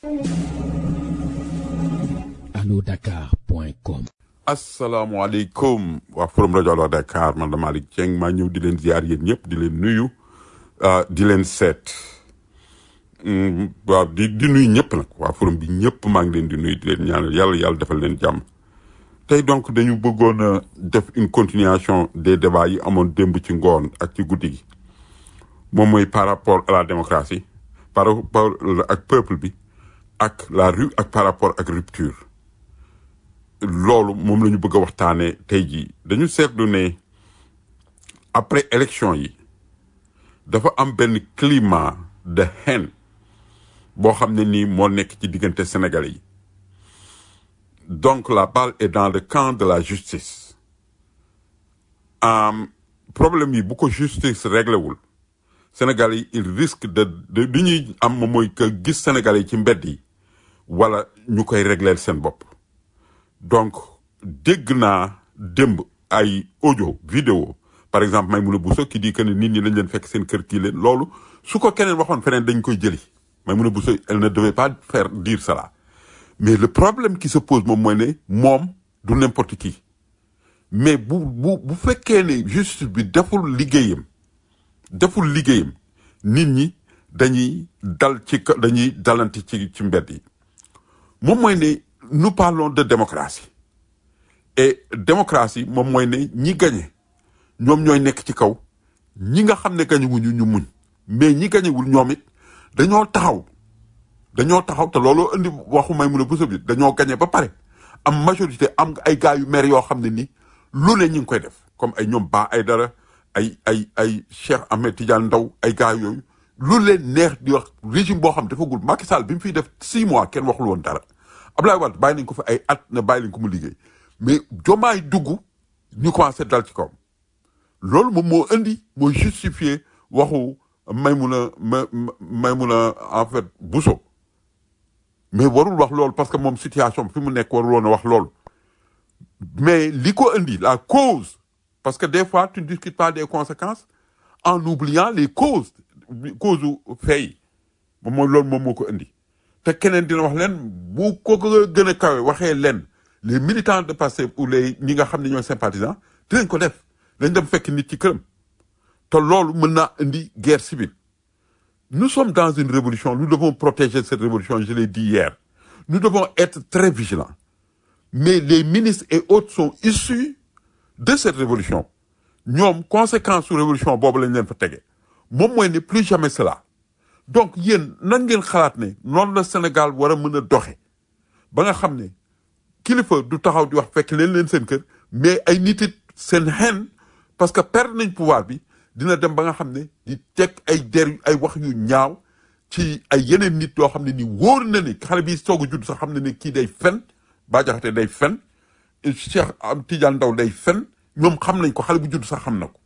alodakar.com asalaamaaleykum waa forum rajo Allo Dakar man la Malick Dieng maa ñëw di leen ziar yéen ñëpp di leen nuyu ah, di leen seet Mm, waaw di di nuyu ñëpp nag waa forum bi ñëpp maa ngi leen di nuyu di leen ñaanal yàlla yàlla defal leen jàmm tey donc dañu bëggoon a def une continuation des débats yi amoon démb ci ngoon ak ci guddi gi moom mooy par rapport à la démocratie par rapport ak peuple bi ak la rue ak par rapport ak rupture loolu moom la ñu bëgg a waxtaanee tey jii dañu seetlu ne après élection yi dafa am benn climat de haine boo xam ne nii moo nekk ci diggante sénégalais yi donc la balle est dans le camp de la justice am problème yi bu ko justice réglé wul sénégalais yi il risque de de li ñuy am moom mooy que gis sénégalais yi ci mbedd yi wala ñu koy régleel seen bopp donc dégg naa démb ay audio vidéo par exemple Maïmouna Bousso qui dit que ne nit ñi dañ leen fekk seen kër kii leen loolu su ko keneen waxoon feneen dañ koy jëli Maïmouna Bousso elle ne devait pas faire dire cela mais le problème qui se pose moom mooy ne moom du n'importe qui mais bu bu bu fekkee ne justice bi deful liggéeyam deful liggéeyam nit ñi dañuy dal ci ka- dañuy dalante ci ci mbedd yi moom mooy ne nous parlons de démocratie et démocratie moom mooy ne ñi gañe ñoom ñooy nekk ci kaw ñi nga xam ne gañewuñu ñu muñ mais ñi gañewul ñoom it dañoo taxaw dañoo taxaw te looloo indi waxu may mun a bësa bi dañoo gañe ba pare am majorité am ay gars yu maire yoo xam ne ni lu ne ñi ngi koy def comme ay ñoom Ba ay dara ay ay ay Cheikh Ahmed Tidiane Ndaw ay gars yooyu lu leen neex di wax régime boo xam defagul Macky Sall bi mu fiy def six mois kenn waxul woon dara Abdoulaye Wade bàyyi nañ ko fi ay at ne bàyyi nañ ko mu liggéey mais jomaay dugg ñu commencé dal ci kawam loolu moom moo indi moo justifier waxu Maïmouna ma Maïmouna en fait Bousso mais warul wax loolu parce que moom situation fi mu nekk warul woon a wax loolu mais li ko indi la cause parce que des fois tu ne discutes pas des conséquences en oubliant les causes cause u fay moom mooy loolu moom moo ko indi te keneen dina wax leen bu ko gën a kawe waxee leen les militants de Pastef ou les ñi nga xam ne ñooy sympathisants dinañ ko def dañ dem fekk nit ci këram te loolu mën naa indi guerre civile nous sommes dans une révolution nous devons protéger cette révolution je l'ai dit hier nous devons être très vigilants mais les ministres et autres sont issus de cette révolution ñoom conséquence su révolution boobu lañ leen fa tege moom mooy ne plus jamais cela donc yéen nan ngeen xalaat ne noonu la Sénégal war a mën a doxe ba nga xam ne kilifa du taxaw di wax fekk leen leen seen kër mais ay nit it seen xen parce que perdre nañ pouvoir bi dina dem ba nga xam ne di teg ay der yu- ay wax yu ñaaw ci ay yeneen nit yoo xam ne ni wóor na ni xale bi soog a judd sax xam ne ni kii day fen Bah Diakhaté day fen Cheikh am Tidiane Ndaw day fen ñoom xam nañ ko xale bu judd sax xam na ko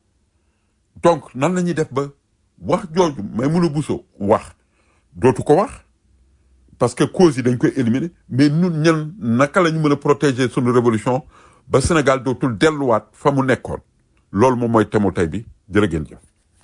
donc nan la ñuy def ba wax jooju may mun a buso wax dootu ko wax parce que cause yi dañ koy éliminer mais ñun ñan naka la ñu mën a protéger sunu révolution ba Sénégal dootul delluwaat fa mu nekkoon loolu moom mooy temu tey bi jërë ngeen jëf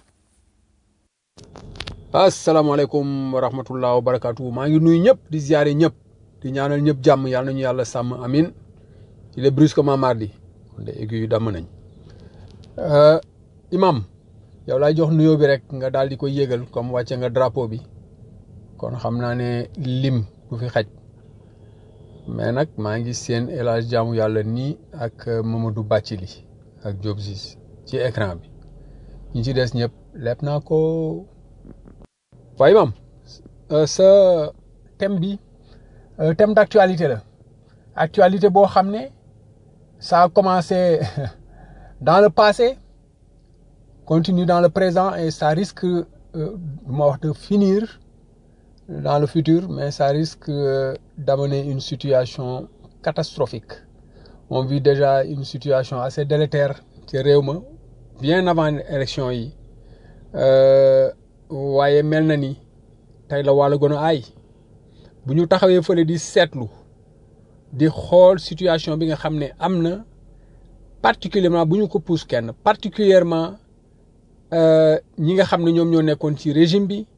asalaamaaleykum wa rahmatullah wa barakaatu maa ngi nuyu ñëpp di ziare ñëpp di ñaanal ñëpp jàmm yàlla nañu yàlla sàmm amin il est brusquement mardi kon de aigu yu damm nañ Euh, imam yow laay jox nuyoo bi rek nga daal di ko yégal comme wàcce nga drapeau bi kon xam naa ne lim du fi xaj mais nag maa ngi seen El Hadj jaamu yàlla nii ak euh, Mamadou Bathily ak Diop Ziz ci écran bi ñi ci des ñëpp lepp naa ko waaye imam euh, sa thème bi euh, thème d'actualité la actualité boo xam ne ça a commencé dans le passé continue dans le présent et ça risque euh, du ma wax de finir dans le futur mais ça risque euh, d'amener une situation catastrophique on vit déjà une situation assez délétère ci réew ma bien avant élection yi Euh, waaye mel na ni tey la wàlla gën a aay bu ñu taxawee fële di seetlu di xool situation bi nga xam ne am na particulièrement bu ñu ko pousse kenn particulièrement euh, ñi nga xam ne ñoom ñoo nekkoon ci régime bi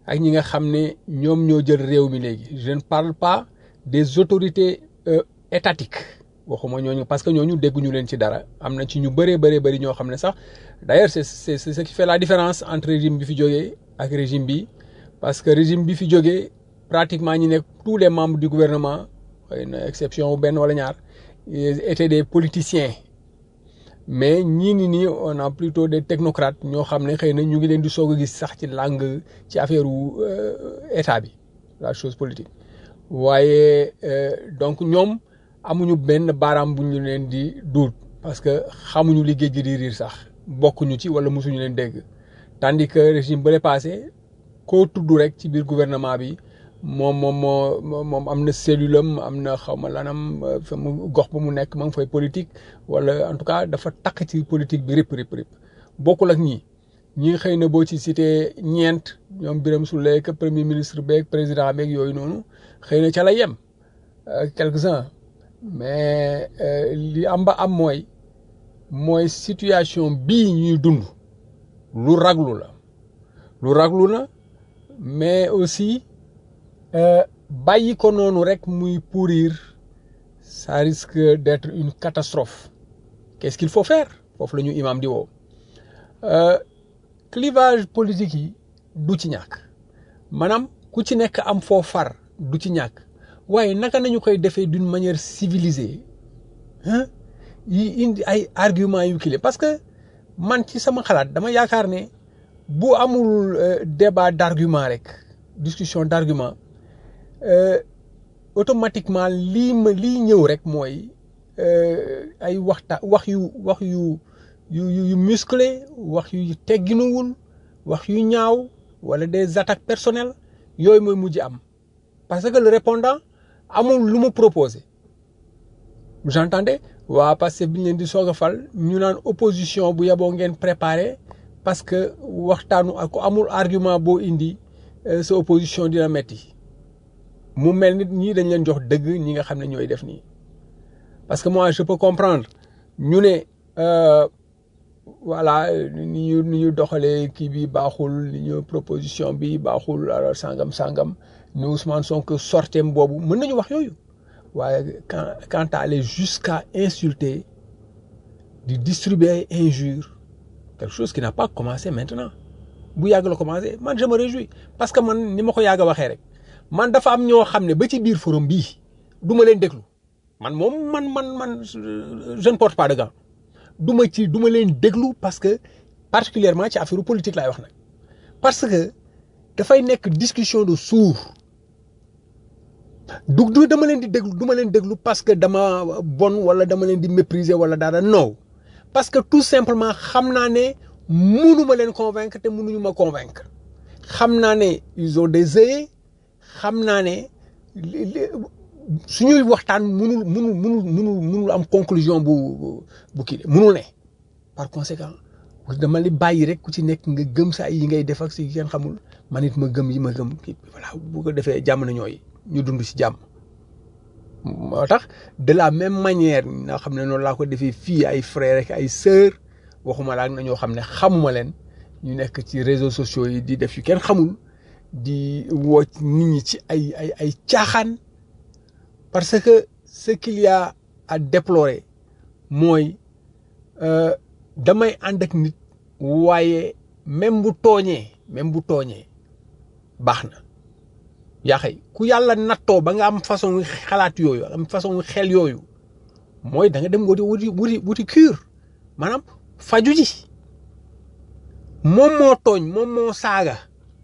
ak ñi nga xam ne ñoom ñoo jël réew mi léegi je ne parle pas des autorités euh, étatiques waxuma ñooñu parce que ñooñu dégguñu leen ci dara am na ci ñu bëree bëree bëri ñoo xam ne sax d'ailleurs c'est c'est c'est ce qui fait la différence entre régime bi fi jógee ak régime bi parce que régime bi fi jógee pratiquement ñi nekk tous les membres du gouvernement xëy na exception benn wala ñaar étaient des politiciens mais ñii ni nii on a plutôt des technocrates ñoo xam ne xëy na ñu ngi leen di soog a gis sax ci langue ci affaire wu état bi la chose politique waaye donc ñoom amuñu benn baaraam bu ñu leen di duut parce que xamuñu li géej gi di riir sax bokkuñu ci wala mosuñu leen dégg tandis que régime bële passé koo tudd rek ci biir gouvernement bi moom moom moo moom am na cellule am am na xaw ma lanam fa mu gox ba mu nekk ma ngi fay politique wala en tout cas dafa takk ci politique bi rip rip rip bokkul ak ñii ñii xëy na boo ci cité ñeent ñoom Birame Souleye que premier ministre beeg président beeg yooyu noonu xëy na ca la yem quelques-uns mais li am ba am mooy mooy situation bii ñuy dund lu raglu la lu raglu la mais aussi bàyyi ko noonu rek muy pourrir ça risque d'être une catastrophe qu'est-ce qu'il faut faire foofu la ñu imam di woo clivage politique yi du ci ñàkk maanaam ku ci nekk am foo far du ci ñàkk waaye naka nañu koy defee d'une manière civilisée hein yi indi ay arguments yu kile parce que man ci sama xalaat dama yaakaar ne bu amul débat d'argument rek discussion d'argument automatiquement lii ma lii ñëw rek mooy ay waxta wax yu wax yu yu yu musclé wax yu tegginuwul wax yu ñaaw wala des attaques personnelles yooyu mooy mujj am parce que le répondant amul lu mu proposé vous entendez waa parce que bi ñu leen di soog a fal ñu naan opposition bu yaboo ngeen préparé parce que waxtaanu ak amul argument boo indi sa opposition dina metti mu mel nit ñii dañ leen jox dëgg ñi nga xam ne ñooy def nii parce que moi je peux comprendre ñu ne voilà ni ñu ni ñu doxalee kii bi baaxul ni ñu proposition bi baaxul alors sangam sangam ni Ousmane Sonko sorteem boobu mën nañu wax yooyu waaye quand quand à aller jusqu'à insulter di distribuer ay injures quelque chose qui n'a pas commencé maintenant bu yàgg la commencé man je me réjouis parce que man ni ma ko yàgg a waxee rek man dafa am ñoo xam ne ba ci biir forum bii du ma leen déglu man moom man man man je ne porte pas de gants du ma ci du ma leen déglu parce que particulièrement ci affaire politique laay wax nag parce que dafay nekk discussion de sourds du du dama leen di déglu du ma leen déglu parce que dama bon wala dama leen di mépriser wala dara non parce que tout simplement xam naa ne munu ma leen convaincre te munuñu ma convaincre xam naa ne ils ont des œillets xam naa ne suñuy waxtaan munul munul munul munul munul am conclusion bu bu kii munul ne par conséquent dama li bàyyi rek ku ci nekk nga gëm sa yi ngay def ak si kenn xamul man it ma gëm yi ma gëm kii voilà bu ko defee jàmm na ñooy ñu dund ci jàmm moo tax de la même manière nga xam ne noonu laa ko defee fii ay frères rek ay sœurs waxuma la ak na ñoo xam ne xamuma leen ñu nekk ci réseaux sociaux yi di def yu kenn xamul di woo nit ñi ci ay ay ay caaxaan parce que ce qu'il y a à déplorer mooy damay ànd ak nit waaye même bu tooñee même bu tooñee baax na yaa xëy ku yàlla nattoo ba nga am façon xalaat yooyu am façon xel yooyu mooy da nga dem wuti wuti wuti wuti cure maanaam faju ji moom moo tooñ moom moo saaga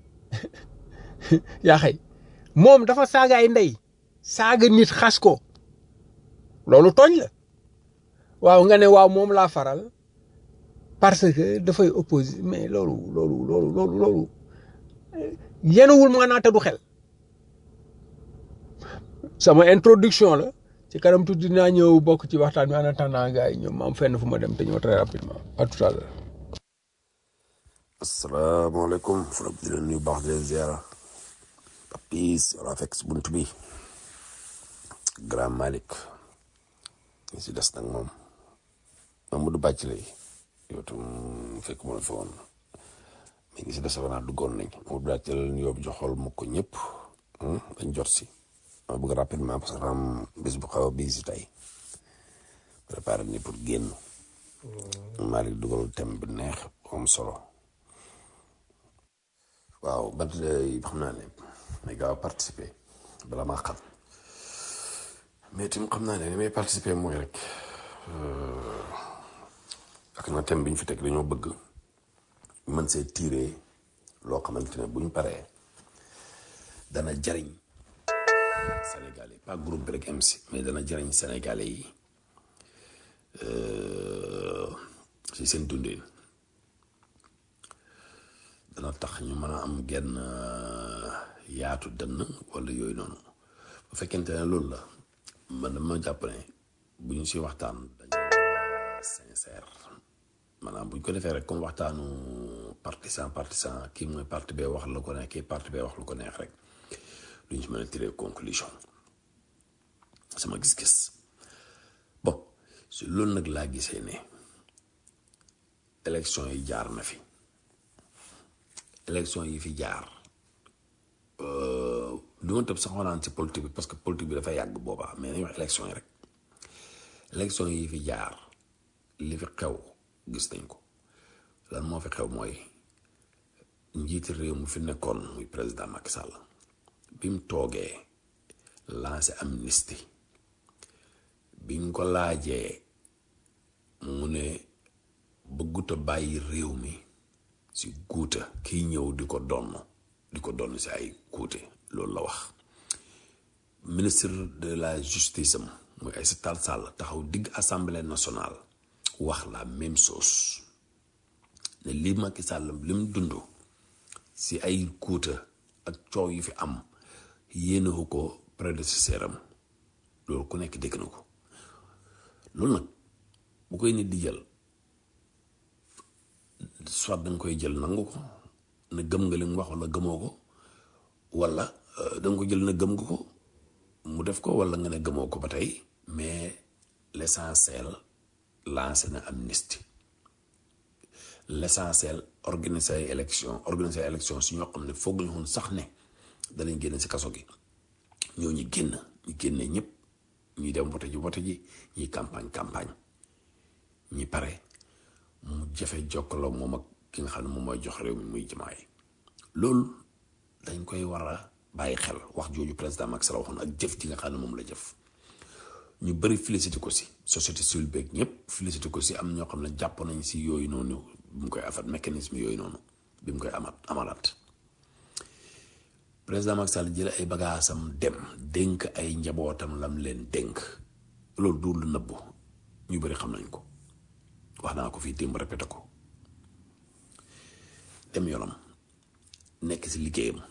yaa xëy moom dafa saaga ay ndey saaga nit xas ko loolu tooñ la waaw nga ne waaw moom laa faral parce que dafay opposé mais loolu loolu loolu loolu loolu yenuwul maanaa te du xel sama introduction la ci kanam tuuti dinaa ñëw bokk ci waxtaan bi en attendant gars yi ñoom ma am fenn fu ma dem te ñëw très rapidement à tout à l'heure asalaamaaleykum forom di leen nuyu baax di leen ziara papis wala fekk si bunt bi grand Malick ñu si des nag moom Mamadou Bàcc lay yow tam fekk mu la fa woon ñu ngi si des naa duggoon nañ mu daal ci leen yóbbu joxol mu ko ñëpp dañ jot si ma bëgg rapidement parce que am bis bu xaw a bii si tey préparé ni pour génn maa ngi dugal thème bi neex am solo waaw ba xam naa ne may gaaw a participer bala maa xam mais tamit xam naa ne ni may participer mooy rek ak na thème bi ñu fi teg dañoo bëgg mën see tirer loo xamante ne bu ñu paree dana jariñ Sénégalais yi pas groupe bi rek am si mais dana jariñ Sénégalais yi si seen dundin dana tax ñu mën a am genn yaatu dënn wala yooyu noonu bu fekkente ne loolu la man dama jàpp ne bu ñu si waxtaan dañoo sincère maanaam bu ñu ko defee rek comme waxtaanu partisan partisan kii mooy parti bee wax lu ko neex kii parti bee wax lu ko neex rek duñ ci mën a tirer conclusion sama gis-gis bon si loolu nag laa gisee ne élection yi jaar na fi élection yi fi jaar du ma tëb sax naan ci politique bi parce que politique bi dafa yàgg boobaa mais nañu wax élection yi rek élection yi fi jaar li fi xew gis nañ ko lan moo fi xew mooy njiiti réew mu fi nekkoon muy président Macky Sall bi mu toogee lancé amnistie biñ ko laajee mu ne bëgguta bàyyi réew mi si guuta kiy ñëw di ko donn di ko donn si ay guute loolu la wax ministre de la justice am muy Aïssata Tall Sall taxaw digg assemblée nationale wax la même chose ne li Macky Sall li mu dund si ay guuta ak coow yi fi am yéenewu ko prédécesseur am loolu ku nekk dégg na ko loolu nag bu koy nit di jël soit da nga koy jël nangu ko ne gëm nga li mu wax wala gëmoo ko wala da nga ko jël ne gëm nga ko mu def ko wala nga ne gëmoo ko ba tey mais l'essentiel lancé na amnistie l'essentiel organiser ay élection organiser ay élection si ñoo xam ne foog ñu woon sax ne danañ génn si kaso gi ñoo ñu génn ñu génne ñëpp ñuy dem vote ji vote ji ñuy campagne campagne ñi pare mu jafe jokkaloo moom ak ki nga xam ne moom mooy jox réew mi muy jamaay loolu dañ koy war a bàyyi xel wax jooju président Macky Sall waxoon ak jëf ji nga xam ne moom la jëf ñu bëri félicité ko si société civile beeg ñëpp félicité ko si am ñoo xam ne jàpp nañ si yooyu noonu bi mu koy afat mécanisme yooyu noonu bi mu koy amat amalaat président Macky Sall jële ay bagaasam dem dénk ay njabootam lam leen dénk loolu du lu nëbbu ñu bëri xam nañ ko wax naa ko fii démb répété ko dem yoonam nekk si liggéeyam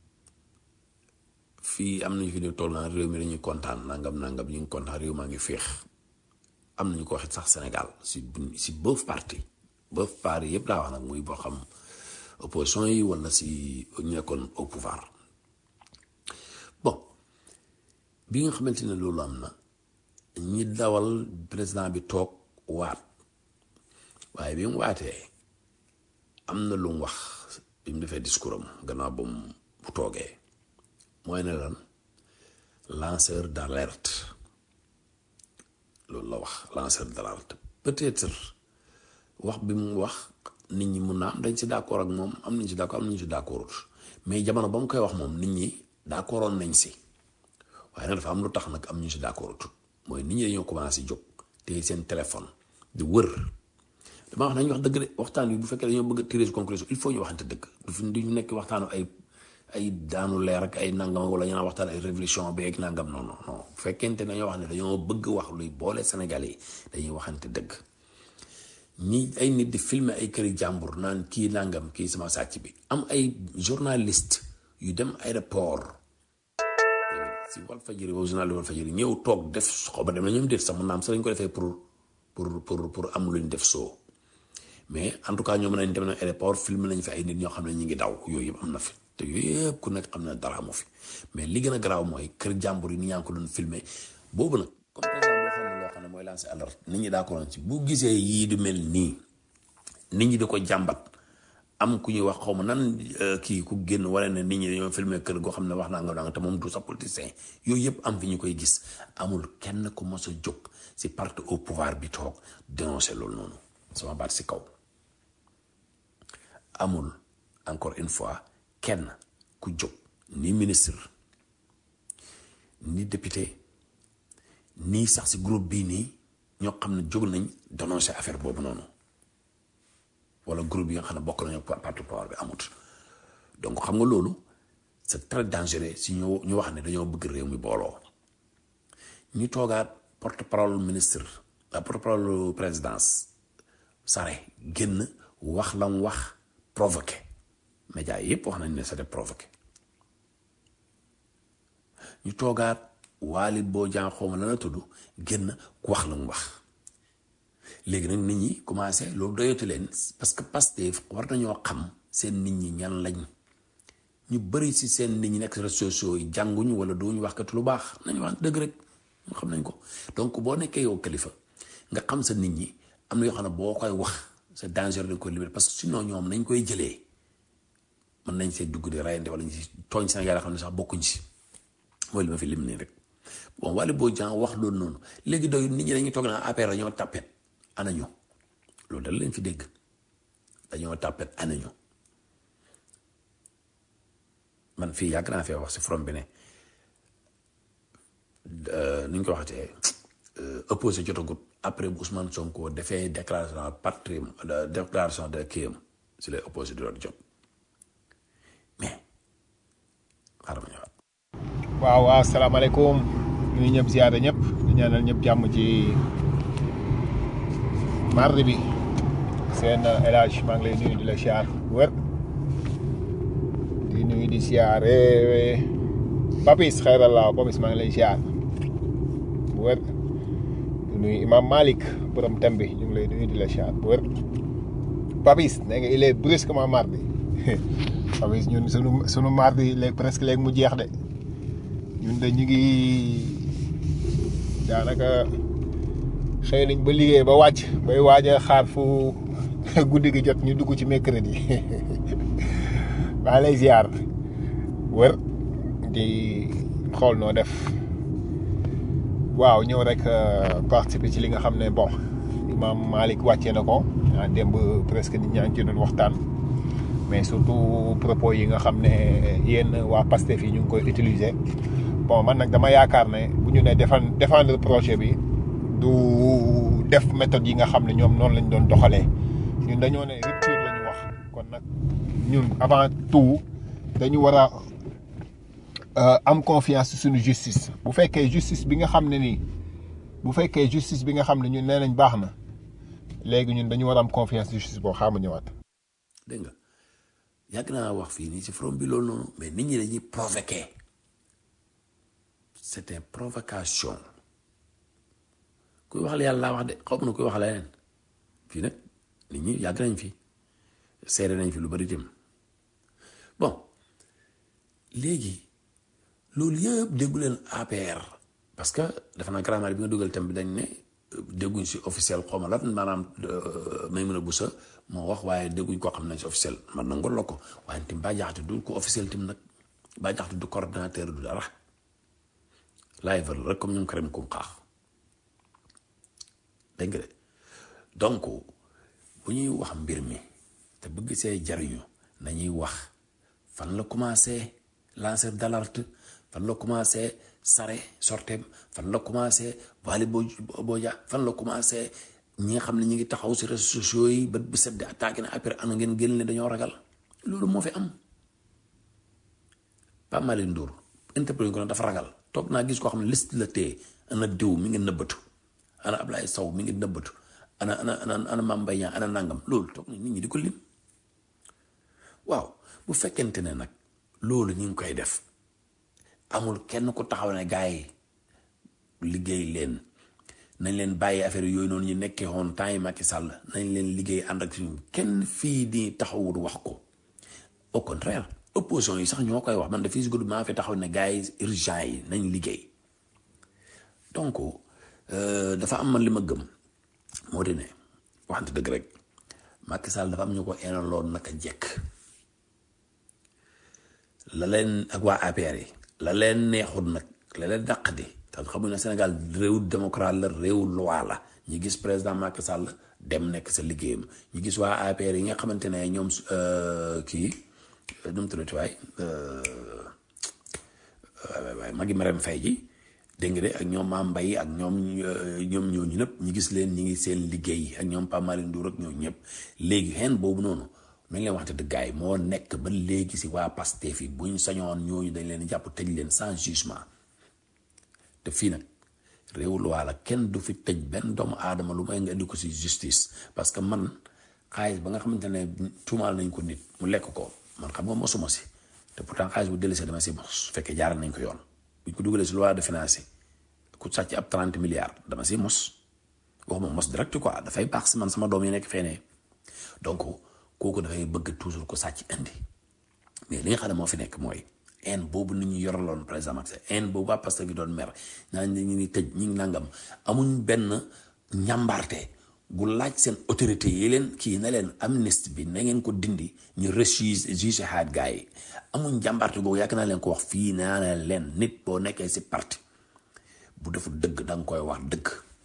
fii am nañu fi ne toll naa réew mi dañuy kontaan nangam nangam ñu ngi kontaan réew maa ngi féex am nañu ko waxit sax Sénégal si si both parti both parti yëpp laa wax nag muy boo xam opposition yi wala si ñu nekkoon au pouvoir bon bi nga xamante ne loolu am na ñi dawal président bi toog waat waaye bi mu waatee am na lu mu wax bi mu defee discours am gannaaw ba mu bu toogee mooy ne lan lanceur d'alerte loolu la wax lanceur d'alerte peut-être wax bi mu wax nit ñi mun naa am dañ si d'accord ak moom am nañ si d'accord am nañ si d'accordut mais jamono ba mu koy wax moom nit ñi d'accordoon nañ si waaye nag dafa am lu tax nag am ñu si d'accordut mooy nit ñi dañoo commencé jóg te seen téléphone di wër dama wax nañu wax dëgg de waxtaan bi bu fekkee dañoo bëgg a tirer conclusion il faut ñu waxante dëgg du fi du ñu nekk waxtaanu ay ay daanu leer ak ay nangam wala ñu naan waxtaan ay révolution beeg nangam non non non bu fekkente dañoo wax ne dañoo bëgg wax luy boole Sénégal yi dañuy waxante dëgg ñi ay nit di filmer ay këri jàmbur naan kii nangam kii sama sàcc bi am ay journaliste yu dem aéroport si Walfadjri boobu journal Walfadjri ñëw toog def xaw ma dem na ñoom def sax mën naa am sax dañ ko defee pour pour pour pour am luñ def soo mais en tout cas ñoom nañ dem na aéroport film nañ fi ay nit ñoo xam ne ñu ngi daw yooyu yëpp am na fi te yooyu yëpp ku nekk xam ne dara amu fi mais li gën a garaaw mooy kër jàmbur yi ni ñaa ngi ko doon filmer boobu nag comme président boo xam ne loo xam ne mooy lancer alerte nit ñi d'accord ci bu gisee yii du mel nii nit ñi di ko jàmbat am ku ñuy wax xaw ma nan kii ku génn wala ne nit ñi dañoo filmer kër goo xam ne wax naa nga danga te moom du sa politicien yooyu yëpp am fi ñu koy gis amul kenn ku mos a jóg si parti au pouvoir bi toog dénoncer loolu noonu sama baat si kaw amul encore une fois kenn ku jóg ni ministre ni député nii sax si groupe bii nii ñoo xam ne jóg nañ dénoncer affaire boobu noonu wala groupe yi nga xam ne bokk nañu parti pouvoir bi amut donc xam nga loolu c'est très dangereux si ñu ñu wax ne dañoo bëgg réew mi booloo ñu toogaat porte parole ministre la porte parole présidence Sare génn wax la mu wax provoqué médias yëpp wax nañ ne c'était provoqué ñu toogaat Waly Bodian xawma la na tudd génn ku wax la mu wax léegi nag nit ñi commencé loolu doyatu leen parce que Pastef war nañoo xam seen nit ñi ñan lañ ñu bëri si seen nit ñi nekk réseaux sociaux yi jànguñu wala duñu wax kat lu baax nañu wax dëgg rek ñu xam nañ ko donc boo nekkee yow kilifa nga xam sa nit ñi am na yoo xam ne boo koy wax c'est dangereux dañ koy libéré parce que sinon ñoom nañ koy jëlee mën nañ see dugg di rayante wala ñu si tooñ Sénégal xam ne sax bokkuñ si mooy li ma fi lim nii rek bon Waly Bodian wax loolu noonu léegi doy nit ñi dañuy toog naa APR dañoo tàppet anañu loolu dal leen fi dégg dañoo tàppet anañu man fii yàgg naa fee wax si forom bi ne ni ñu ko waxatee opposé jotagut après bu Ousmane Sonko defee déclaration patrie déclaration de kiyam si lay opposé di doon jot mais xaaral ma ñëwaat waaw waaw asalaamaaleykum ñu ñëpp ziyaare ñëpp di ñaanal ñëpp jàmm ci mardi bi seen El Hadj maa ngi lay nuyu di la siyaar bu wér di nuyu di siyaare Papis xeyrallah Papis maa ngi lay siyaar bu wér di nuyu Imam Malik borom tem bi ñu ngi lay nuyu di la siyaar bu wér Papis nee nga il est brusquement mardi Papis ñun sunu sunu mardi léegi presque léegi mu jeex de ñun de ñu ngi daanaka xëy nañ ba liggéey ba wàcc bay waaj a xaar fu guddi gi jot ñu dugg ci mercredi maa lay ziar wër di xool noo def waaw ñëw rek participer ci li nga xam ne bon imam Malick wàccee na ko ah démb presque nit ñaa ngi ci doon waxtaan mais surtout propos yi nga xam ne yéen waa Pastef yi ñu ngi koy utiliser bon man nag dama yaakaar ne bu ñu ne defan défendre projet bi du def méthode yi nga xam ne ñoom noonu lañ doon doxalee ñun dañoo ne rupture la ñu wax kon nag ñun avant tout dañu war a am confiance ci suñu justice bu fekkee justice bi nga xam ne nii bu fekkee justice bi nga xam ne ñun nee nañ baax na léegi ñun dañu war a am confiance justice boo xaama ñëwaat. dégg nga yàgg naa wax fii nii ci forum bi loolu noonu mais nit ñi dañuy provoquer c'était provocation kuy wax la yàlla laa wax de xaw ma na kuy wax leneen fii nag nit ñi yàgg nañ fi seere nañ fi lu bari dem bon léegi loolu yëpp déggu leen APR parce que dafa naa grammaire bi nga dugal tam bi dañ ne dégguñ si officiel xaw ma lan maanaam may mën a busa moo wax waaye dégguñ koo xam nañ si officiel man na ngol la ko waaye tim baa jaxte du ko officiel tim nag baa jaxte du coordinateur du dara live rek comme ñoom Karim kum xaax dégg nga de donc bu ñuy wax mbir mi te bëgg see jariñu nañuy wax fan la commencé lancer d'alerte fan la commencé sare sortem fan la commencé Waly Bodian fan la commencé ñi nga xam ne ñi ngi taxaw si réseaux sociaux yi ba bu set di attaqué na après ana ngeen génn ne dañoo ragal loolu moo fi am Pape Malick Ndour interpellé ko dafa ragal toog naa gis koo xam ne liste la téye ana diw mi ngi nëbbatu ana Ablaye Sow mi ngi nëbbatu ana ana ana ana Mame Mbaye Niang ana nangam loolu toog na nit ñi di ko lim waaw bu fekkente ne nag loolu ñu ngi koy def amul kenn ku taxaw ne gars yi liggéey leen nañ leen bàyyi affaire yooyu noonu ñu nekkee woon temps yi Macky Sall nañ leen liggéey ànd ak suñu kenn fii di taxawul wax ko au contraire opposition yi sax ñoo koy wax man de fii si guddi maa fi taxaw ne gars yi urgent yi nañ liggéey donc dafa am man li ma gëm moo di ne waxante dëgg rek Macky Sall dafa am ñu ko enaloon naka jekk la leen ak waa APR yi la leen neexut nag la leen dàq di te xamuñ ne Sénégal réew démocrate la réew loi la ñu gis président Macky Sall dem nekk sa liggéeyam ñu gis waa APR yi nga xamante ne ñoom kii nu mu tuddati waay waay waay magi Marème Faye ji dégg nga de ak ñoom Mame Mbaye ak ñoom ñoom ñooñu ñëpp ñu gis leen ñi ngi seen liggéey ak ñoom Pape Malick Ndour ak ñooñu ñëpp léegi xeen boobu noonu nañ leen waxte dëgg yi moo nekk ba léegi si waa Pastef yi buñ sañoon ñooñu dañ leen jàpp tëj leen sans jugement te fii nag réew loi la kenn du fi tëj benn doomu aadama lu may nga indi ko si justice parce que man xaalis ba nga xamante ne tuumaal nañ ko nit mu lekk ko man xam nga mosuma si te pourtant xaalis bu dellusee dama si mos su fekkee jaaral nañ ko yoon buñ ko dugalee si loi de finance ku sàcc ab 30 milliards dama si mos waxuma mos direct quoi dafay baax si man sama doom yi nekk fenee donc kooku dafay bëgg toujours ko sàcc indi mais li nga xam ne moo fi nekk mooy en boobu nit ñi yoraloon par exemple en boobu waa Pastef gi doon mer naan ñu ngi tëj ñi ngi nangam amuñ benn ñàmbaarte gu laaj seen autorité yi leen kii ne leen amnistie bi na ngeen ko dindi ñu refuse juge haat gars yi amuñ jàmbaarte googu yàgg naa leen ko wax fii naa ne leen nit boo nekkee si parti bu defu dëgg da nga koy wax dëgg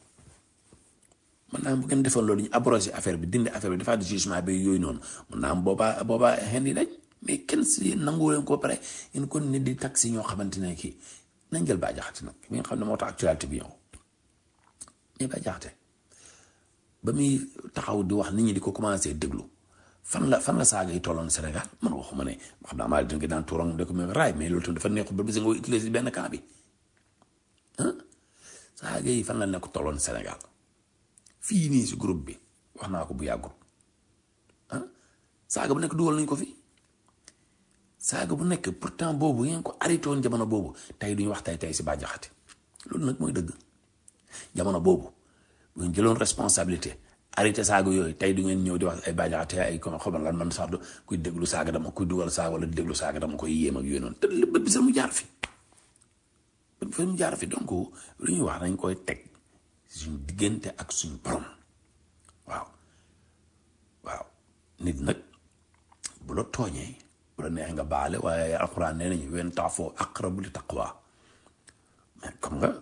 mën naa bu ngeen defoon loolu ñu abrogé affaire bi dindi affaire bi defaat jugement bi yooyu noonu mën naa am boobaa boobaa xen yi dañ mais kenn si nangu leen ko pare ngeen ko nit di taxi ñoo xamante ne kii nañ jël Bah Diakhaté nag mi nga xam ne moo tax actualité bi ñëw mais Bah Diakhaté ba muy taxaw di wax nit ñi di ko commencé déglu fan la fan la saaga yi tolloon Sénégal man waxuma ne xam naa maa leen di daan tuurang de ko même raay mais loolu tamit dafa neexul ba bis nga utiliser benn camp bi ah saaga yi fan la nekk tolloon Sénégal fii nii si groupe bi wax naa ko bu yàggul ah saaga bu nekk dugal nañ ko fi. saaga bu nekk pourtant boobu ngeen ko arrêté woon jamono boobu tey duñu wax tey tey si Bah Diakhaté loolu nag mooy dëgg jamono boobu bu ngeen jëloon responsabilité arrêté saaga yooyu tey du ngeen ñëw di wax ay Bah Diakhaté ay ko xamal lan man sax kuy déglu saaga dama kuy dugal saaga wala di déglu saaga dama koy yéem ak yooyu noonu te bët bi sax mu jaar fi bët bi sax mu jaar fi donc lu ñuy wax nañ koy teg suñ diggante ak suñ borom waaw waaw nit nag bu la tooñee bu la neex nga baale waaye alxuraan nee nañu wen taafoo aqrabu li taqwa mais comme nga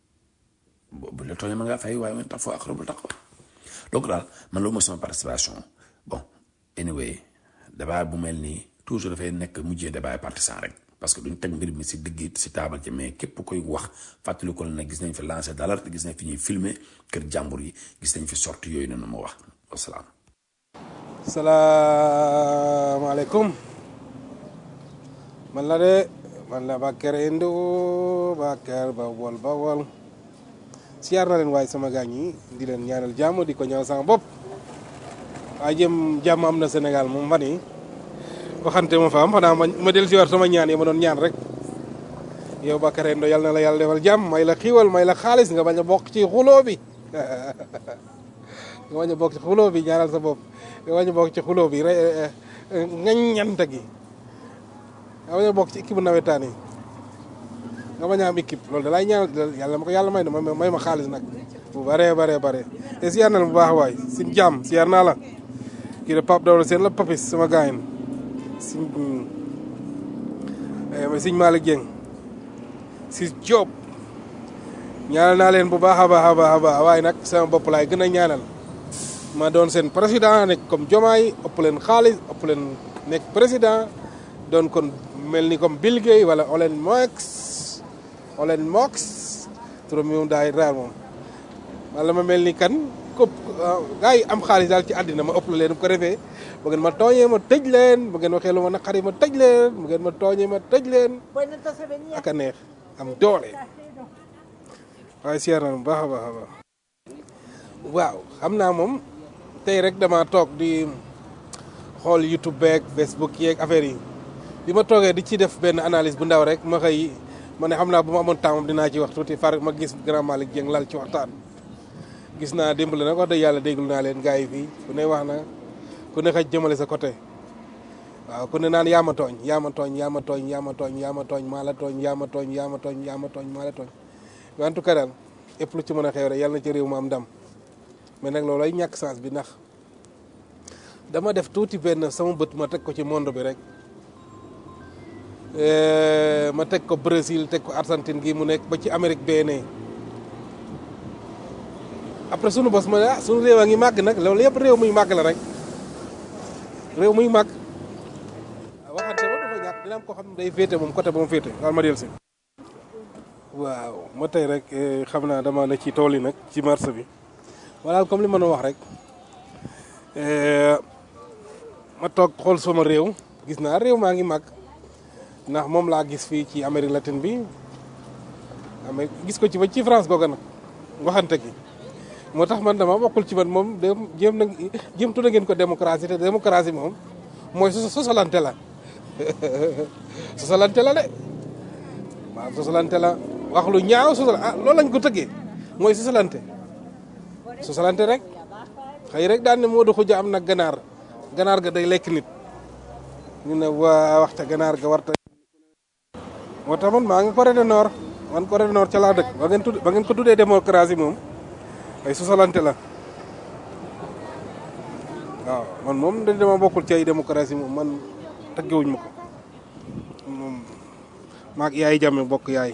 bu la tooñee ma ngaa fay waaye wen taafoo aqrabu li taqwa donc daal man loolu mooy sama participation bon anyway débat bu mel nii toujours dafay nekk mujjee débat partisan rek parce que duñ teg mbir mi si digg si taabal ci mais képp koy wax fàttali ko ne gis nañ fi lancé d'alerte gis nañ fi ñuy filmer kër jàmbur yi gis nañ fi sorti yooyu noonu ma wax wasalaam. salaamaaleykum man la de man la Bakar Indo Bakar Bawol Bawol siyaar na leen waaye sama gaañ yi di leen ñaanal jàmm di ko ñaan sama bopp waaye jëm jàmm am na Sénégal moom fan yi waxante ma fa am xanaa ma ma del si war sama ñaan yi ma doon ñaan rek yow Bakar Indo yal na la yàlla defal jàmm may la xiiwal may la xaalis nga bañ a bokk ci xuloo bi nga bañ a bokk ci xuloo bi ñaanal sa bopp nga bañ a bokk ci xuloo bi rek ngaññante gi nga bañ a bokk ci équipe nawetaan yi nga bañ a am équipe loolu da lay ñaanal yàlla ma ko yàlla may na may ma xaalis nag bu bare bare bare te siyaar na la bu baax waay sin jàmm siyaar naa la kii de Pape Dawla seen la papis sama gaayin siñ siñ Malick Dieng si Diop ñaanal naa leen bu baax a baax a baax a baax waaye nag sama bopp laay gën a ñaanal ma doon seen président nekk comme Diomaye ëpp leen xaalis ëpp leen nekk président doon kon mel ni comme Bill Gates wala Elon Musk Elon Musk turam moom daay raar moom wala ma mel ni kan këpp gaa yi am xaalis daal ci àddina ma ëpp la leen bu ko defee bu ngeen ma tooñee ma tëj leen bu ngeen waxee lu ma naqari ma tëj leen bu ngeen ma tooñee ma tëj leen ak a neex am doole waaye siyaar na bu baax a baax a baax waaw xam naa moom tey rek dama toog di xool YouTube beeg Facebook yeeg affaire yi bi ma toogee di ci def benn analyse bu ndaw rek ma xëy ma ne xam naa bu ma amoon temps moom dinaa ci wax tuuti far ma gis grand Malick Dieng lal ci waxtaan gis naa démb la nag wax dëgg yàlla déglu naa leen gars yi fii ku ne wax na ku ne xëj jëmale sa côté waaw ku ne naan yaa ma tooñ yaa ma tooñ yaa ma tooñ yaa ma tooñ yaa ma tooñ maa la tooñ yaa ma tooñ yaa ma tooñ yaa ma tooñ maa la tooñ en tout cas daal lépp lu ci mën a xew rek yàlla na ci réew ma am ndam mais nag loolay ñàkk sens bi ndax dama def tuuti benn sama bët ma teg ko ci monde bi rek Eh, ma teg ko Brésil teg ko Argentine gi mu nekk ba ci Amérique benee après sunu bos ma ne ah sunu réew a ngi màgg nag loolu yëpp réew muy màgg la rek réew muy màgg waxante ba dafa ñàkk dina am koo xam ne day féete moom côté ba mu féete daal ma del si waaw ma tey rek eh, xam naa dama ne ci tool yi nag ci marché bi wala comme li ma doon wax rek eh, ma toog xool sama réew gis naa réew maa ngi màgg ndax moom laa gis fii ci Amérique latine bi Amérique gis ko ci ba ci France googa nag waxante gi moo tax man dama bokkul ci man moom de jéem na jéem tudda ngeen ko démocratie te démocratie moom mooy sos sosalante la sosalante la de waaw sosalante la wax lu ñaaw sosal ah loolu lañ ko tëggee mooy sosalante sosalante rek xëy rek daan ne moo du xuja am nag ganaar ganaar ga day lekk nit ñu ne waa waxta ganaar ga warta moo tax man maa ngi Corée du Nord man Corée du Nord ca laa dëkk ba ngeen tudd ba ngeen ko tuddee démocratie moom ay sosalante la waaw man moom da dama bokkul ci ay démocratie moom man tëggewuñ ma ko moom maag yaay jàmme bokk yaay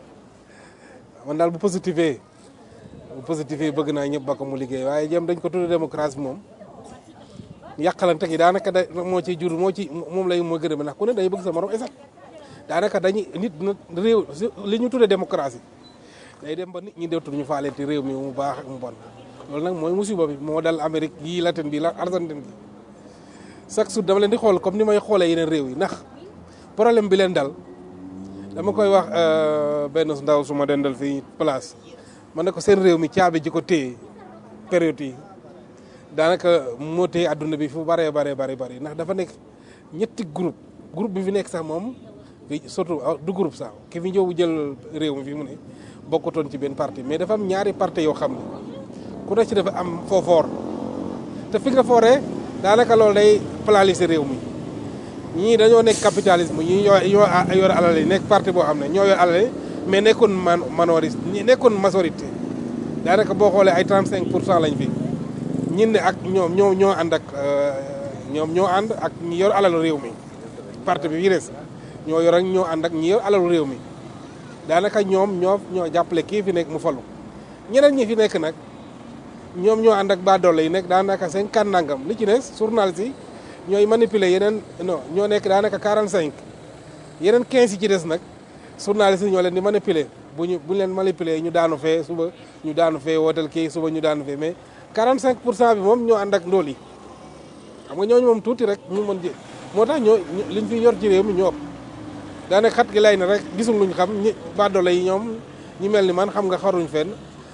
man daal bu positifee bu positifee bëgg naa ñëpp ba ko mu liggéey waaye jëm dañ ko tuddee démocratie moom yàqalante gi daanaka da moo ci jur moo ci moom lay moo gën a ndax ku ne day bëgg sa morom esat daanaka dañuy nit na réew li ñu tuddee démocratie day dem ba nit ñi dootul ñu faaleenti réew mi mu baax ak mu bon loolu nag mooy musiba bi moo dal Amérique gii Latine bi la Argentine bi chaque jour dama leen di xool comme ni may xoolee yeneen réew yi ndax problème bi leen dal dama koy wax benn ndaw su ma dendal fii place man ne ko seen réew mi caabi ji ko téye période yi daanaka moo téye adduna bi fu baree baree bari bari ndax dafa nekk ñetti groupe groupe bi fi nekk sax moom fi surtout du groupe sax ki fi ñëw jël réew mi fi mu ne bokkutoon ci benn parti mais dafa am ñaari parti yoo xam ne ku ne ci dafa am foofoor te fi nga fooree daanaka loolu day plaliser réew mi ñii dañoo nekk capitalisme ñii ñoo ñoo yor alal yi nekk parti boo xam ne ñoo yor alal yi mais nekkoon man minorité ñi nekkoon majorité daanaka boo xoolee ay 35 pour cent lañ fi ñin ne ak ñoom ñoo ñoo ànd ak ñoom ñoo ànd ak ñi yor alalu réew mi parti bi yi des ñoo yor ak ñoo ànd ak ñi yor alalu réew mi daanaka ñoom ñoo ñoo jàppale kii fi nekk mu falu ñeneen ñi fi nekk nag ñoom ñoo ànd ak baadoole yi nekk daanaka cinquante nangam li ci des journaliste yi ñooy manipuler yeneen non ñoo nekk daanaka 45 yeneen 15 yi ci des nag journaliste yi ñoo leen di manipuler bu ñu bu ñu leen manipuler ñu daanu fee suba ñu daanu fee wootal kii suba ñu daanu fee mais 45 pour cent bi moom ñoo ànd ak ndóol yi xam nga ñooñu moom tuuti rek ñu mën jë moo tax ñoo liñ fi yor ci réew mi ñoo ëpp daanaka xat gi lay na rek gisul luñ xam ñi baadoole yi ñoom ñi mel ni man xam nga xaruñ fenn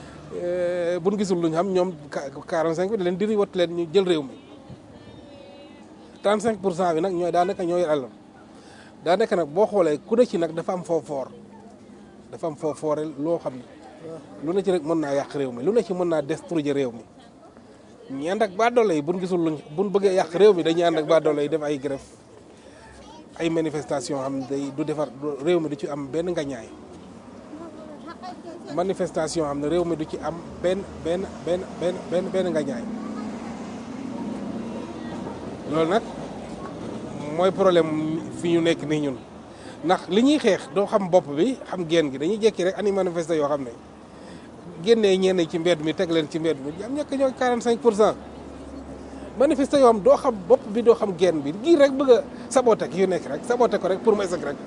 buñ gisul luñ xam ñoom 45 bi da leen diri wat leen ñu jël réew mi 35 pour cent bi nag ñooy daanaka ñooy àllam daanaka nag boo xoolee ku ne ci nag dafa am foo foor dafa am foo foore loo xam ne lu ne ci rek mën naa yàq réew mi lu ne ci mën naa détruire réew mi ñi ànd ak baadoole yi buñ gisul luñ buñ bëggee yàq réew mi dañuy ànd ak baadoole yi def ay grève ay manifestation xam ne day du defar réew mi du ci am benn ngañaay manifestation xam ne réew mi du ci am benn benn benn benn benn benn ngañaay loolu nag mooy problème fi ñu nekk nii ñun ndax li ñuy xeex doo xam bopp bi xam geen gi dañuy jekki rek ani manifester yoo xam ne génnee ñenn ci mbedd mi teg leen ci mbedd mi am ñekk ñoo 45 pour cent manifester yoo xam doo xam bopp bi doo xam geen bi gii rek bëgg a saboté yu nekk rek saboté ko rek pour mu esek rek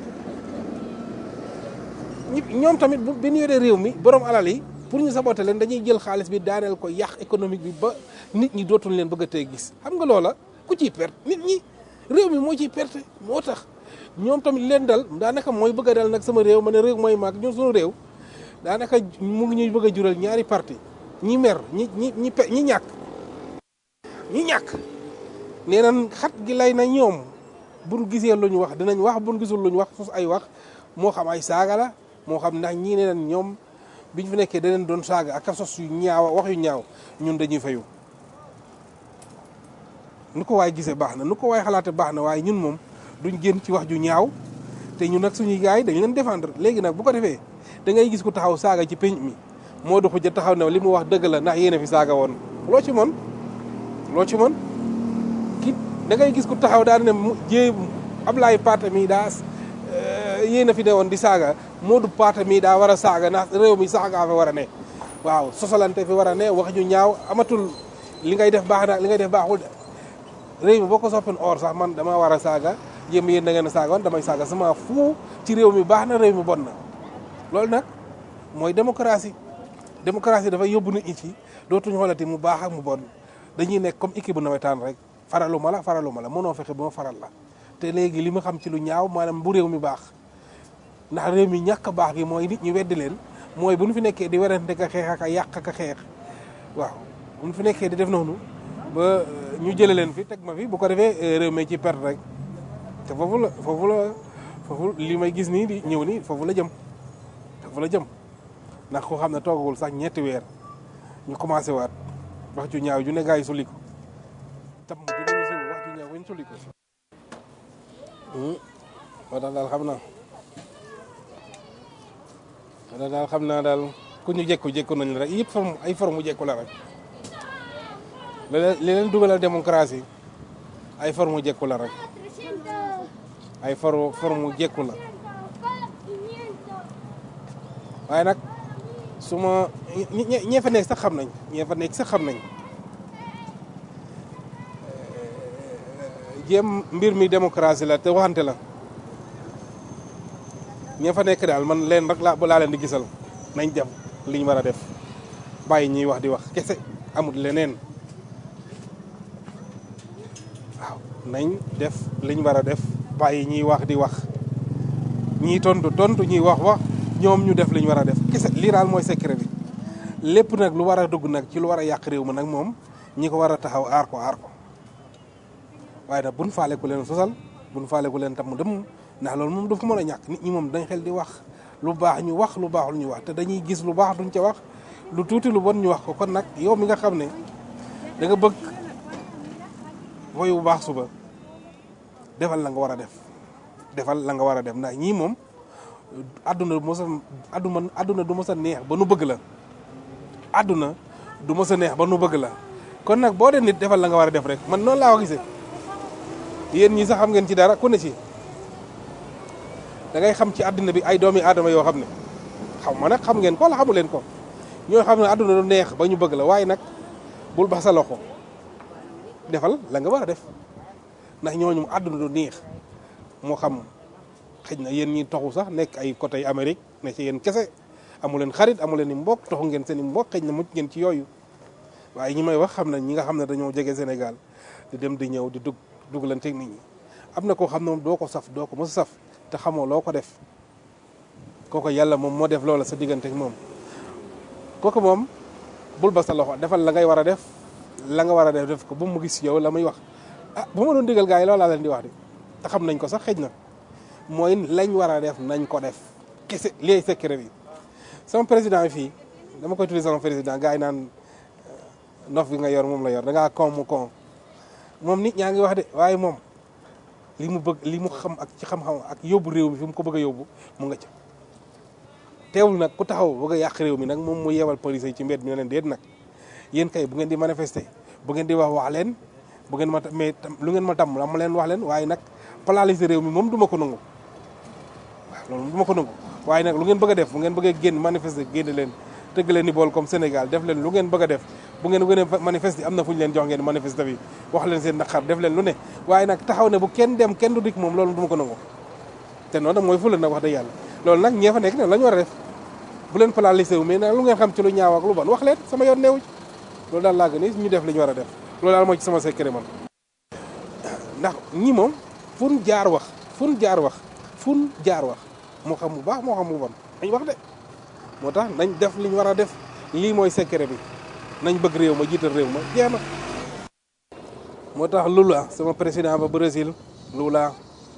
ñoom tamit bu bi ñu yoree réew mi borom alal yi pour ñu saboté leen dañuy jël xaalis bi daaneel ko yàq économique bi ba nit ñi dootul leen bëgg a tey gis xam nga loola ku ciy perte nit ñi réew mi moo ciy perte moo tax ñoom tamit leen dal daanaka mooy bëgg a dal nag sama réew ma ne réew mooy maag ñun suñu réew daanaka mu ngi ñuy bëgg a jural ñaari parti ñi mer ñi ñi ñi pe ñi ñàkk ñi ñàkk nee nañ xat gi lay na ñoom buñ gisee lu ñu wax dinañ wax buñ gisul lu ñu wax sos ay wax moo xam ay saaga la moo xam ndax ñii ne nañ ñoom biñ fi nekkee daneen doon saaga ak a sos yu ñaaw wax yu ñaaw ñun dañuy fayu nu ko waay gisee baax na nu ko waay xalaate baax na waaye ñun moom duñ génn ci wax ju ñaaw te ñun nag suñuy gars yi dañu leen défendre léegi nag bu ko defee da ngay gis ku taxaw saaga ci penc mi moo du xuja taxaw ne li mu wax dëgg la ndax yéen a fi saaga woon loo ci mën loo ci mën da ngay gis ku taxaw daal ne mu jéem Ablaye Paate mii daa yéen a fi ne woon di saaga Modou Paate mii daa war a saaga ndax réew mi saaga fa war a ne waaw sosalante fi war a ne wax ñu ñaaw amatul li ngay def baax na li ngay def baaxul de réew mi boo ko soppin or sax man dama war a saaga yéen yéen da ngeen a saaga woon damay saaga sama fu ci réew mi baax na réew mi bon na loolu nag mooy démocratie démocratie dafay yóbbu nit ñi ci dootuñu xoolati mu baax ak mu bon dañuy nekk comme équipe bu nawetaan rek faralu ma la faralu ma la mënoo fexe ba ma faral la te léegi li ma xam ci lu ñaaw maanaam bu réew mi baax ndax réew mi ñàkk a baax gi mooy nit ñi weddi leen mooy bu ñu fi nekkee di werante ka xeex ak a yàq ak a xeex waaw bu ñu fi nekkee di def noonu ba ñu jële leen fi teg ma fi bu ko defee réew mi ci perte rek te foofu la foofu la foofu li may gis nii di ñëw nii foofu la jëm foofu la jëm ndax ko xam ne toogagul sax ñetti weer ñu commencé waat wax ju ñaaw ju ne gaa yi sulli ko tam ju ne ñu sulli wax ju ñaaw ñu sulli ko moo tax daal xam naa moo tax daal xam naa daal ku ñu jekku jekku nañ la rek yëpp forme ay forme jekku la rek li leen li leen dugalal démocratie ay forme jekku la rek ay forme forme jekku la waaye nag su ma ñe ñee fa nekk sax xam nañ ñee fa nekk sax xam nañ jéem mbir mi démocratie la te waxante la ñee fa nekk daal man leen rek laa laa leen di gisal nañ def li ñu war a def bàyyi ñuy wax di wax kese amul leneen waaw nañ def li ñu war a def bàyyi ñuy wax di wax ñii tontu tontu ñuy wax wax ñoom ñu def li ñu war a def kese lii daal mooy secret bi lépp nag lu war a dugg nag ci lu war a yàq réew mi nag moom ñi ko war a taxaw aar ko aar ko waaye nag buñ faale ku leen sosal buñ faale ku leen tam mu dem ndax loolu moom daf ko mën a ñàkk nit ñi moom dañ xel di wax lu baax ñu wax lu baaxul ñu wax te dañuy gis lu baax duñ ca wax lu tuuti lu bon ñu wax ko kon nag yow mi nga xam ne da nga bëgg woyu bu baax suba defal la nga war a def defal la nga war a def ndax ñii moom àdduna du mos a àdduna àdduna du mos a neex ba nu bëgg la àdduna du mos a neex ba nu bëgg la kon nag boo dee nit defal la nga war a def rek man noonu laa ko gisee yéen ñi sax xam ngeen ci dara ku ne ci da ngay xam ci àdduna bi ay doomi aadama yoo xam ne xam ma nag xam ngeen ko la xamu leen ko ñoo xam ne àdduna du neex ba ñu bëgg la waaye nag bul ba sa loxo defal la nga war a def ndax ñooñu àdduna du neex moo xam xëj na yéen ñi toxu sax nekk ay côté Amérique ne ci yéen kese amu leen xarit amu leen i mbokk toxu ngeen seen i mbokk xëj na mucc ngeen ci yooyu waaye ñi may wax xam na ñi nga xam ne dañoo jege Sénégal di dem di ñëw di dug dugalanteeg nit ñi am na koo xam ne moom doo ko saf doo ko mos a saf te xamoo loo ko def kooku yàlla moom moo def loola sa digganteeg moom kooku moom bul ba sa loxo defal la ngay war a def la nga war a def def ko bu mu gis yow la muy wax ah bu ma doon digal gars yi loolu laa leen di wax de te xam nañ ko sax xëj na mooy lañ war a def nañ ko def kese liy secret bi sama président yi fii dama koy tuddee sama président gars yi naan nof bi nga yor moom la yor da ngaa kon mu kon moom nit ñaa ngi wax de waaye moom li mu bëgg li mu xam ak ci xam-xam ak yóbbu réew mi fi mu ko bëgg a yóbbu mu nga ca teewul nag ku taxaw bëgg a yàq réew mi nag moom mu yeewal police yi ci mbedd mi ne leen déet nag yéen kay bu ngeen di manifester bu ngeen di wax wax leen bu ngeen ma mais lu ngeen ma tam la ma leen wax leen waaye nag paralyser réew mi moom du ma ko nangu waaw loolu du ma ko nangu waaye nag lu ngeen bëgg a def bu ngeen bëggee génn manifester génn leen tëgg leen ni bool comme Sénégal def leen lu ngeen bëgg a def bu ngeen gën a manifester am na fu ñu leen jox ngeen manifester bi wax leen seen naqar def leen lu ne waaye nag taxaw ne bu kenn dem kenn du dikk moom loolu du ma ko nangu te noonu nag mooy fu leen nag wax dëgg yàlla loolu nag ñee fa nekk ne la ñu war a def bu leen paralyser wu mais nag lu ngeen xam ci lu ñaaw ak lu bon wax leen sama yoon neewu loolu daal laa gën ñu def li ñu war a def loolu daal mooy ci sama secret man ndax ñi moom fun jaar wax fun jaar wax fun jaar wax moo xam bu baax moo xam bu bon dañ wax de moo tax nañ def li ñu war a def lii mooy secret bi nañ bëgg réew ma jiital réew ma jeex na moo tax Lula sama président ba Brésil Lula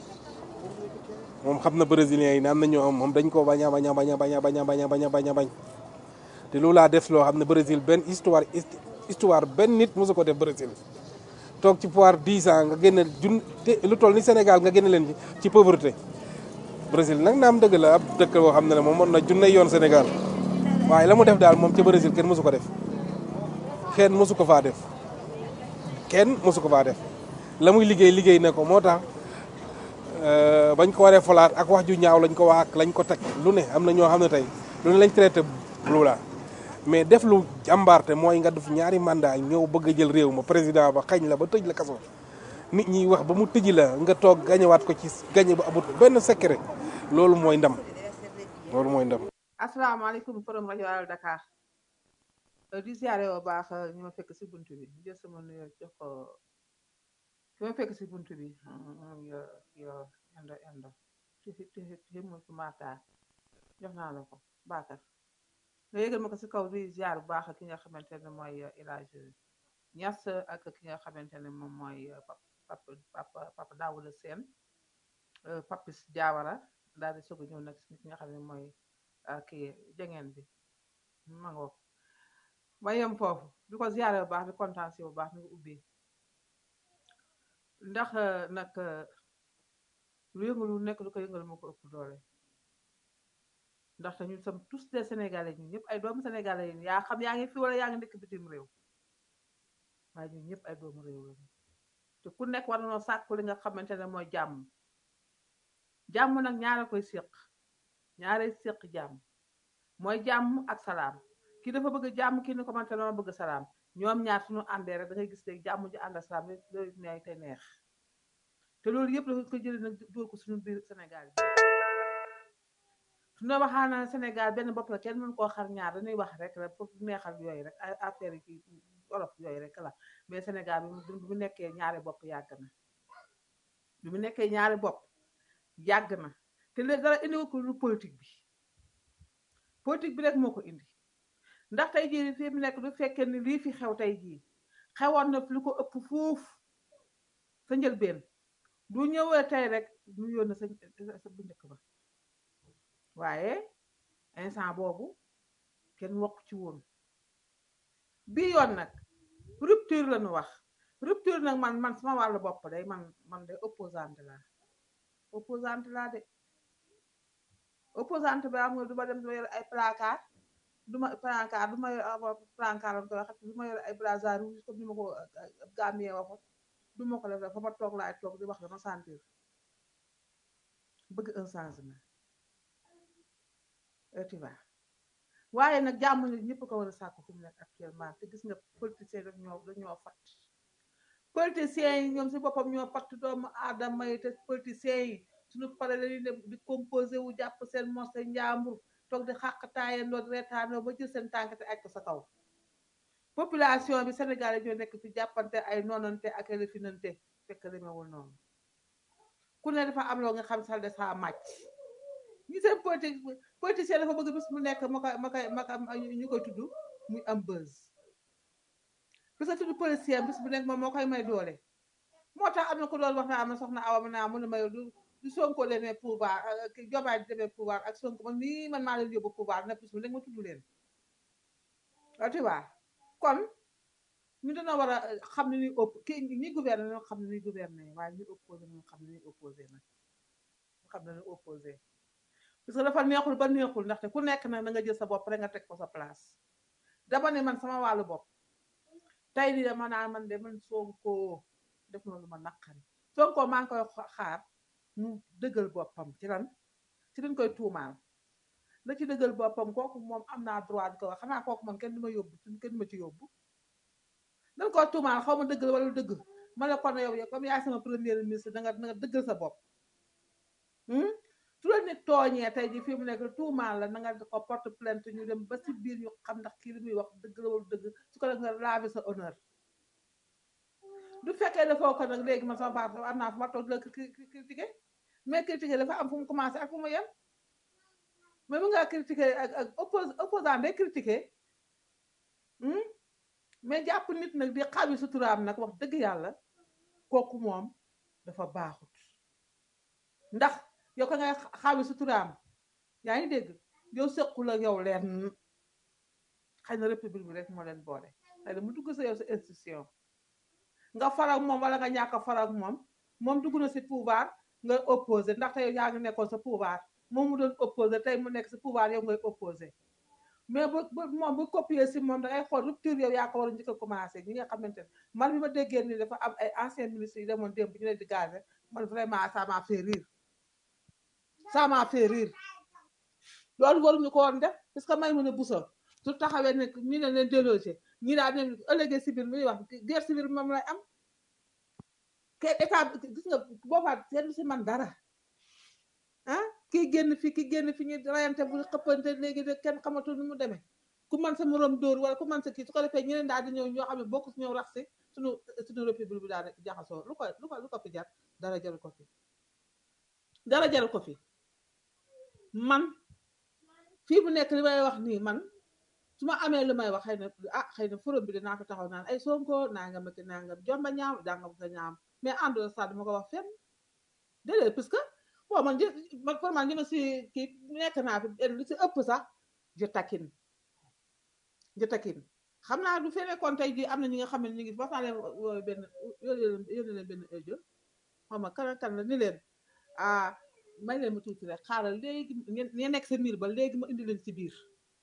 moom xam na brésilien yi ne am na ñoo am moom dañ koo bañ a bañ a bañ a bañ a bañ a bañ a bañ a bañ a bañ te Lula def loo xam ne Brésil benn histoire histoire benn nit mosu ko def Brésil toog ci pouvoir 10 ans nga génne jun te lu toll ni Sénégal nga génne leen ci pauvreté Brésil nag naam dëgg la ab dëkk boo xam ne ne moom mën na junne yoon Sénégal waaye la mu def daal moom ca Brésil kenn mosu ko def kenn mosu ko faa def kenn mosu ko faa def la muy liggéey liggéey na ko moo tax euh, bañ ko waree falaat ak wax ju ñaaw lañ ko wax ak lañ ko teg lu ne am na ñoo xam ne tey lu ne lañ traité lu la mais def lu jàmbaarte mooy nga def ñaari mandat ñëw bëgg a jël réew ma président ba xañ la ba tëj la kaso nit ñi wax ba mu tëji la nga toog gañewaat ko ci gañe bu amut benn secret loolu mooy ndam loolu mooy ndam asalaamaaleykum forum rajo Allo Dakar Euh, di ziare bu baax euh, ñu ma fekk si buntu bi jël sama nuyoo jox ko ki ma fekk si buntu bi mm, yo yo endo endo ti ti ti ti mu ci Marta jox naa la ko Bakar nga yëgal ma ko si kaw di ziar bu baax ki nga xamante ne mooy euh, El Hadj Niass ak ki nga xamante ne moom mooy euh, pap pap papa papa Daouda Sène euh, Papis Diawara daal di soog a ñëw nag si ki nga xam ne mooy ah, kii jangeen bi ma ngoog ba yem foofu di ko ziare bu baax di kontaan si bu baax ni nga ubbi ndax eh, nag eh, lu yëngu lu nekk lu ko yëngal moo ko ëpp doole ndaxte ñun sommes tous des sénégalais ñun ñëpp ay doomu sénégalais yi yaa xam yaa ngi fi wala yaa ngi nekk bitim réew waaye ñun ñëpp ay doomu réew lañu te ku nekk war nañoo sàkku li nga xamante ne mooy jàmm jàmm nag ñaara koy séq ñaare séq jàmm mooy jàmm ak salaam kii dafa bëgg jàmm kii ni ko man te dama bëgg salaam ñoom ñaar suñu àndee rek da ngay gis léegi jàmm ji ànd ak salaam rek loolu neex te neex te loolu yëpp dafa ko jëlee nag dóor ko suñu biir Sénégal bi suñu waxaa na Sénégal benn bopp la kenn mën koo xar ñaar dañuy wax rek rek pour neexal yooyu rek ay affaire yi kii olof yooyu rek la mais Sénégal bi mu bi mu nekkee ñaari bopp yàgg na bi mu nekkee ñaari bopp yàgg na te léegi dara indi ko lu politique bi politique bi rek moo ko indi ndax tey jii fi mu nekk du fekkee ni lii fi xew tey jii xewoon na fi lu ko ëpp fuuf sa njëlbeen du ñëwee tey rek ñu yónn sa sa bu njëkk ba waaye instant boobu kenn wax ci woon bii yoon nag rupture la ñu wax rupture nag man man sama wàllu bopp day man man de opposante laa opposante laa de opposante ba am nga du ma dem duma yor ay placard du ma placard du ma yor ah, placard lañ koy wax du ma yor ay brassard rouge comme ni ma ko gàmmee waxoon du ma ko def dafa ma toog laay toog di wax dama sentir bëgg un changement et tu vois waaye nag jàmm nit ñëpp ko war a sàkku fi mu nekk actuellement te gis nga politiciens daf ñoo dañoo fat politiciens yi ñoom si boppam ñoo fatt doomu aadama yi te politiciens yi suñu pare lañuy dem di composé wu jàpp seen mos seen njàmbur toog di xàqtaayandoo di reetaanoo ba jël seen tànk te aj ko sa kaw population bi Sénégal yi ñoo nekk fi jàppante ay noonante ak ay refinante fekk demewul noonu ku ne dafa am loo nga xam sax de saa màcc ñi seen politique politicien dafa bëgg bis mu nekk ma koy ma koy ma koy ñu koy tudd muy am buzz bis nga tudd politicien bis bu nekk moom moo koy may doole moo tax am na ko doon wax naa am na soxna awa ma naa mu ne may du du Sonko demee pouvoir ki Diomaye di demee pouvoir ak Sonko man nii man maa leen yóbbu pouvoir na bis bu nekk ma tudd leen waaw tu vois kon ñu dana war a xam ne ñuy op ki ñi gouverner ñoo xam ne ñuy gouverner waaye ñi opposé ñoo xam ne ñuy opposé nag ñu xam ne ñuy opposé parce que dafa neexul ba neexul ndaxte ku nekk nag na nga jël sa bopp rek nga teg ko sa place dama ne man sama wàllu bopp tey di dama naan man de man Sonko def na lu ma naqari Sonko maa ngi koy xaar mu dëggal boppam ci lan ci dañ koy tuumaal la ci dëggal boppam kooku moom am naa droit di ko wax xanaa kooku man kenn du ma yóbbu kenn du ma ci yóbbu dañ koy tuumaal xaw ma dëggal wala dëgg ma ne kon yow comme yaay sama premier ministre da nga da nga dëggal sa bopp su la nit tooñee tey ji fi mu nekk tuumaal la na nga ko porte plainte ñu dem ba si biir ñu xam ndax kii li muy wax dëgg la wala dëgg su ko def nga laver sa honneur du fekkee dafoo ko nag léegi man sama baax am naa fu ma toog di la critiqué mais critiqué dafa am fu mu commencé ak fu mu yem mais mu nga critiqué ak ak oppos opposant day critiqué mais jàpp nit nag di xawi suturaam nag wax dëgg yàlla kooku moom dafa baaxut ndax yow ka ngay xawi suturaam yaa ngi dégg yow sëqul ak yow leen xëy na république bi rek moo leen boole xëy na mu dugg sa yow sa institution nga farak moom wala nga ñàkk a farak moom moom dugg na si pouvoir nga opposé ndaxte yow yaa ngi nekkoon sa pouvoir moom mu doon opposé tey mu nekk si pouvoir yow ngay opposé mais bu bu moom bu copier si moom da ngay xool rupture yow yaa ko war a njëkk a commencé ñi nga xamante ne man bi ma déggee ni dafa am ay anciens ministres yi demoon démb ñu leen di gazé man vraiment ça m'a fait rire ça m'a fait rire loolu waruñu ko woon def parce que may mën a buso su taxawee ne ñu ne leen délogé ñi daal ne ëllëgee si biir muy wax guerre civile moom lay am ke état gis nga boobaa kenn si man dara ah kii génn fi ki génn fi ñu rayante bu xëppante léegi de kenn xamatul nu mu demee ku man sa morom dóor wala ku man sa kii su ko defee ñeneen daal di ñëw ñoo xam ne bokk si ñëw rax si suñu suñu république bi daal di jaxasoo lu ko lu ko lu ko fi jar dara jaru ko fi dara jaru ko fi man fii bu nekk li may wax nii man su ma amee lu may wax xëy na ah xëy na forum bi dinaa ko taxaw naan ay sonko nangam ak nangam jomba ñaam dangam ko ñaam mais àndul sa duma ko wax fenn déedéet parce que bon man jë man pour man jëma si kii nekk naa fi lu si ëpp sax je taquine je taquine xam naa du fee nekkoon tey jii am na ñi nga xam ne ñu ngi wax naa leen wooyu benn yónnee leen yónnee leen benn audio xam nga kan ak kan la ni leen ah may leen ma tuuti rek xaaral léegi ngeen ngeen nekk sa miir ba léegi ma indi leen ci biir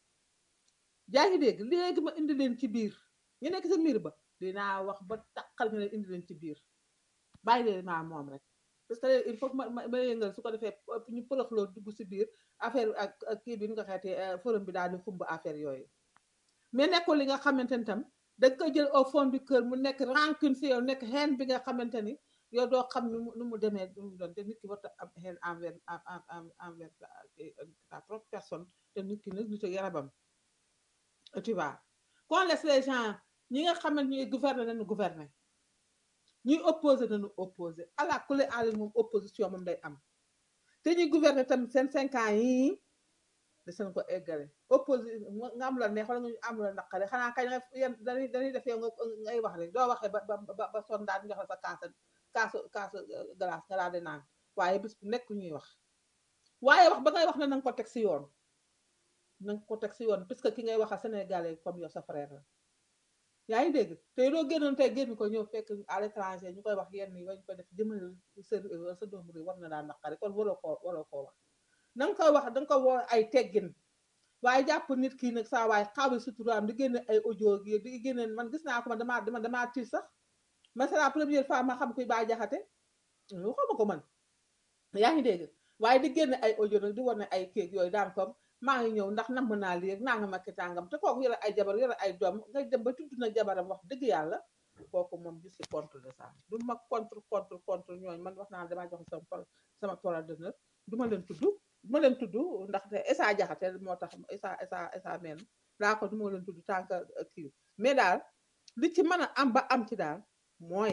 yaa ngi dégg léegi ma indi leen ci biir ñu nekk sa miir ba dinaa wax ba takkal nga leen indi leen ci biir bàyyi leen maa moom rek parce que il faut que ma ma ma yëngal su ko defee ñu përëxloo dugg si biir affaire ak ak kii bi nu nga xeetee forum bi daal di xumb affaire yooyu mais nekkul li nga xamante ni tam da nga koy jël au fond du cœur mu nekk rancune si yow nekk haine bi nga xamante ni yow doo xam nu mu nu mu demee nu mu doon te nit ki warta am haine envers envers ta propre personne te nit ki nag nit a yarabam tu vois qu'on laisse les gens ñi nga xamante ñuy gouverner nañu gouverner ñuy opposé nañu opposé ala kule ali moom opposition moom day am te ñuy gouverner tamit seen cinq ans yii de seen ko eggale opposé nga am la neex wala nga am la naqare xanaa kañ nga yéen dañuy dañuy def yow nga ngay wax rek doo waxee ba ba ba son daal ñu jox la sa kaasa kaasu kaasu glace nga daal di naan waaye bis bu nekk ñuy wax waaye wax ba ngay wax ne na nga ko teg si yoon na nga ko teg si yoon puisque ki ngay wax a sénégalais comme yow sa frère la yaa ngi dégg te doo génnoon tey génn ko ñëw fekk à l'étranger ñu koy wax yenn yi wañ ko def jëmale sa sa doomu réew war na daan naqari kon waroo koo waroo koo wax na nga koy wax da nga ko woo ay teggin waaye jàpp nit kii nag saa waaye xaawi suturaam di génne ay audio gi di génne man gis naa ko man damaa dama damaa tiit sax man c'est la première fois ma xam kuy baa jaxate waxuma ko man yaa ngi dégg waaye di génne ay audio nag di wane ay kéeg yooyu daan comme maa ngi ñëw ndax namm naa lii naa nga makki tàngam te kooku yore ay jabar yore ay doom nga dem ba tudd na jabaram wax dëgg yàlla kooku moom je suis contre de ça du ma contre contre contre ñooñu man wax naa ne damaa joxe sama par sama parole d'honneur du ma leen tudd du ma leen tudd ndaxte Essa Jaxate moo tax Essa Essa Essa meen laa ko du ma leen tudd tant que kii mais daal li ci mën a am ba am ci daal mooy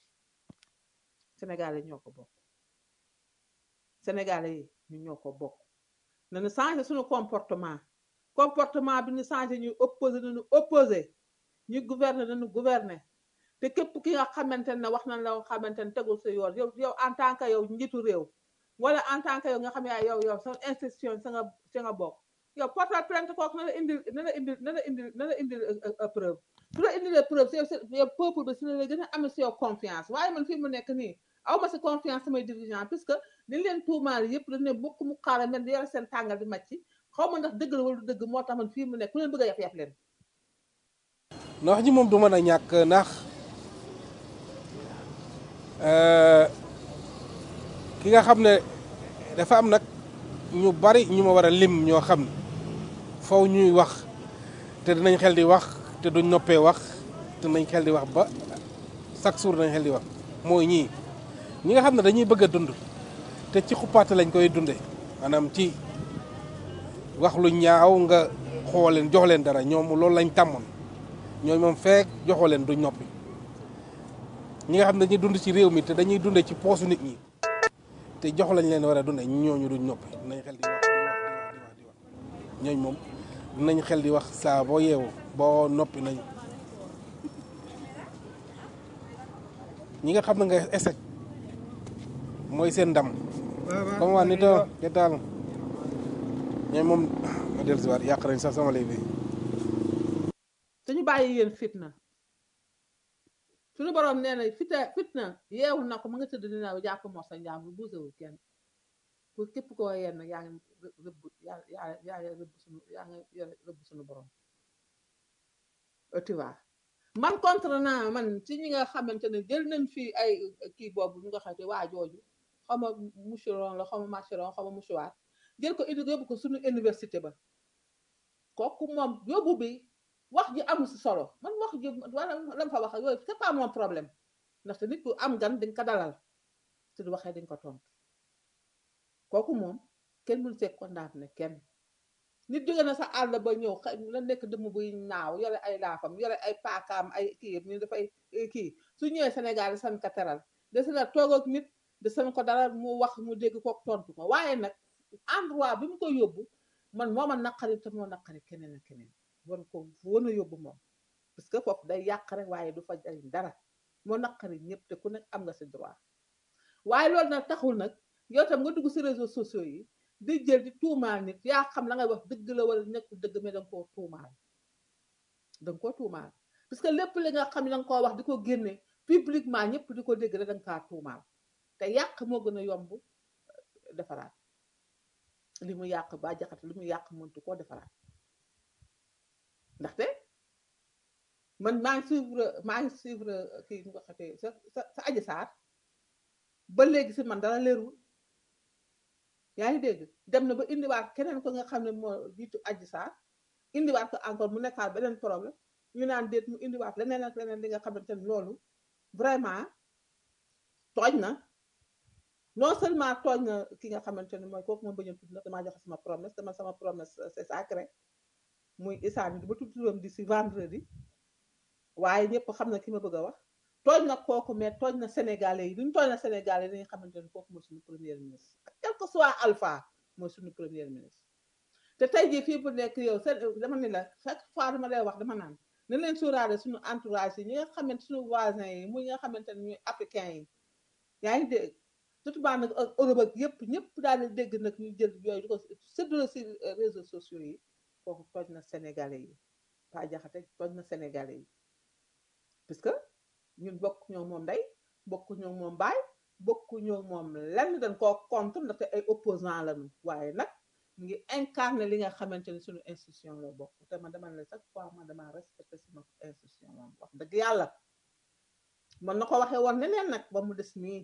Sénégalais ñoo ko bokk Sénégalais yi ñu ñoo ko bokk nañu changé suñu comportement comportement bi ñu changé ñuy opposé nañu opposé ñu gouverner nañu gouverner te képp ki nga xamante ne wax nañ la nga xamante ne tegul sa yoon yow yow en tant que yow njiitu réew wala en tant que yow nga xam ne yow yow sa institution sa nga sa nga bokk yow portal plainte kooku na la indil na la indil na la indil na la indil preuve su la indilee preuve si yow yow peuple bi si la la gën a amee si yow confiance waaye man fii mu nekk nii aw ma si confiance samay dirigeant puisque li leen tuumaal yëpp dañ ne bokk mu xaaral mel di yore seen tàngal di màcc xaw ma ndax dëgg la wala du dëgg moo tax man fii mu nekk ku leen bëgg a yaf yaf leen ndax ji moom du mën a ñàkk ndax ki nga xam ne dafa am nag ñu bari ñu ma war a lim ñoo xam ne faw ñuy wax te dinañ xel di wax te duñ noppee wax te dinañ xel di wax ba chaque jour dinañ xel di wax mooy ñii ñi nga xam ne dañuy bëgg a dund te ci xuppaate lañ koy dunde maanaam ci wax lu ñaaw nga xool leen jox leen dara ñoom loolu lañ tàmmoon ñooy moom feek joxoo leen duñ noppi ñi nga xam ne dañuy dund ci réew mi te dañuy dunde ci poosu nit ñi te jox lañ leen war a dunde ñooñu duñ noppi dinañ xel di wax di wax di wax di wax di wax ñooñu moom dinañ xel di wax saa boo yeewu boo noppi nañ ñi nga xam ne nga échec mooy seen ndam comme waa nito ke taal ñooy moom ma del si waat yàq nañ sax sama lay bi suñu bàyyi yéen fitna suñu borom nee na fita fitna yeewu na ko mu nga tëdd dina jàpp moo sa njaam bu buusewul kenn pour képp koo yenn yaa ngi rë- rëbb yaa yaa yaa ngi rëbb suñu yaa ngi yore rëbb suñu borom Euh, tu vois man contre naa man ci ñi nga xamante ne jël nañ fii ay kii boobu ñu nga xamante waa jooju xaw ma moucheron la xaw ma macheron xaw ma mouchoir jël ko indi yóbbu ko suñu université ba kooku moom yóbbu bi wax ji amul si solo man wax ji wala lam fa wax ak yooyu c'est pas mon problème ndaxte nit ku am gan dañ ko dalal su du waxee dañ ko tontu kooku moom kenn mënu see condamné kenn nit jóge na sa àll ba ñëw xëy la nekk dëmm buy naaw yore ay laafam yore ay paakaam ay kii yëpp ñu dafay kii su ñëwee Sénégal di san ka teral desi na toog ak nit de san ko dara mu wax mu dégg ko tontu ko waaye nag endroit bi mu ko yóbbu man moo ma naqari te moo naqari keneen ak keneen war ko wan a yóbbu moom parce que foofu day yàq rek waaye du fa jariñ dara moo naqari ñëpp te ku nekk am nga si droit waaye loolu nag taxul nag yow tam nga dugg si réseaux sociaux yi di jël di tuumaal nit yaa xam la ngay wax dëgg la wala nekkul dëgg mais danga koo tuumaal danga koo tuumaal parce que lépp li nga xam ne danga koo wax di ko génne publiquement ñëpp di ko dégg rek danga kaa tuumaal te yàq moo gën a yomb defaraat li mu yàq ba jaxat li mu yàq mëntu koo defaraat ndaxte man maa ngi suivre maa ngi suivre kii nu ko xatee sa sa sa aji saar ba léegi si man dara leerul yaa ngi dégg dem na ba indiwaat keneen ko nga xam ne moo jiitu aji saar indiwaat ko encore mu nekkaat beneen problème ñu naan déet mu indiwaat leneen ak leneen li nga xamante ne loolu vraiment tooñ na non seulement tooñ na ki nga xamante ne mooy kooku moom bañ a tudd nag damaa joxe sama promesse dama sama promesse euh, c'est sacré muy isaan du ba tudd turam di si vendredi waaye ñëpp xam na ki ma bëgg a wax tooñ na kooku mais tooñ na sénégalais yi duñ tooñ na sénégalais yi dañuy xamante ne kooku mooy suñu premier ministre ak quel que soit alpha mooy suñu premier ministre te tey jii fii bu nekk yow seen dama ne la chaque fois dama lay wax dama naan na leen suuraale suñu entourage yi ñi nga xamante suñu voisins yi muy ñi nga xamante ne ñuy africains yi yaa ngi dégg surtout baa nag ak Europe ak yëpp ñëpp daal di dégg nag ñu jël yooyu di ko séddale si euh, réseaux sociaux yi kooku tooñ na sénégalais yi Pa Jaxate tooñ na sénégalais yi parce que ñun bokk ñoo moom ndey bokk ñoo moom baay bokk ñoo moom lenn dañ koo contre ndaxte ay opposant lañu waaye nag mu ngi incarné li nga xamante ni suñu institution la bokk te man dama ne la chaque fois man dama respecté sama institution moom wax dëgg yàlla man na ko waxee woon neneen nag ba mu des nii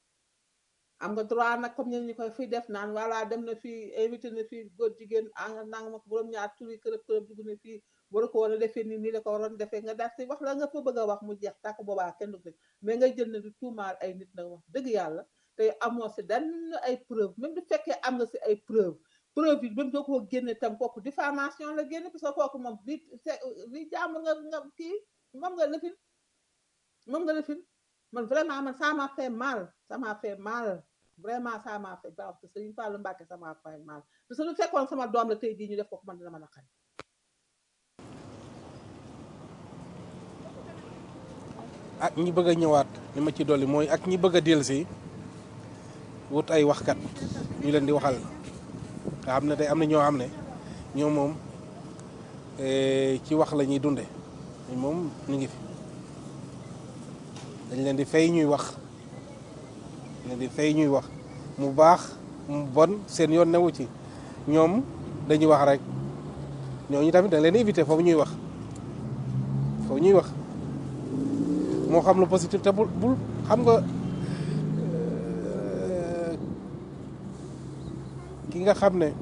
am nga droit nag comme ñen ñi koy fii def naan voilà dem na fii invité na fii góor jigéen anga nanga ma ko borom ñaar turi kërëb kërëb dugg na fii waru ko war a defee nii nii la ko waroon defee nga daal si wax la nga fa bëgg a wax mu jeex tàkk boobaa kenn du ko def mais ngay jël na di tuumaal ay nit nag wax dëgg yàlla te amoo si dan ay preuve même du fekkee am nga si ay preuve preuve yi même doo ko génne tam kooku diffamation la génne parce que kooku moom bi li jàmbur nga nga kii moom nga lëfin moom nga lëfin man vraiment man ça m'a fait mal ça m'a fait mal vraiment ça m'a fait mal parce que Serigne Fallou Mbacké ça m'a fait mal parce que lu fekkoon sama doom la tey jii ñu def ko man dina ma naqari ak ñi bëgg a ñëwaat li ma ci dolli mooy ak ñi bëgg a dellusi wut ay waxkat ñu leen di waxal nga xam ne tey am na ñoo xam ne ñoom moom eh, ci wax la ñuy dunde ñun moom ñu ngi fi dañ leen di fay ñuy wax dañ leen di fay ñuy wax mu baax mu bon seen yoon newu ci ñoom dañuy wax rek ñooñu tamit dañ leen di éviter foofu ñuy wax foofu ñuy wax moo xam lu positif te bul bul xam nga euh, ki nga xam ne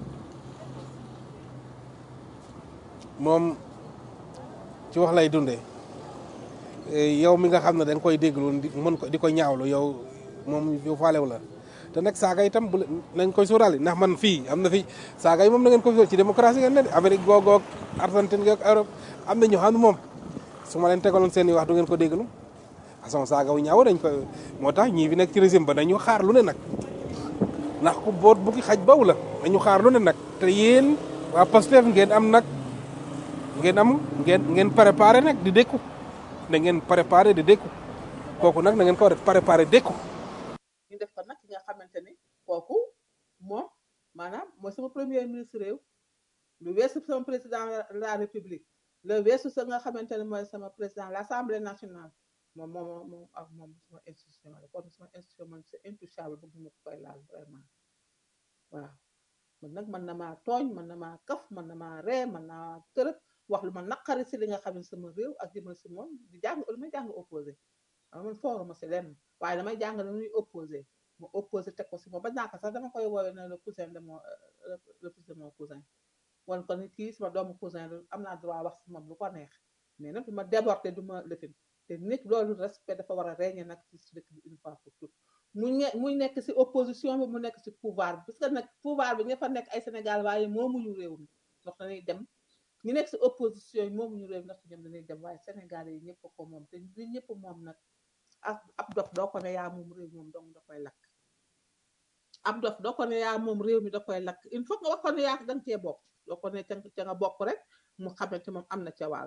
moom ci wax lay dundee eh, yow mi nga xam ne da nga koy déglu di mën ko di ko ñaawlu yow moom yow faalew la te nag saaga itam bu leen- nañ koy sóoraale ndax man fii am na fi saaga yi moom na ngeen ko fi ci démocratie ngeen ne de Amérique googoog Argentine goog Europe am na ñoo xam ne moom su ma leen tegaloon seen i wax du ngeen ko déglu façon saaga wu ñaaw dañ ko moo tax ñii fi nekk ci régime ba nañu xaar lu ne nag ndax ku boot bu ki xaj baw la nañu xaar lu ne nag te yéen waa Pastef ngeen am nag ngeen am ngeen ngeen préparé nag di dékku da ngeen préparé di dékku kooku nag na ngeen ko def préparé dékku ñu def ko nag ki nga xamante ni kooku moom maanaam mooy sama premier ministre réew lu weesu sama président de la république le weesu sa nga xamante ne mooy sama président l' assemblée nationale moom moom moom ak moom sama institution la kon sama institution man c'est intouchable bëgg ma ko koy laal vraiment waaw man nag man na maa tooñ man na maa kaf man na maa ree man naa tërëb wax lu ma naqari si li nga xam ne sama réew ak jëmal si moom di jàng lu may jàng opposé xam man fooruma si lenn waaye damay jàng lu ñuy opposé ma opposé teg ko si moom ba ñàkk sax dama koy woowee ne le cousin de mon euh, le fils de mon cousin wan ko ni kii sama doomu cousin la am naa droit wax si moom lu ko neex mais nag du ma déborder du ma lëfin te nit loolu respect dafa war a régner nag ci dëkk bi une fois pour toutes mu ne muy nekk si opposition bi mu nekk si pouvoir bi parce que nag pouvoir bi ña fa nekk ay Sénégal waaye moomuñu réew mi ndax dañuy dem ñu nekk si opposition yi moomuñu réew mi ndax ñoom dañuy dem waaye Sénégal yi ñëpp ko moom te li ñëpp moom nag ab ab dof doo ko ne yaa moom réew moom dong da koy lakk ab dof doo ko ne yaa moom réew mi da koy lakk il faut nga wax ko ne yaa da nga cee bokk doo ko ne ca ca nga bokk rek mu xamante moom am na ca wàll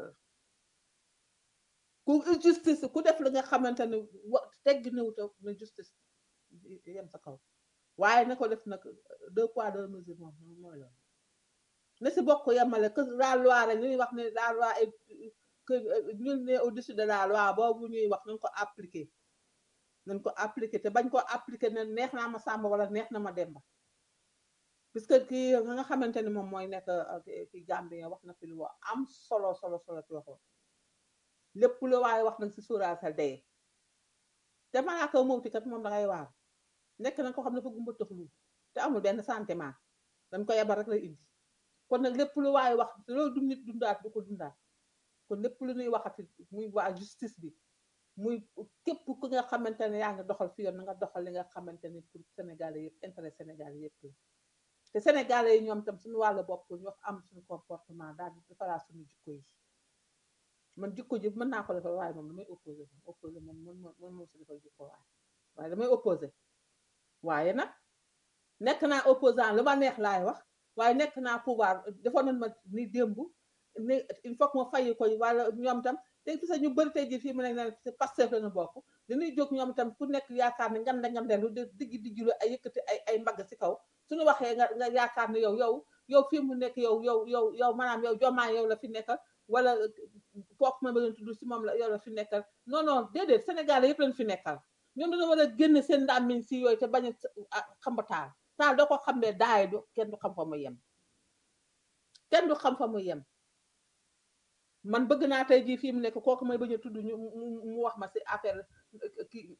ku justice ku def li nga xamante ne wa tegg néewta na justice yem sa kaw waaye na ko def nag deux poids deux mesures moom moom mooy loolu na si bokk yemale que la loi rek ñuy wax ne la loi est que nul n'est au-dessus de la loi boobu ñuy wax nañ ko appliquer nañ ko appliquer te bañ ko appliquer ne neex naa ma Samba wala neex na ma Demba puisque kii nga xamante ni moom mooy nekk ki Gambien wax na fi lu am solo solo solo ci waxoon lépp lu waaye wax nag si suuraal sa dee te malaaka mawti kat moom da ngay waar nekk na ko xam ne fa gumba tëxlu te amul benn sentiment dañ ko yebal rek lay indi kon nag lépp lu waaye wax loolu du nit dundaat du ko dundaat kon lépp lu ñuy waxati muy waa justice bi muy képp ku nga xamante ne yaa ngi doxal fi yoon na nga doxal li nga xamante ne pour Sénégalais yëpp intérêt Sénégalais yëpp la te Sénégalais yi ñoom tam suñu wàllu bopp ñu wax am suñu comportement daal di defaraat suñu jikko yi man jikko ji mën naa ko defal waaye moom damay opposé moom opposé moom mën mën moom si defal jikko waaye waaye damay opposé waaye nag nekk naa opposant lu ma neex laay wax waaye nekk naa pouvoir defoon nañ ma ni démb ni il faut que ma fayi ko wala ñoom tam te gis ñu bëri tey jii fii mu nekk ne c'est Pastef la ñu bokk dañuy jóg ñoom tam ku nekk yaakaar ne ngande ngandelu di diggi diggilu ay yëkkati ay ay mbagg si kaw suñu waxee nga nga yaakaar ne yow yow yow fii mu nekk yow yow yow yow maanaam yow jomaa yow la fi nekkal wala kooku ma bëgg tudd si moom la yow la fi nekkal non non déedéet Sénégal yëpp lañ fi nekkal ñoom dañoo war a génn seen ndàmmiñ si yooyu te bañ a xamba taal taal doo ko xam ne daay du kenn du xam fa mu yem kenn du xam fa mu yem man bëgg naa tey jii fii mu nekk kooku may bañ a tudd ñu mu wax ma si affaire kii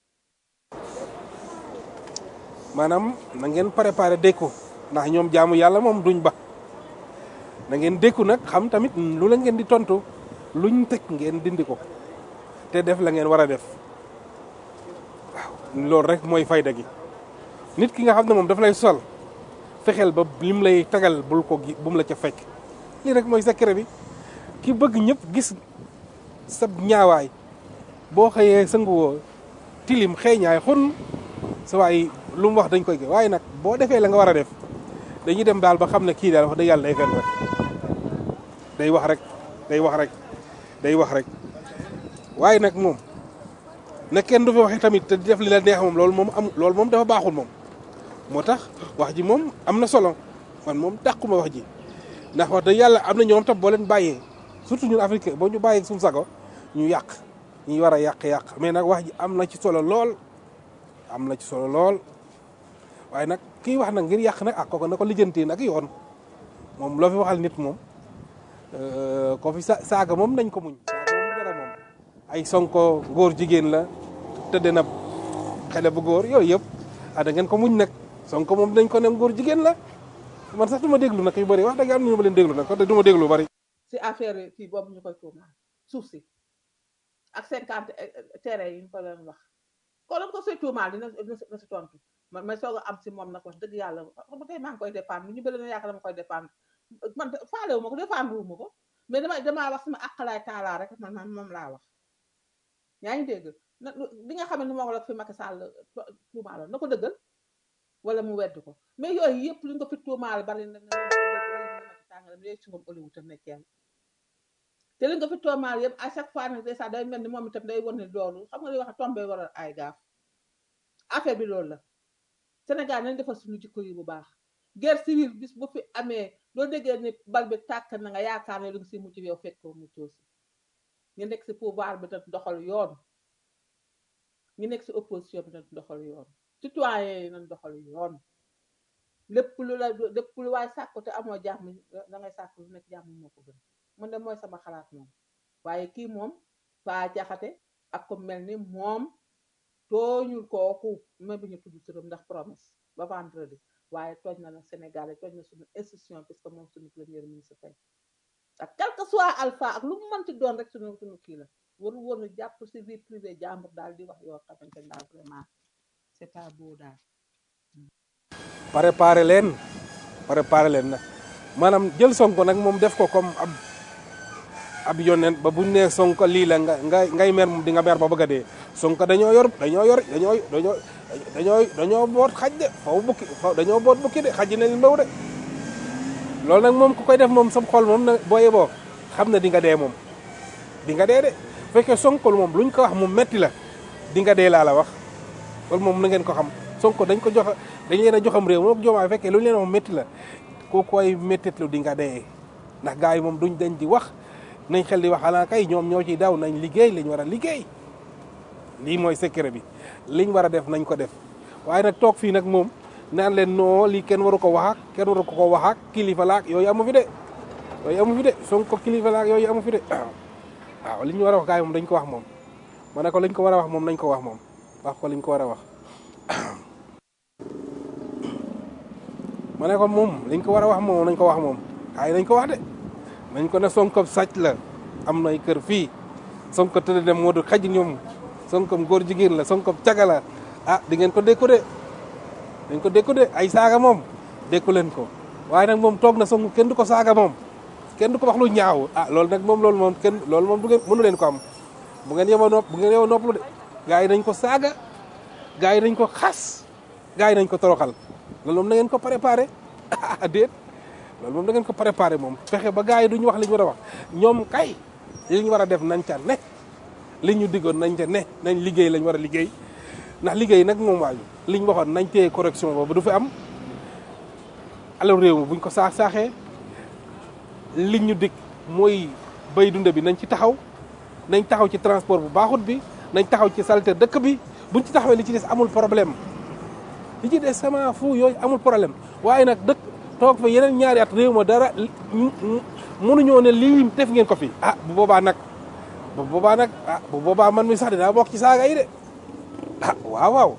maanaam na ngeen préparé dékku ndax ñoom jaamu yàlla moom duñ ba na ngeen dékku nag xam tamit lu la ngeen di tontu luñ teg ngeen dindi ko te def la ngeen war a def waaw loolu rek mooy fayda gi nit ki nga xam ne moom daf lay sol fexeel ba lim lay tagal bul ko gi bum la ca fekk lii rek mooy secret bi ki bëgg ñëpp gis sab ñaawaay boo xëyee sanguwoo tilim xeeñaay xun sa waay lu mu wax dañ koy gë waaye nag boo defee la nga war a def dañuy dem daal ba xam ne kii daal wax dëgg yàlla day fen rek day wax rek day wax rek day wax rek waaye nag moom na kenn du fi waxee tamit te di def li la neex moom loolu moom am loolu moom dafa baaxul moom moo tax wax ji moom am na solo man moom dàquma wax ji ndax wax dëgg yàlla am na ñoom tam boo leen bàyyee surtout ñun africain boo ñu bàyyee suñu sago ñu yàq ñu war a yàq-yàq mais nag wax ji am na ci solo lool am na ci solo lool waaye nag kii wax nag ngir yàq nag ak kooku na ko lijjanti nag yoon moom loo fi waxal nit moom ko fi sa saaga moom nañ ko muñ saaga moom dara moom ay sonko góor jigéen la tëdd na xale bu góor yooyu yëpp ah da ngeen ko muñ nag sonko moom dañ ko ne góor jigéen la man sax du ma déglu nag yu bëri wax dëgg am na ñu ma leen déglu nag kon du ma déglu bëri si affaire kii boobu ñu koy tuumaal suuf si ak cinquante terrain yi ñu ko leen wax ko doon ko si tuumaal dina na si tontu man may soog a am si moom nag wax dëgg yàlla xam nga tey maa ngi koy dépendre ñu bëri na yaakaar dama koy dépendre man faalewu ma ko dépendre wu ma ko mais dama damaa wax sama àqalaay taalaa rek man man moom laa wax yaa ngi dégg na li nga xam ne ni moo ko la fi Macky Sall tuumaaloon na ko dëggal wala mu wedd ko mais yooyu yëpp li nga ko fi tuumaal bari na tàngalam yooyu si ngoom oliwu tam nekkeel te li nga fi tuumaal yëpp à chaque fois nag dèjà day mel ni moom itam day wane loolu xam nga li wax tombé waral ay gaaf affaire bi loolu la Sénégal nañ defal suñu jikko yi bu baax guerre civile bis bu fi amee loo déggee ni bal bi tàkk na nga yaakaar ne lu nga si mucc yow fekk ko muccoo si ñu nekk si pouvoir bi tam doxal yoon ñu nekk si opposition bi tam doxal yoon citoyen yi nañ doxal yoon lépp lu la lépp lu waay sàkku te amoo jàmm da ngay sàkku lu nekk jàmm moo ko gën man de mooy sama xalaat moom waaye kii moom faa jaxate ak ko mel ni moom tooñul kooku même bi ñu tudd turam ndax promesse ba vendredi waaye tooñ na la Sénégal tooñ na suñu institution puisque moom suñu premier ministre tey ak quel que soit alpha ak lu mu mënti doon rek suñu suñu kii la waru woon a jàpp si vie privée jàmbur daal di wax yoo xamante ne daal vraiment c'est pas beau daal préparé leen préparé leen nag maanaam jël sonko nag moom def ko comme ab ab yonent ba buñ nee sonko lii la nga nga ngay mer moom di nga mer ba bëgg a dee sonko dañoo yor dañoo yor dañoo dañoo dañoo dañoo boot xaj de faw bukki faw dañoo boot bukki de xaj nañ mbaw de loolu nag moom ku koy def moom sam xol moom na booye boo xam ne di nga dee moom di nga dee de bu fekkee sonko moom luñ ko wax mu metti la di nga dee laa la wax loolu moom na ngeen ko xam sonko dañ ko jox dañ leen a joxam réew moom joomaay fekkee lu ñu leen moom métti la ku koy méttitlu di nga dee ndax gars yi moom duñ dañ di wax nañ xel di wax xanaa kay ñoom ñoo ciy daw nañ liggéey liñ war a liggéey lii mooy secret bi liñ war a def nañ ko def waaye nag toog fii nag moom naan leen non lii kenn waru ko wax ak kenn waru ko ko wax ak kilifa laak yooyu amu fi de yooyu amu fi de sonko kilifa laak yooyu amu fi de waaw li ñu war a wax gars yi moom dañ ko wax moom ma ne ko liñ ko war a wax moom nañ ko wax moom wax ko liñ ko war a wax ma ne ko moom liñ ko war a wax moom nañ ko wax moom waaye nañ ko wax de nañ ko ne sonko sàcc la am nay kër fii sonko tëdd dem moo du xaj ñoom sonko góor jigéen la sonko caga la ah di ngeen ko dékku de dañ ko dékku de ay saaga moom dékku leen ko waaye nag moom toog na sonko kenn du ko saaga moom kenn du ko wax lu ñaaw ah loolu nag moom loolu moom kenn loolu moom du ngeen mënu leen ko am bu ngeen yeboo nopp bu ngeen yeboo nopp lu de gars yi nañ ko saaga gars yi nañ ko xas gars yi nañ ko toroxal loolu moom na ngeen ko préparé ah déet loolu moom da ngeen ko préparé moom fexe ba gars yi duñu wax li ñu war a wax ñoom kay li ñu war a def nañ ca ne li ñu diggoon nañ ca ne nañ liggéey lañ war a liggéey ndax liggéey nag moom waaju li ñu waxoon nañ téye correction boobu du fi am alors réew mi buñ ko saax saaxee li ñu dig mooy bay dunde bi nañ ci taxaw nañ taxaw ci transport bu baaxut bi nañ taxaw ci salte dëkk bi buñ ci taxawee li ci des amul problème li ci des sama fu yooyu amul problème waaye nag dëkk toog fa yeneen ñaari at réew ma dara mënuñoo ne lii def ngeen ko fi ah bu boobaa nag bu boobaa nag ah bu boobaa man mi sax dinaa bokk ci saaga yi de ah waaw waaw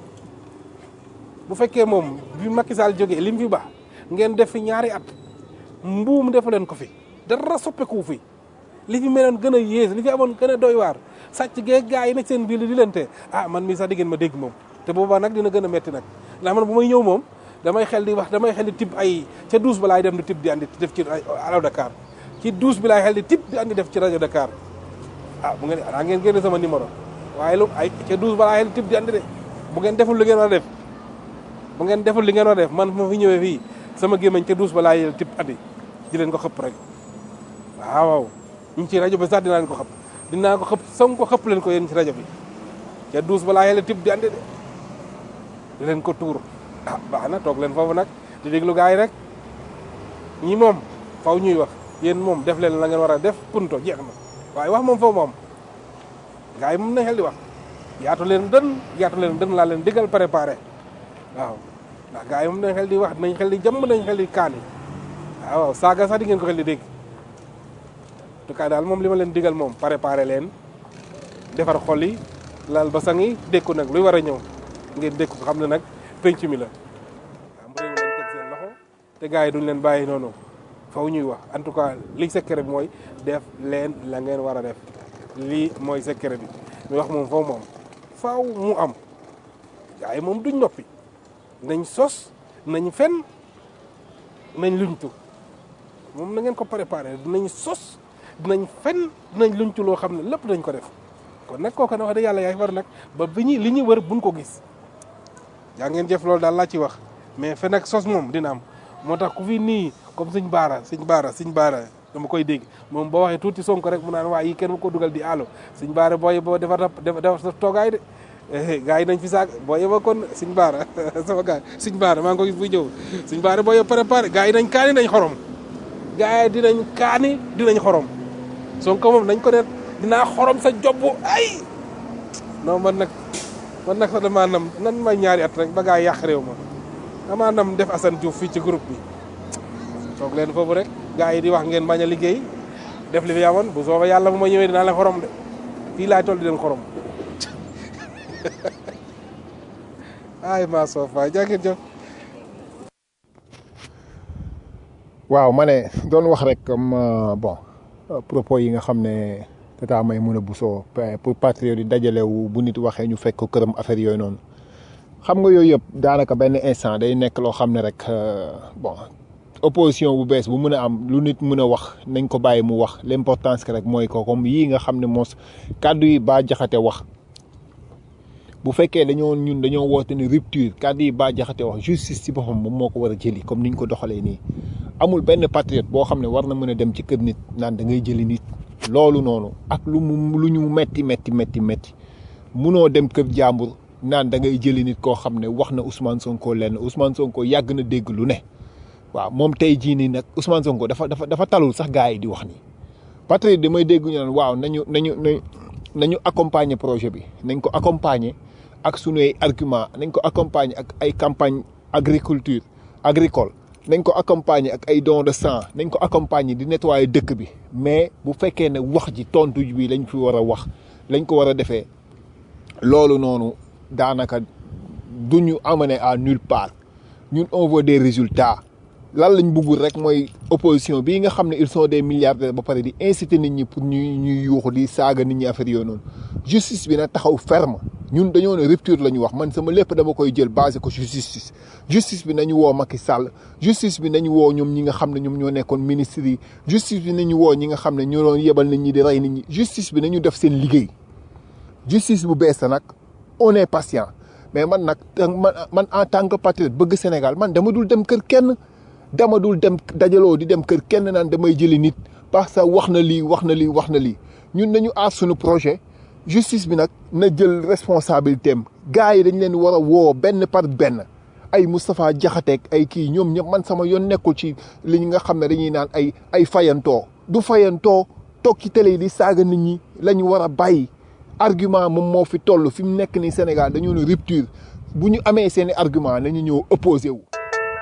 bu fekkee moom bi Macky Sall jógee lim fi baax ngeen def fi ñaari at mbuum defu leen ko fi dara soppeeku fi li fi meloon gën a yées li fi amoon gën a doy waar sàcc gee gaa yi nekk seen biir di leen te ah man mi sax di ngeen ma dégg moom te boobaa nag dina gën a metti nag ndax man bu may ñëw moom damay xel di wax damay xel di tib ay ca douze ba laay dem di tib di andi def ci alaw Dakar ci douze bi laay xel di tib di andi def ci rajo Dakar ah bu ngeen ah ngeen génne sama numéro waaye lu ay ca douze ba laay xel di tib di andi de bu ngeen deful li ngeen war a def bu ngeen deful li ngeen war a def man ma fi ñëwee fii sama gémmañ ca douze ba laay xel tib andi di leen ko xëpp rek waaw waaw ñu ci rajo bi sax dinaa leen ko xëpp dinaa ko xëpp song ko xëpp leen ko yéen ci rajo bi ca douze ba laay xel tib di andi de di leen ko tuur ah baax na toog leen foofu nag di déglu gars yi rek ñi moom faw ñuy wax yéen moom def leen la ngeen war a def punto jeex na waaye wax moom foofu moom gars yi moom nañ xel di wax yaatu leen dën yaatu leen dën laa leen digal préparé waaw ndax gars yi moom nañ xel di wax nañ xel di jàmm nañ xel di kaani waaw waaw saaga sax di ngeen ko xel di dégg en tout cas daal moom li ma leen digal moom préparé leen defar xol yi lal basang yi dékku nag luy war a ñëw ngeen dékku ko xam ne nag penc mi la am réew lañ teg seen loxo te gars yi duñ leen bàyyi noonu faw ñuy wax en tout cas li secret bi mooy def leen la ngeen war a def lii mooy secret bi ñu wax moom faw moom faw mu am gars yi moom duñ noppi nañ sos nañ fen nañ luñtu moom na ngeen ko préparé dinañ sos dinañ fen dinañ luñtu loo xam ne lépp dañ ko def kon nag kooku na wax dëgg yàlla yaay war nag ba bi ñu li ñu wër buñ ko gis yaa ngeen jëf loolu daal laa ci wax mais fen ak sos moom dina am moo tax ku fi nii comme suñ baara suñ baara suñ baara dama koy dégg moom boo waxee tuuti sonko rek mu naan waa yi kenn mu ko dugal di allo suñ baara booy boo defar defar sa toogaay de gars yi nañ fi saag boo yeba kon suñ baara sama gars suñ baara maa ngi ko gis buy ñëw suñ baara boo yeba préparé gars yi nañ kaani nañ xorom gars yi dinañ kaani dinañ xorom sonko moom nañ ko ne dinaa xorom sa job ay non man nag man nag sax damaa nam nan may ñaari at rek ba gaa yàq réew ma amaa nam def Assane Diouf fii ci groupe bi toog leen foofu rek gars yi di wax ngeen bañ a liggéey def li fi amoon bu soobee yàlla bu ma ñëwee dinaa leen xorom de fii laay toll di leen xorom ay maa soof waay jaa ngeen jëf waaw ma ne doon wax rek comme euh, bon euh, propos yi nga xam ne tata may mën a busoo pour patriote yi dajalewu bu nit waxee ñu fekk ko këram affaire yooyu noonu xam nga yooyu yëpp daanaka benn instant day nekk loo xam ne rek euh, bon opposition bu bees bu mën a am lu nit mën a wax nañ ko bàyyi mu wax l'importance que rek mooy ko comme yii nga xam ne moos kàddu yi baa jaxate wax bu fekkee dañoo ñun dañoo woote ne rupture kàddu yi baa jaxate wax justice ci boppam moom moo ko war a jëli comme niñ ko doxalee nii amul benn patriote boo xam ne war na mën a dem ci kër nit naan da ngay jëli nit loolu noonu ak lu mu lu ñu metti metti metti metti munoo dem kër jàmbur naan da ngay jëli nit koo xam ne wax na Ousmane Sonko lenn Ousmane Sonko yàgg na dégg lu ne waaw moom tey jii nii nag Ousmane Sonko dafa dafa dafa talul sax gars yi di wax nii patriote damay dégg ñu naan waaw nañu nañu nañu nañu accompagner projet bi nañ ko accompagner ak sunuy argument nañ ko accompagner ak ay campagne agriculture agricole nañ ko accompagner ak ay don de sang nañ ko accompagner di nettoyer dëkk bi mais bu fekkee ne wax ji tontu bi lañ fi war a wax lañ ko war a defee loolu noonu daanaka du ñu amener à nulle part ñun on veut des résultats lan lañ bëggul rek mooy opposition bii nga xam ne ils sont des milliardaires ba pare di inciter nit ñi pour ñuy ñuy yuuxu di saaga nit ñi affaire yooyu noonu justice bi na taxaw ferme ñun dañoo ne rupture la ñu wax man sama lépp dama koy jël basé ko ci justice justice bi nañu woo Macky Sall justice bi nañu woo ñoom ñi nga xam ne ñoom ñoo nekkoon ministres yi justice bi nañu woo ñi nga xam ne ñoo doon yebal nit ñi di rey nit ñi justice bi nañu def seen liggéey justice bu bees la nag on est patient mais man nag man man en tant que patriote bëgg Sénégal man dama dul dem kër kenn dama dul dem dajaloo di dem kër kenn naan damay jëli nit parce que wax na lii wax na lii wax na lii ñun nañu aar suñu projet justice bi nag na jël responsabilité am gars yi dañ leen war a woo benn par benn ay Moustapha Diakhaté ay kii ñoom ñëpp man sama yoon nekkul ci li nga xam ne dañuy naan ay ay fayantoo du fayantoo toog ci télé yi di saaga nit ñi la ñu war a bàyyi argument moom moo fi toll fi mu nekk nii Sénégal dañoo ne rupture bu ñu amee seeni argument nañu ñëw opposé wu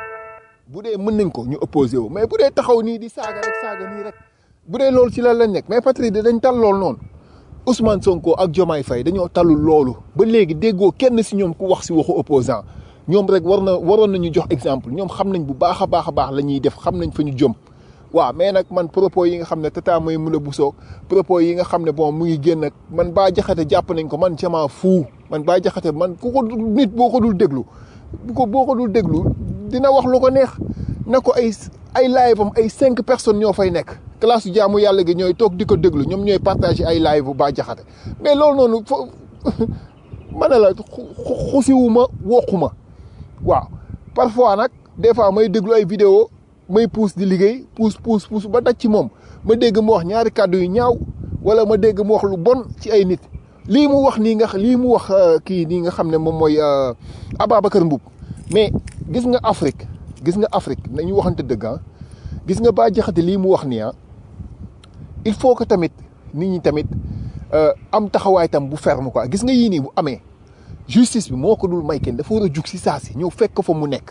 bu dee mën nañ ko ñu opposé wu mais bu dee taxaw nii di saaga rek saaga nii rek bu dee loolu ci lan lañ nekk mais patrie dañ tal loolu noonu Ousmane Sonko ak Diomaye Faye dañoo talul loolu ba léegi déggoo kenn si ñoom ku wax si waxu opposant ñoom rek war na waroon nañu jox exemple ñoom xam nañ bu baax a baax a baax la ñuy def xam nañ fa ñu jëm waaw mais nag man propos yi nga xam ne tata mooy mun a busoo propos yi nga xam ne bon mu ngi génn ak man baa jaxate jàpp nañ ko man jamaa fuu man baa jaxate man ku ko nit boo ko dul déglu bu ko boo ko dul déglu dina wax lu ko neex na ko ay ay live am ay cinq personnes ñoo fay nekk classe jaamu yàlla gi ñooy toog di ko déglu ñoom ñooy partagé ay live bu baa jaxate mais loolu noonu fo ma ne la xusiwuma woquma waaw parfois nag des fois may déglu ay vidéo may puus di liggéey puus puus puus ba daj ci moom ma dégg mu wax ñaari kàddu yu ñaaw wala ma dégg mu wax lu bon ci ay nit lii mu wax nii nga lii mu wax kii nii nga xam ne moom mooy Ababacar Mboup mais gis nga Afrique gis nga Afrique nañu waxante dëgg ah gis nga Bah Diakhaté lii mu wax nii ah il faut que tamit nit ñi tamit am taxawaay tam bu ferme quoi gis nga yii nii bu amee justice bi moo ko dul may kenn dafa war a jug si saa si ñëw fekk ko fa mu nekk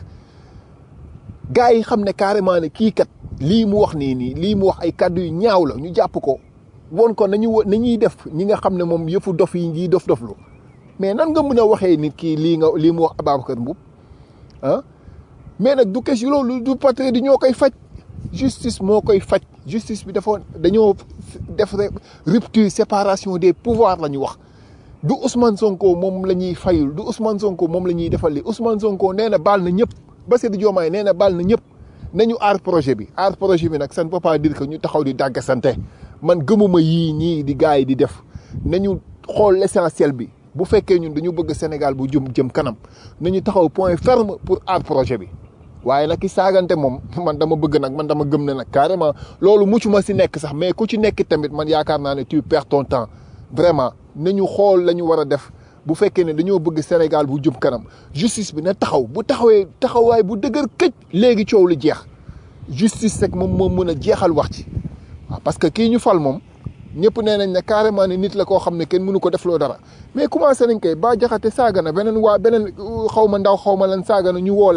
gars yi xam ne carrément ne kii kat lii mu wax nii nii lii mu wax ay kàddu yu ñaaw la ñu jàpp ko won ko nañu nañuy def ñi nga xam ne moom yëfu dof yi ngi dof doflu mais nan nga mën a waxee nit kii lii nga lii mu wax Ababacar Mboup ah mais nag du question loolu du patriote di ñoo koy faj justice moo koy faj justice bi dafa dañoo def rupture séparation des pouvoirs la ñu wax du Ousmane Sonko moom la ñuy fayul du Ousmane Sonko moom la ñuy defal li Ousmane Sonko nee na baal na ñëpp Bassirou Diomaye nee na baal na ñëpp nañu aar projet bi aar projet bi nag ça ne peut pas dire que ñu taxaw di dàgg sante man gëmuma yii ñii di gars yi di def nañu xool l'essentiel bi bu fekkee ñun dañu bëgg Sénégal bu jëm jëm kanam nañu taxaw point ferme pour aar projet bi waaye nag ki saagante moom man dama bëgg nag man dama gëm ne nag carrément loolu mucc ma si nekk sax mais ku ci nekk tamit man yaakaar naa ne tu perds ton temps vraiment nañu xool la ñu war a def bu fekkee ne dañoo bëgg Sénégal bu jëm kanam justice bi na taxaw bu taxawee taxawaay bu dëgër këj léegi coow lu jeex justice rek moom moo mën a jeexal wax ci waaw parce que kii ñu fal moom ñëpp nee nañ ne carrément ne nit la koo xam ne kenn mënu ko defloo dara mais commencé nañ koy Bah Diakhaté saaga na beneen waa beneen xaw ma ndaw xaw ma lan saaga na ñu woo leen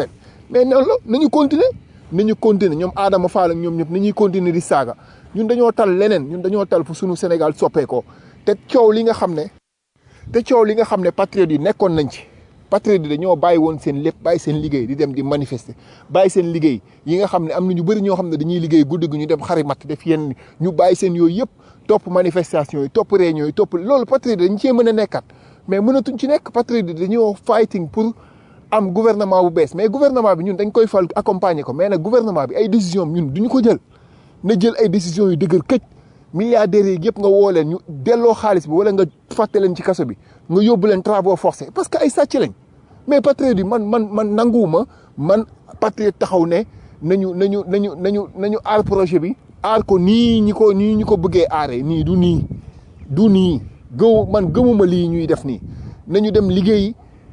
mais noonu la nañu continuer nañu continuer ñoom Adama Fall ak ñoom ñëpp nañuy continuer di saaga ñun dañoo tal leneen ñun dañoo tal fu sunu Sénégal soppeekoo te coow li nga xam ne te coow li nga xam ne patriotes yi nekkoon nañ ci patriotes yi dañoo bàyyi woon seen lépp bàyyi seen liggéey di dem di manifester bàyyi seen liggéey yi nga xam ne am na ñu bëri ñoo xam ne dañuy liggéey guddi gi ñu dem xari matt def yenn ñu bàyyi seen yooyu yëpp topp manifestation yi topp réunion yi topp loolu patriotes yi dañ cee mën a nekkat mais mënatuñ ci nekk patriotes yi dañoo fighting pour am gouvernement bu bees mais gouvernement bi ñun dañ koy fal accompagner ko mais nag gouvernement bi ay décision ñun duñu ko jël na jël ay décisions yu dëgër këj milliardaires yi yëpp nga woo leen ñu delloo xaalis bi wala nga fàtte leen ci kaso bi nga yóbbu leen travaux forcés parce que ay sàcc lañ mais patriote yi man man man nanguwuma man patriote taxaw ne nañu nañu nañu nañu nañu aar projet bi aar ko nii ñi ko nii ñu ko bëggee aaree nii du nii du nii gëw man gëmuma lii ñuy def nii nañu dem liggéeyi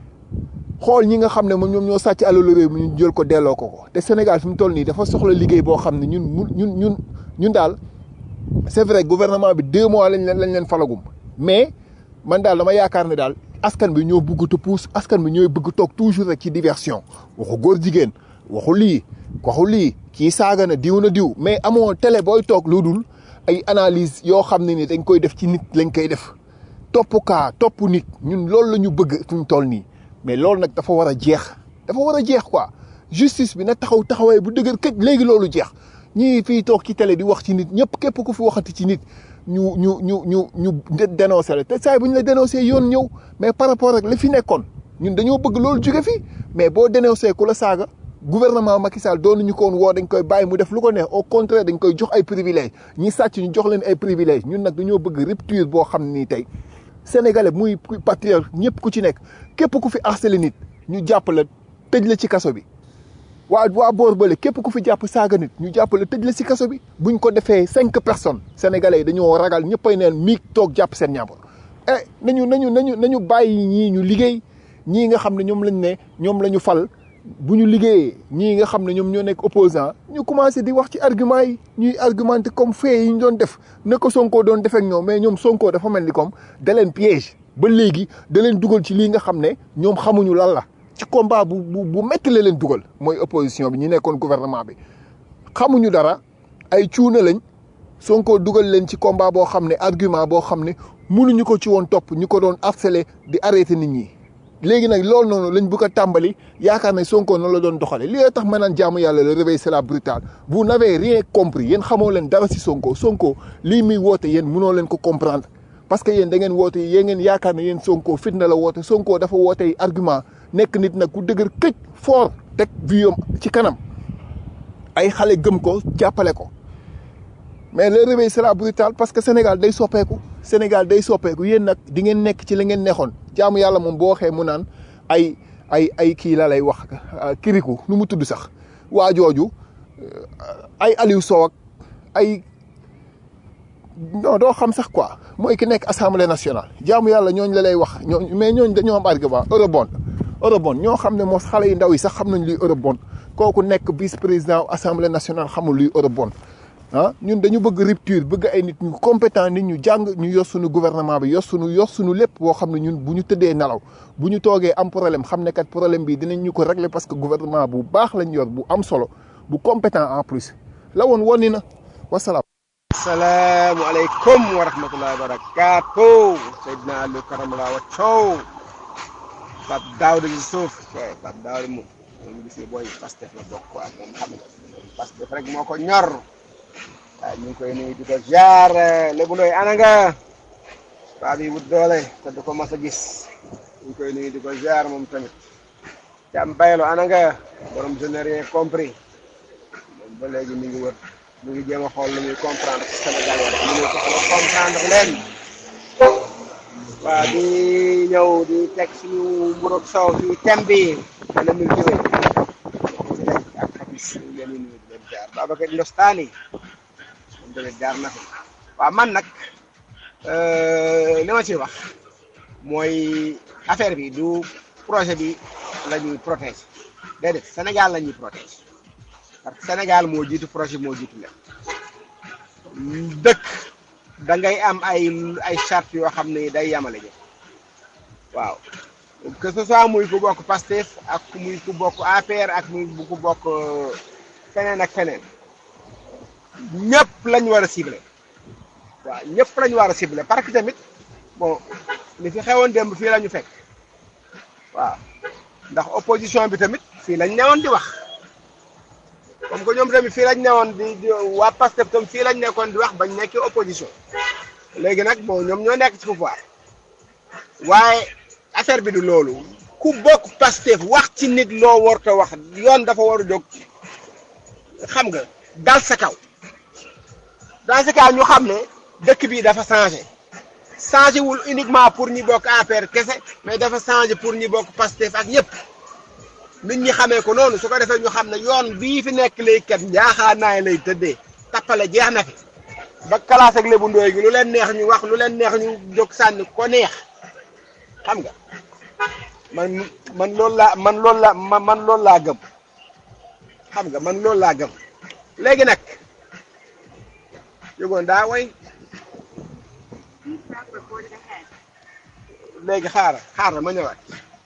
xool ñi nga xam ne moom ñoom ñoo sàcc alalu réew mi ñu jël ko delloo ko ko te Sénégal fi mu toll nii dafa soxla liggéey boo xam ne ñun mu ñun ñun ñun daal c'est vrai gouvernement bi deux mois lañ leen lañ leen falagum mais man daal dama yaakaar ne daal askan bi ñoo bëgg te puus askan bi ñooy bëgg toog toujours rek ci diversion waxu góor jigéen waxu lii waxu lii kii saaga na diw na diw mais amoo télé booy toog lu dul ay analyse yoo xam ne ni dañ koy def ci nit lañ koy def topp kaa topp nit ñun loolu la ñu bëgg fi mu toll nii mais loolu nag dafa war a jeex dafa war a jeex quoi justice bi na taxaw taxawaay bu dëgër këj léegi loolu jeex ñii fii toog ci télé di wax ci nit ñëpp képp ku fi waxati ci nit ñu ñu ñu ñu ñu dénoncé la te saa bu ñu la dénoncé yoon ñëw mais par rapport ak la fi nekkoon ñun dañoo bëgg loolu jóge fi mais boo dénoncé ku la saaga gouvernement Macky Sall doon ñu ko woon woo dañ koy bàyyi mu def lu ko neex au contraire dañ koy jox ay privilèges ñi sàcc ñu jox leen ay privilèges ñun nag dañoo bëgg rupture boo xam ni tey sénégalais muy patriote ñëpp ku ci nekk képp ku fi harcelé nit ñu jàpp la tëj la ci kaso bi. waa waa boor bële képp ku fi jàpp saaga nit ñu jàpp la tëj la ci kaso bi buñ ko defee cinq personnes sénégalais yi dañoo ragal ñëppay neen miig toog jàpp seen ñàmbur eh nañu nañu nañu nañu bàyyi ñii ñu liggéey ñii nga xam ne ñoom lañ ne ñoom la ñu fal bu ñu liggéeyee ñii nga xam ne ñoom ñoo nekk opposant ñu commencé di wax ci argument yi ñuy argumenté comme fait yi ñu doon def na ko Sonko doon defek ñoom mais ñoom Sonko dafa mel ni comme da leen piège ba léegi da leen dugal ci lii nga xam ne ñoom xamuñu lan la ci combat bu bu bu métti la leen dugal mooy opposition bi ñi nekkoon gouvernement bi xamuñu dara ay cuuna lañ Sonko dugal leen ci combat boo xam ne argument boo xam ne mënuñu ko ci woon topp ñu ko doon harceler di arrêté nit ñi. léegi nag loolu noonu lañ bëgg a tàmbali yaakaar ne Sonko noonu la doon doxale li tax ma naan jaamu yàlla le réveil c'est la brutale vous n'avez rien compris yéen xamoo leen dara si Sonko Sonko lii muy woote yéen mënoo leen ko comprendre parce que yéen da ngeen woote yéen ngeen yaakaar ne yéen Sonko fitna la woote Sonko dafa woote argument nekk nit nag ku dëgër këj fort teg viom ci kanam ay xale gëm ko jàppale ko mais le réveil c'est la brutale parce que Sénégal day soppeeku Sénégal day soppeeku yéen nag di ngeen nekk ci la ngeen neexoon jaamu yàlla moom boo waxee mu naan ay ay ay kii la lay wax kiriku nu mu tudd sax waa jooju ay Aliou Sow ak ay non doo xam sax quoi mooy ki nekk assemblée nationale jaamu yàlla ñooñ la lay wax ñooñ mais ñooñ dañoo am argument eurobond eurobond ñoo xam ne moo xale yu ndaw yi sax xam nañ luy eurobond kooku nekk vice président assemblée nationale xamul luy eurobond ah ñun dañu bëgg rupture bëgg ay nit ñu compétent nit ñu jàng ñu yor suñu gouvernement bi yor suñu yor suñu lépp boo xam ne ñun bu ñu tëddee nelaw bu ñu toogee am problème xam ne kat problème bi dinañ ñu ko régler parce que gouvernement bu baax lañ yor bu am solo bu compétent en plus la woon wonni na wasalaam. salaamualeykum wa rahmatullahi wa barakaatu Seydina Aliou Karamala wa Thiaw Pape Daouda ci suuf Pape Daouda moom moom gis nga booy Pastef la bokk ak moom xam nga Pastef rek moo ko ñor. waaw ñu ngi koy nuyu di ko jaar Lébu Ndoy ana nga paa bi wut doole te du ko mas a gis ñu ngi koy nuyu di ko jaar moom tamit Thiam Baylo ana nga borom je n'ai rien compris moom ba léegi mi ngi wër mi ngi jéem a xool lu muy comprendre ci Sénégal yi mu ngi ko comprendre leen waaw di ñëw di teg suñu mburoog soow ci thème bi dana mil jiwé ak xabis ñu leen di nuyu di leen jaar Babacar Ndostani tamit jaar na fi waaw man nag li ma ci wax mooy affaire bi du projet bi la ñuy protéger déedéet Sénégal la ñuy protéger parce que Sénégal moo jiitu projet moo jiitu lépp dëkk da ngay am ay ay charte yoo xam ne day yamale ñëpp waaw que ce soit muy ku bokk Pastef ak muy ku bokk APR ak muy ku bokk feneen ak feneen ñëpp lañ war a ciblé waaw ñëpp lañ war a ciblé parce que tamit bon li fi xewoon démb fii la ñu fekk waaw ndax opposition bi tamit fii lañ newoon di wax comme que ñoom tamit fii lañ newoon di di waa Pastef tam fii lañ nekkoon di wax bañ nekkee opposition léegi nag bon ñoom ñoo nekk ci pouvoir waaye affaire bi du loolu ku bokk Pastef wax ci nit loo warta wax yoon dafa war a jóg xam nga dal sa kaw dans ce cas ñu xam ne dëkk bi dafa changé changé wul uniquement pour ñi bokk APR kese mais dafa changé pour ñi bokk Pastef ak ñëpp nit ñi xamee ko noonu su ko defee ñu xam ne yoon bii fi nekk léegi kat njaaxaanaay lay tëddee tappale jeex na fi ba classe ak lébu ndooy gi lu leen neex ñu wax lu leen neex ñu jóg sànni ko neex xam nga man man loolu laa man loolu laa man loolu laa gëm xam nga man loolu laa gëm léegi nag yëgoon daa way léegi xaaral xaaral ma ñëwaat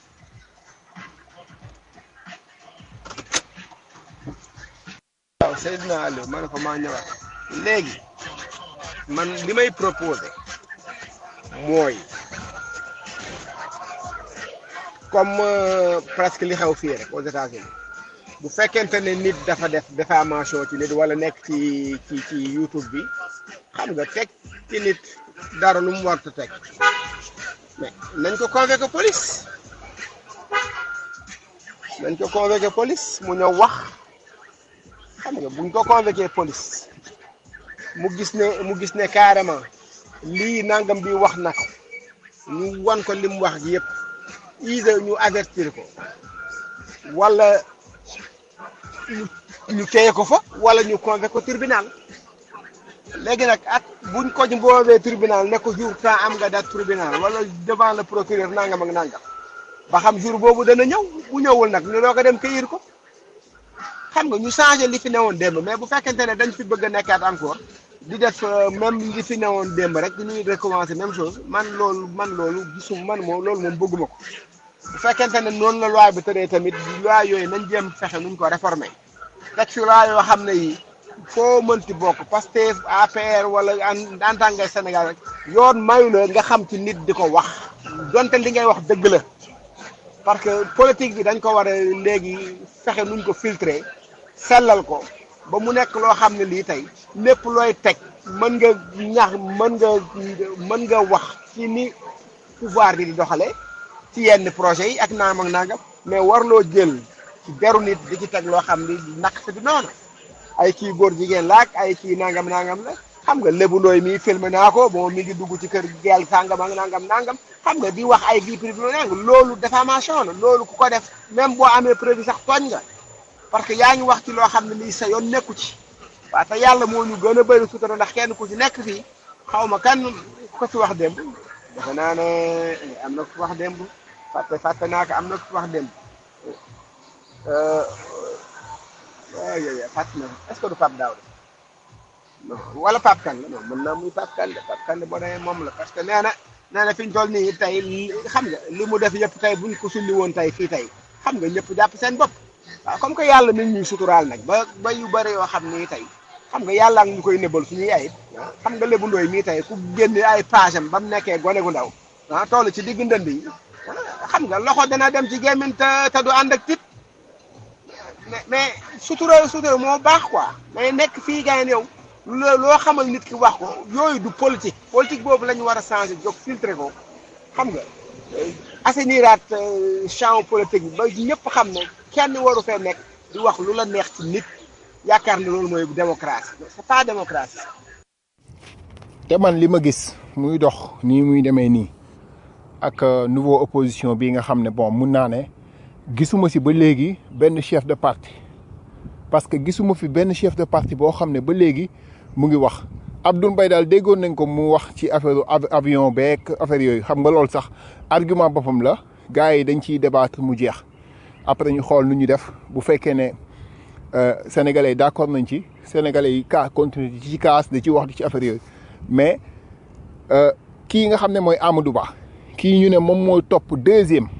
waaw Seydina Aliou ma ne ko maa ñëwaat léegi man li may proposé mooy comme presque li xew fii rek aux États-Unis bu fekkente ne nit dafa def diffamation ci nit wala nekk ci ci ci YouTube bi xam nga teg ci nit dara lu mu warta teg mais nañ ko convoqué police nañ ko convoqué police mu ñëw wax xam nga buñ ko convoqué police mu gis ne mu gis ne carrément lii nangam bi wax na ko ñu wan ko li mu wax gi yëpp ise ñu avertir ko wala ñu ñu téye ko fa wala ñu convoqué ko tribunal léegi nag at buñ ko boobee tribunal ne ko jour temps am nga date tribunal wala devant le procureur nangam ak nangam ba xam jour boobu dana ñëw bu ñëwul nag ñu doo ko dem këyir ko xam nga ñu changé li fi newoon démb mais bu fekkente ne dañ fi bëgg a nekkaat encore di def même li fi newoon démb rek ñuy recommencer même chose man loolu man loolu gisum man moom loolu moom bëgguma ko bu fekkente ne noonu la loi bi tëree tamit loi yooyu nañ jéem fexe nuñ ko réformer teg fi loi yoo xam ne yi foo mënti bokk Pastef APR wala en en tant que Sénégal rek yoon mayu la nga xam ci nit di ko wax donte li ngay wax dëgg la parce que politique bi dañ ko war a léegi fexe nuñ ko filtrer sellal ko ba mu nekk loo xam ne lii tey lépp looy teg mën nga ñax mën nga mën nga wax ci ni pouvoir bi di doxale ci yenn projet yi ak naam ak nangam mais warloo jël ci beru nit di ci teg loo xam ni nak sa di noonu ay kii góor jigéen la ak ay kii nangam nangam la xam nga lébu ndooy mi filmé naa ko bon mi ngi dugg ci kër gel sàngam ak nangam nangam xam nga di wax ay vie privée nang loolu diffamation la loolu ku ko def même boo amee preuve sax tooñ nga parce que yaa ngi wax ci loo xam ne lii sa yoon nekku ci waaw te yàlla moo ñu gën a bëri sutura ndax kenn ku ci nekk fii xaw ma kan ko ci wax démb defe naa ne am na ku wax démb fàtte fàtte naa ko am na ku wax démb waaw yooyu fàtte na est-ce que du Pape Daouda non wala Pape Kane la non mën naa muy Pape Kane de Pape Kane boo demee moom la parce que nee na nee na fi ñu toll nii tey xam nga li mu def yëpp tey buñ ko sulli woon tey fii tey xam nga ñëpp jàpp seen bopp waaw comme que yàlla nit ñuy suturaal nag ba ba yu bëri yoo xam ni tey xam nga yàlla ak ñu koy nëbbal suñuy ayib xam nga lébu ndooy mii tey ku génne ay page am ba mu nekkee gone gu ndaw ah toll ci digg ndënd yi xam nga loxo dana dem ci gémmiñ te te du ànd ak tit mais mais sutura sutura moo baax quoi mais nekk fii gars yow loo loo xamal nit ki wax ko yooyu du politique politique boobu la ñu war a changer jóg filtrer ko xam nga assainiraat champ politique bi ba ñëpp xam ne kenn waru fee nekk di wax lu la neex ci nit yaakaar ne loolu mooy démocratie c'est pas démocratie. te man li ma gis muy dox nii muy demee nii ak nouveau opposition bi nga xam ne bon mun naa ne gisuma si ba léegi benn chef de parti parce que gisuma fi benn chef de parti boo xam ne ba léegi mu ngi wax Abdoul Mbaye daal déggoon nañ ko mu wax ci affaire avion beeg affaire yooyu xam nga loolu sax argument boppam la gars yi dañ ciy débattre mu jeex après ñu xool nu ñu def bu fekkee ne sénégalais yi d'accord nañ ci sénégalais yi kaa continuer ci kaas di ci wax di ci affaire yooyu mais kii nga xam ne mooy Amadou Ba kii ñu ne moom mooy topp deuxième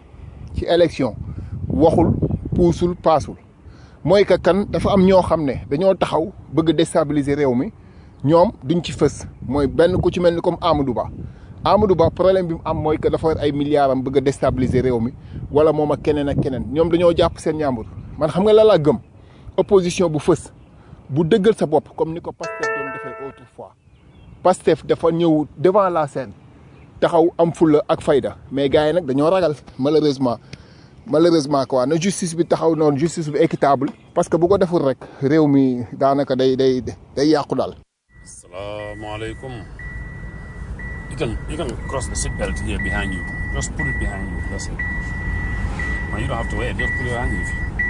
ci élection waxul puusul paasul mooy que kan dafa am ñoo xam ne dañoo taxaw bëgg déstabiliser réew mi ñoom duñ ci fës mooy benn ku ci mel ni comme Amadou Ba Amadou Ba problème bi mu am mooy que dafa war ay milliards am bëgg a déstabiliser réew mi wala moom ak keneen ak keneen ñoom dañoo jàpp seen ñaambur man xam nga la laa gëm opposition bu fës bu dëggal sa bopp comme ni ko Pastef doon defee autrefois Pastef dafa ñëw devant la scène taxaw am fulla ak fayda mais gars yi nag dañoo ragal malheureusement malheureusement quoi na justice bi taxaw noonu justice bi équitable parce que bu ko deful rek réew mi daanaka day day day yàqu daal. Assalamualaikum. You can you can cross the seatbelt here behind you. Just put it behind you. That's it. Well, you don't have to wait. Just put it behind you.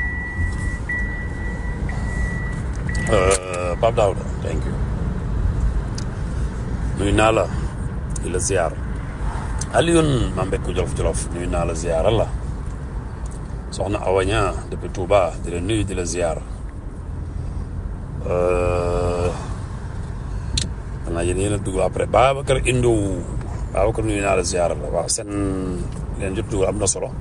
Uh, Pape Daouda, thank you. nuyu naa la di la ziar Alioune maa mbekk jolof jolof nuyu naa la ziar la soxna Awaña depuis Touba di la nuyu di la ziar xanaa yéen yéen a dugg après Babacar Indo Babacar nuyu naa la ziar la waaw seen leen jot dugg am na solo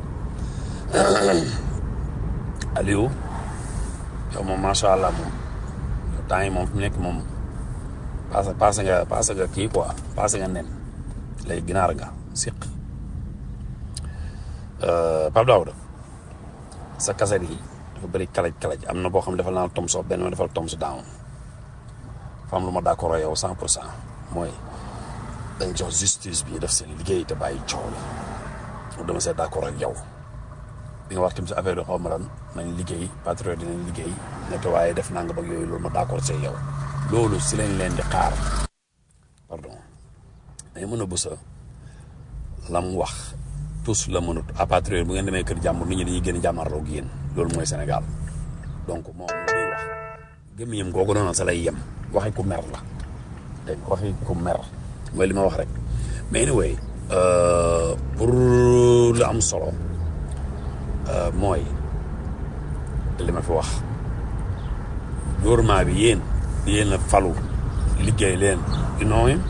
Aliou yow moom macha allah moom temps yi moom fi mu nekk moom paase paase nga paase nga kii quoi paase nga nen léegi ginaar nga siq Pape Daouda sa kaset yi dafa bëri kalaj kalaj am na boo xam ne defal naa tom so benn ma defal tom so down fa am lu ma d'accord yow cent pour cent mooy dañ jox justice bi def seen liggéey te bàyyi coow la dama see d'accord ak yow bi nga wax tamit si affaire yi xaw ma lan nañ liggéey patriote dinañ liggéey nekk waaye def naa nga bëgg yooyu loolu ma d'accord see yow loolu si lañ leen di xaar pardon dañ mën a bësa lam wax tous la mënut à patriote bu ngeen demee kër jàmbur nit ñi dañuy gën a jàmmarloo ak yéen loolu mooy Sénégal donc moom lu muy wax gémmiñam googu noonu sa lay yem waxi ku mer la dégg nga waxi ku mer mooy li ma wax rek mais anyway pour lu am solo mooy li ma fi wax gouvernement bi yéen yéen a falu liggéey leen you know him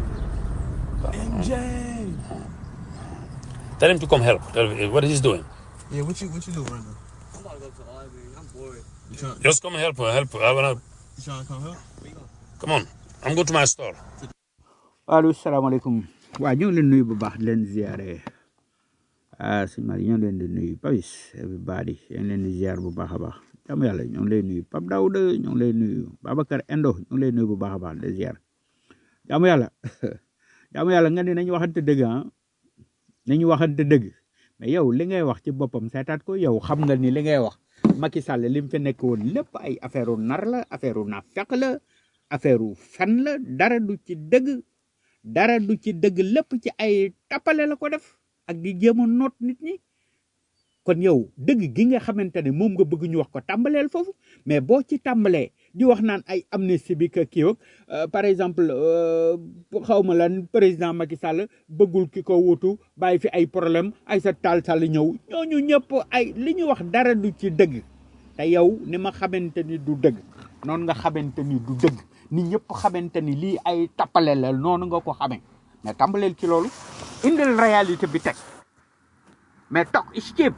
Tell him to come help. Tell him what he's doing. Yeah, what you what you doing right now? I'm about to go to the library. I'm bored. You trying Just come help. Help. I wanna you trying to come help? come on. I'm going to my store. allo salaamaaleykum waa ñu ngi leen nuyu bu baax di leen ziare ah sëñ Mari ñoo ngi leen di nuyu Pawis everybody ñu ngi leen di ziar bu baax a baax jàmm yàlla ñoo ngi lay nuyu Pape Daouda ñoo ngi lay nuyu Babacar Endo ñoo ngi lay nuyu bu baax a baax di ziar jàmm yàlla jàmm yàlla nga ne nañu waxante dëgg ah nañu waxante dëgg mais yow li ngay wax ci boppam seetaat ko yow xam nga ni li ngay wax Macky Sall li mu fi nekk woon lépp ay affaire u nar la affaire u naafeq la affaire u fen la dara du ci dëgg dara du ci dëgg lépp ci ay tappale la ko def ak di jéem a noot nit ñi kon yow dëgg gi nga xamante ne moom nga bëgg ñu wax ko tàmbaleel foofu mais boo ci tàmbalee di wax naan ay amnistie bi ka kii ak euh, par exemple xaw ma lan président Macky Sall bëggul ki ko wutu bàyyi fi ay problème ay sa taal Sall ñëw ñooñu ñëpp ay li ñu wax dara du ci dëgg te yow ni ma xamante ni du dëgg noonu nga xamante ni du dëgg ni ñëpp xamante ni lii ay tappale la noonu nga ko xamee mais tàmbaleel ci loolu indil réalité bi teg mais toog escape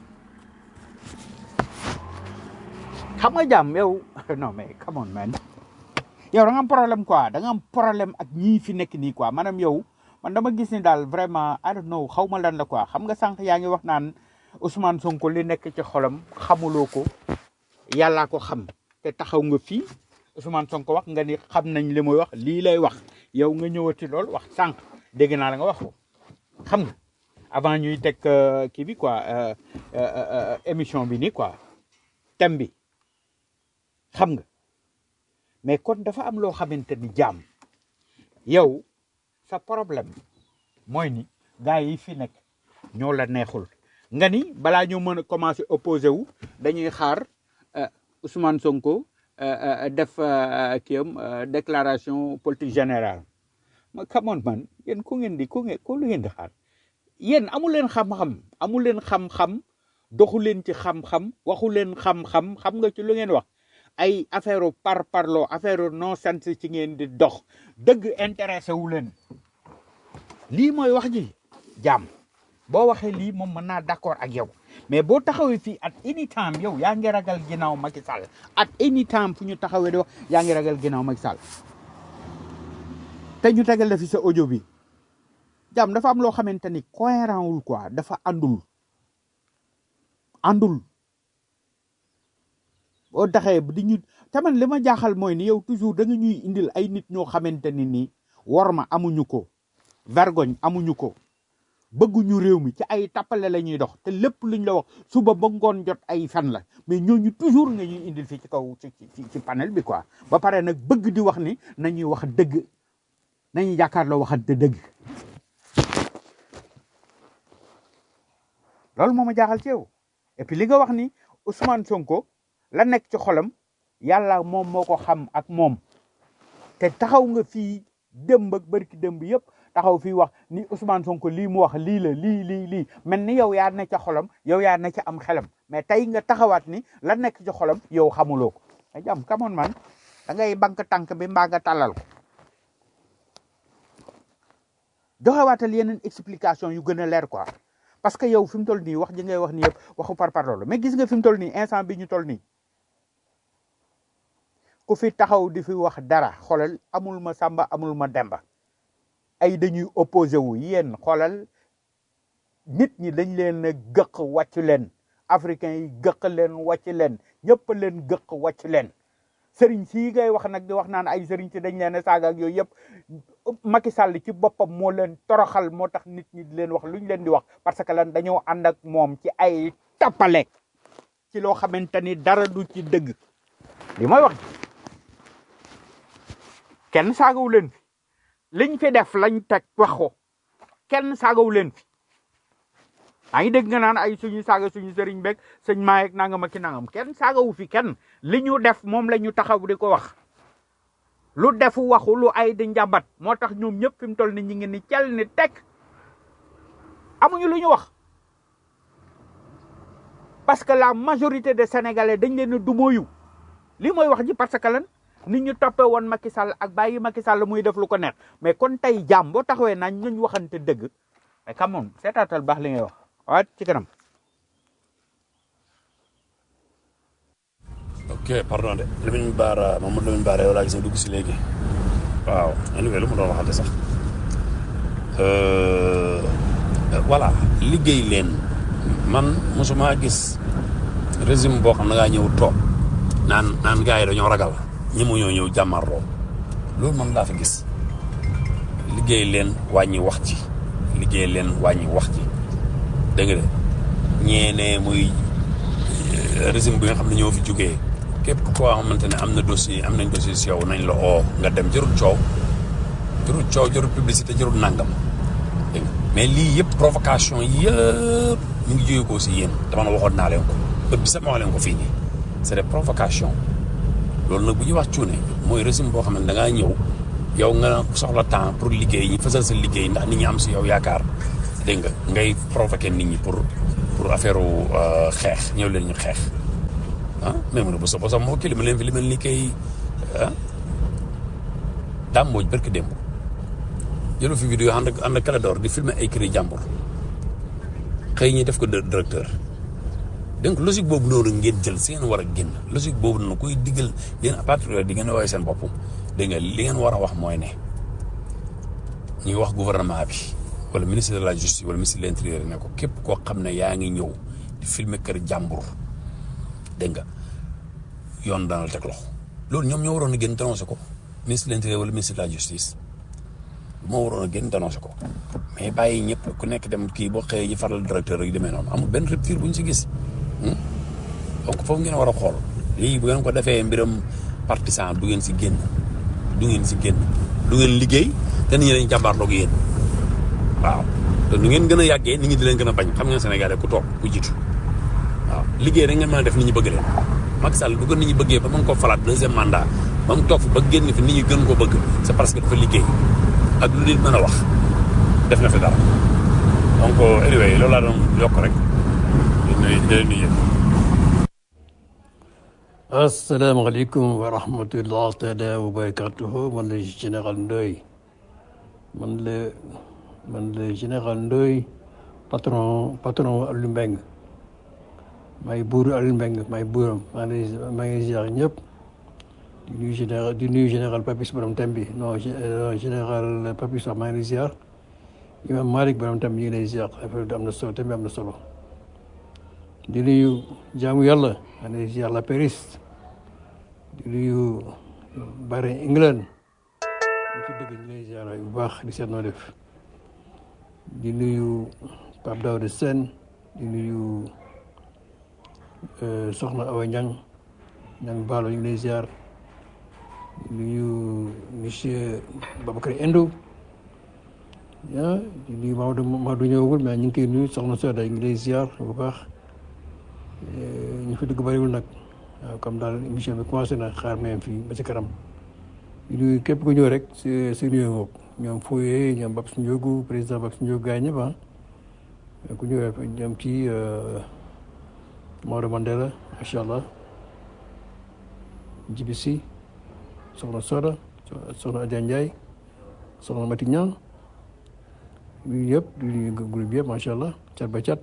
xam nga jàmm yow non mais come on man yow da nga am problème quoi da nga am problème ak ñii fi nekk nii quoi maanaam yow man dama gis ni daal vraiment I don't know xaw ma lan la quoi xam nga sànq yaa ngi wax naan Ousmane Sonko li nekk ci xolam xamuloo ko yàllaa ko xam te taxaw nga fii Ousmane Sonko wax nga ni xam nañ li muy wax lii lay wax yow nga ñëwati lool wax sànq dégg naa la nga wax ko xam nga avant ñuy teg euh, kii bi quoi euh, euh, euh, émission bi nii quoi thème bi xam nga mais kon dafa am loo xamante ni jaam yow sa problème mooy ni gars yi fi nekk ñoo la neexul nga ni balaa ñoo mën a commencé opposé wu dañuy xaar euh, Ousmane Sonko euh, euh, def euh, kii am euh, déclaration politique générale ma come on man yéen ku ngeen di ku ngeen ku lu ngeen di xaar yéen amu leen xam-xam amu leen xam-xam doxu leen ci xam-xam waxu leen xam-xam xam nga ci lu ngeen wax ay affaire par parloo affaire non sens ci ngeen di dox dëgg intéressé wu leen lii mooy wax ji jaam boo waxee lii moom mën naa d'accord ak yow mais boo taxawee fii at any time yow yaa ngi ragal ginnaaw Macky Sall at any time fu ñu taxawee di wax yaa ngi ragal ginnaaw Macky Sall te ñu tegal la fi sa audio bi jàmm dafa am loo xamante ni cohérent wul quoi dafa àndul àndul boo taxee di ñu taman li ma jaaxal mooy ni yow toujours da nga ñuy indil ay nit ñoo xamante ni nii war ma amuñu ko vergogne amuñu ko bëgguñu réew mi ci ay tappale la ñuy dox te lépp luñ la wax suba ba ngoon jot ay fan la mais ñooñu toujours nga ñuy indil fii ci kaw ci ci ci panel bi quoi ba pare nag bëgg di wax ni nañuy wax dëgg nañuy jàkkaarloo waxante dëgg loolu moo ma jaaxal ci yow et puis li nga wax ni Ousmane Sonko la nekk ci xolam yàlla moom moo ko xam ak moom te taxaw nga fii démb ak barki démb yëpp taxaw fii wax ni Ousmane Sonko lii mu wax lii la lii lii lii mel ni yow yaa ne ca xolam yow yaa ne ca am xelam mais tey nga taxawaat ni la nekk ci xolam yow xamuloo ko a jàmm kamoon man da ngay bank tànk bi mbaa nga tàllal ko joxewaatal yeneen explication yu gën a leer quoi parce que yow fi mu toll nii wax ji ngay wax ni yëpp waxu par par loolu mais gis nga fi mu toll nii instant bi ñu toll nii ku fi taxaw di fi wax dara xoolal amul ma sàmba amul ma demba ay dañuy opposé wu yéen xoolal nit ñi dañ leen a gëq wàcc leen africain yi gëq leen wàcc leen ñëpp leen gëq wàcc leen sëriñ si ngay wax nag di wax naan ay sëriñ si dañ leen a saaga ak yooyu yëpp Macky Sall ci boppam moo leen toroxal moo tax nit ñi di leen wax lu ñu leen di wax parce que lan dañoo ànd ak moom ci ay tappale ci loo xamante ni dara du ci dëgg li mooy wax kenn saagawu leen fi liñ fi def lañ teg wax ko kenn saagawu leen fi maa ngi dégg nga naan ay suñu saaga suñu sëriñ beeg sëñ maayeeg nangam ak ki nangam kenn saagawu fi kenn li ñu def moom la ñu taxaw di ko wax lu defu waxu lu ay di njàmbat moo tax ñoom ñëpp fi mu toll ni ñi ngi ni cel ni teg amuñu lu ñu wax parce que la majorité des sénégalais dañ leen a dumóoyu li mooy wax ji parce que lan nit ñu toppee woon Macky Sall ak bàyyi Macky Sall muy def lu ko neex mais kon tey jàmm boo taxawee nañ ñu waxante dëgg mais come on seetaatal baax li ngay wax waat ci kanam ok pardon de Lamine Bara Mamadou Lamine Bara yow laa gis nga dugg si léegi waaw anyway lu ma doon waxante sax voilà liggéey leen man mosuma gis régime boo xam ne da ngaa ñëw toog naan naan gars yi dañoo ragal ñi mu ñoo ñëw jàmmarloo loolu man laa fa gis liggéey leen wàññi wax ci liggéey leen wàññi wax ci dégg nga de ñeene muy régime bi nga xam ne ñoo fi jógee képp koo xamante ne am na dossier am nañ dossier si yow nañ la oo nga dem jërul coow jërul coow jërul publicité jërul nangam dégg nga mais lii yëpp provocation yëpp mu ngi jógee ko si yéen dama ne waxoon naa leen ko bët bi sax ma wax leen ko fii nii c'est des provocations loolu nag bu ñuy wax cuune mooy régime boo xam ne da ngaa ñëw yow nga soxla temps pour liggéey ñi fasal sa liggéey ndax nit ñi am si yow yaakaar dégg nga ngay provoquer nit ñi pour pour affaire xeex ñëw leen ñu xeex ah même bu soobee sax moo kii li ma leen fi li mel ni kay ah daam mooj barki démb jëlu fi vidéo ànd ak ànd ak Clédor di filmer ay kër jàmbur xëy ñi def ko directeur donc logique boobu noonu ngeen jël si ngeen war a génn logique boobu noonu kuy diggal yéen à partir de di ngeen woowee seen bopp dégg nga li ngeen war a wax mooy ne ñuy wax gouvernement bi wala ministre de la justice wala ministre de l'intérieur ne ko képp koo xam ne yaa ngi ñëw di filmer kër jàmbur dégg nga yoon dana la teg loxo loolu ñoom ñoo waroon a génn dénoncé ko ministre de l'intérieur wala ministre de la justice moo waroon a génn dénoncé ko mais bàyyi ñëpp ku nekk dem kii boo xëyee ñi faral directeur yi demee noonu amul benn rupture bu ñu si gis donc foofu ngeen war a xool lii bu ngeen ko defee mbiram partisan du ngeen si génn du ngeen si génn du ngeen liggéey te nit ñi dañ jàmbaarloog yéen waaw te nu ngeen gën a yàggee nit ñi di leen gën a bañ xam ngeen Sénégalais ku toog ku jiitu waaw liggéey rek ngeen mën a def nit ñi bëgg leen Macky Sall du ko nit ñi bëggee ba mën koo falaat deuxième mandat ba mu toog fi ba génn fi nit ñi gën koo bëgg c'est parce que dafa liggéey ak lu nit mën a wax def na fi dara donc anyway loolu laa doon yokk rek di nuyu di leen nuyu asalaamaaleykum wa rahmatullah taala wa barakatuhu man la général Ndoye man la man la général Ndoye patron patron Aliou Mbengue maay buuru Aliou Mbengue maay buuram maa ngi lay maa ngi ziar ñëpp di nuyu général di nuyu général Papis borom thème bi non général Papis sax maa ngi lay ziar imam Malick borom thème bi ñu ngi lay ziar affaire bi am na solo thème bi am na solo di nuyu jaamu yàlla maa ngi lay ziar la Paris di nuyu Barry England ñu ci dëgg ñu lay ziar bu baax di seet noo def di nuyu Pape Daouda Sène di nuyu Soxna Awa Niang Niang Baalo ñu ngi lay ziar di nuyu monsieur Babacar Endo ah di nuyu Maodo Maodo ñëwagul mais ñu ngi koy nuyu Soxna Soda ñu ngi lay ziar bu baax ñu fi dugg bëriwul nag waaw comme daal émission bi commencé na xaar même fii ba ci kanam di nuyu képp ku ñëw rek si si nuyu ngoog ñoom Foye ñoom Babs Ndiogu président Babs Ndiogu gars ñëpp ah ku ñëw rek ñoom ci Maodo Mandela macha allah Djibi Sy soxna Soda soxna Adja Ndiaye soxna Mati Niang nuyu yëpp di nuyu groupe bi yëpp macha allah cat ba cat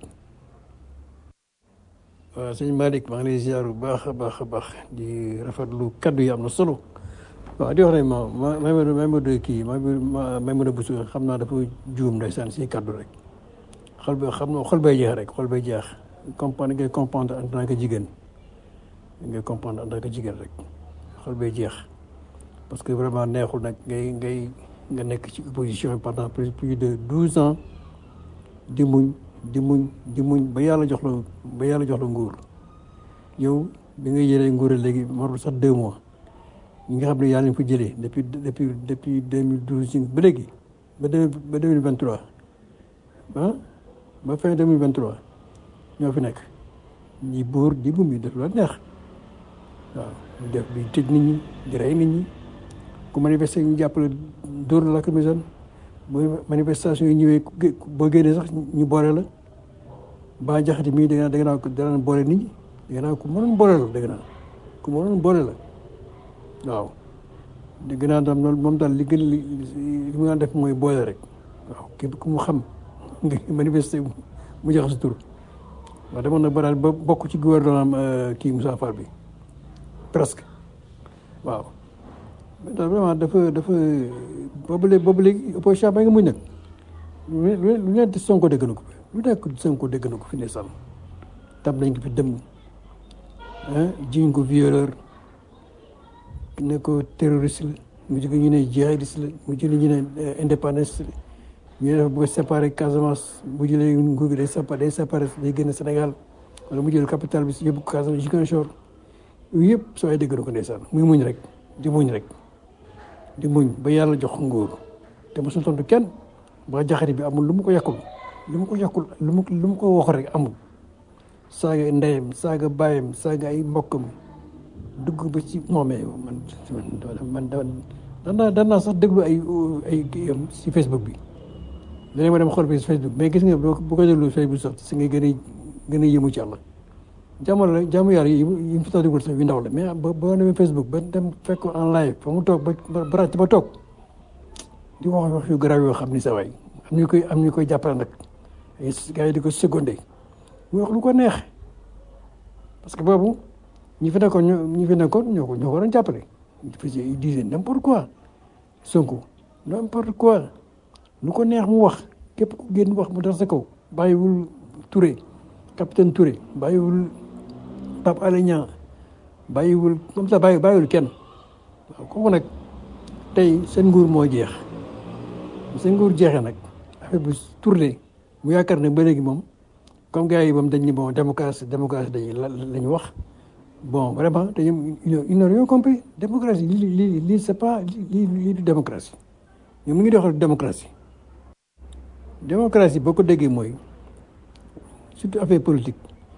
waaw sëñ Malick maa ngi lay ziar bu baax a baax a baax di rafetlu kaddu yi am na solo waaw di wax ne ma ma may ma may ma de kii ma may ma de bu xam naa dafa juum ndeysaan si kaddu rek xol ba xam na xol bay jeex rek xol bay jeex comprendre ngay comprendre en tant que jigéen ngay comprendre en tant que jigéen rek xol bay jeex parce que vraiment neexul nag ngay ngay nga nekk ci opposition pendant plus plus de douze ans di muñ di muñ di muñ ba yàlla jox la ba yàlla jox la nguur yow bi nga jëlee nguur léegi marul sax deux mois ñi nga xam ne yàlla ñu fa jëlee depuis depuis depuis deux mille douze ba léegi ba deux ba deux mille vingt trois ah ba fin deux mille vingt trois ñoo fi nekk ñi buur di bum yi def la neex waaw ñu def bi tëj nit ñi di rey nit ñi ku manifester ñu jàppale dóor la lacrymogène mooy manifestation yi ñëwee boo génnee sax ñu boole la ba jaxati mii da nga da nga naan dana boole nit ñi da nga naan ku mënoon boole la da nga naan ku mënoon boole la waaw dégg naa tam loolu moom daal li gën li li mu daan def mooy boole rek waaw képp ku mu xam nga manifester mu jox sa tur waaw demoon na ba daal ba bokk ci gouvernement kii Moussa Fall bi presque waaw daal vraiment dafa dafa boobu léegi boobu léegi opposition ba nga muñ nag lu lu nekk Sonko dégg na ko lu nekk Sonko dégg na ko fi ne sànn tam nañ ko fi dem ah jiñ ko violeur ne ko terroriste la mu jóge ñu ne jihadiste la mu jële ñu ne indépendance ñu ne dafa bëgg a séparer Casamance mu jëlee nguur gi day séparé day séparé day génn Sénégal wala mu jël capital bi si yóbbu ko Casamance Ziguinchor yooyu yëpp soo ay dégg na ko ndeysaan muy muñ rek di muñ rek di muñ ba yàlla jox nguur te mosul tontu kenn ba jaxari bi amul lu mu ko yàqul lu mu ko yàqul lu mu lu mu ko wax rek amul saaga ndeyam saaga baayam saaga ay mbokkam dugg ba ci non mais man man dan naa dan naa sax déglu ay ay kiyam si Facebook bi léegi ma dem xool bi si Facebook mais gis nga bu ko déglu Facebook sax si nga gën a gën a yëmu ci yàlla jàmm la jàmm yàlla yi yi mu fi tax déglu sax yu ndaw la mais ba boo demee Facebook ba dem fekk en live fa mu toog ba ba ràcc ba toog di wax wax yu garaaw yoo xam ni sa waay am ñu koy am ñu koy jàppale nag ay gars yi di ko secondé mu wax lu ko neex parce que boobu ñi fi nekkoon ñoo ñi fi nekkoon ñoo ko ñoo ko doon jàppale ils disaient n'importe quoi Sonko n'importe quoi lu ko neex mu wax képp ku génn wax mu dal sa kaw bàyyiwul Touré capitaine Touré bàyyiwul Pape Alé Niang bàyyiwul comme ça bàyyi bàyyiwul kenn waaw kooku nag tey seen nguur moo jeex seen nguur jeexee nag affaire bu tourné mu yaakaar ne ba léegi moom comme gars yi moom dañ ni bon démocratie démocratie dañuy la la ñu wax bon vraiment dañu ils n'ont rien compris démocratie lii lii lii c'est pas lii lii du démocratie ñoom mu ngi doxal démocratie démocratie boo ko déggee mooy surtout affaire politique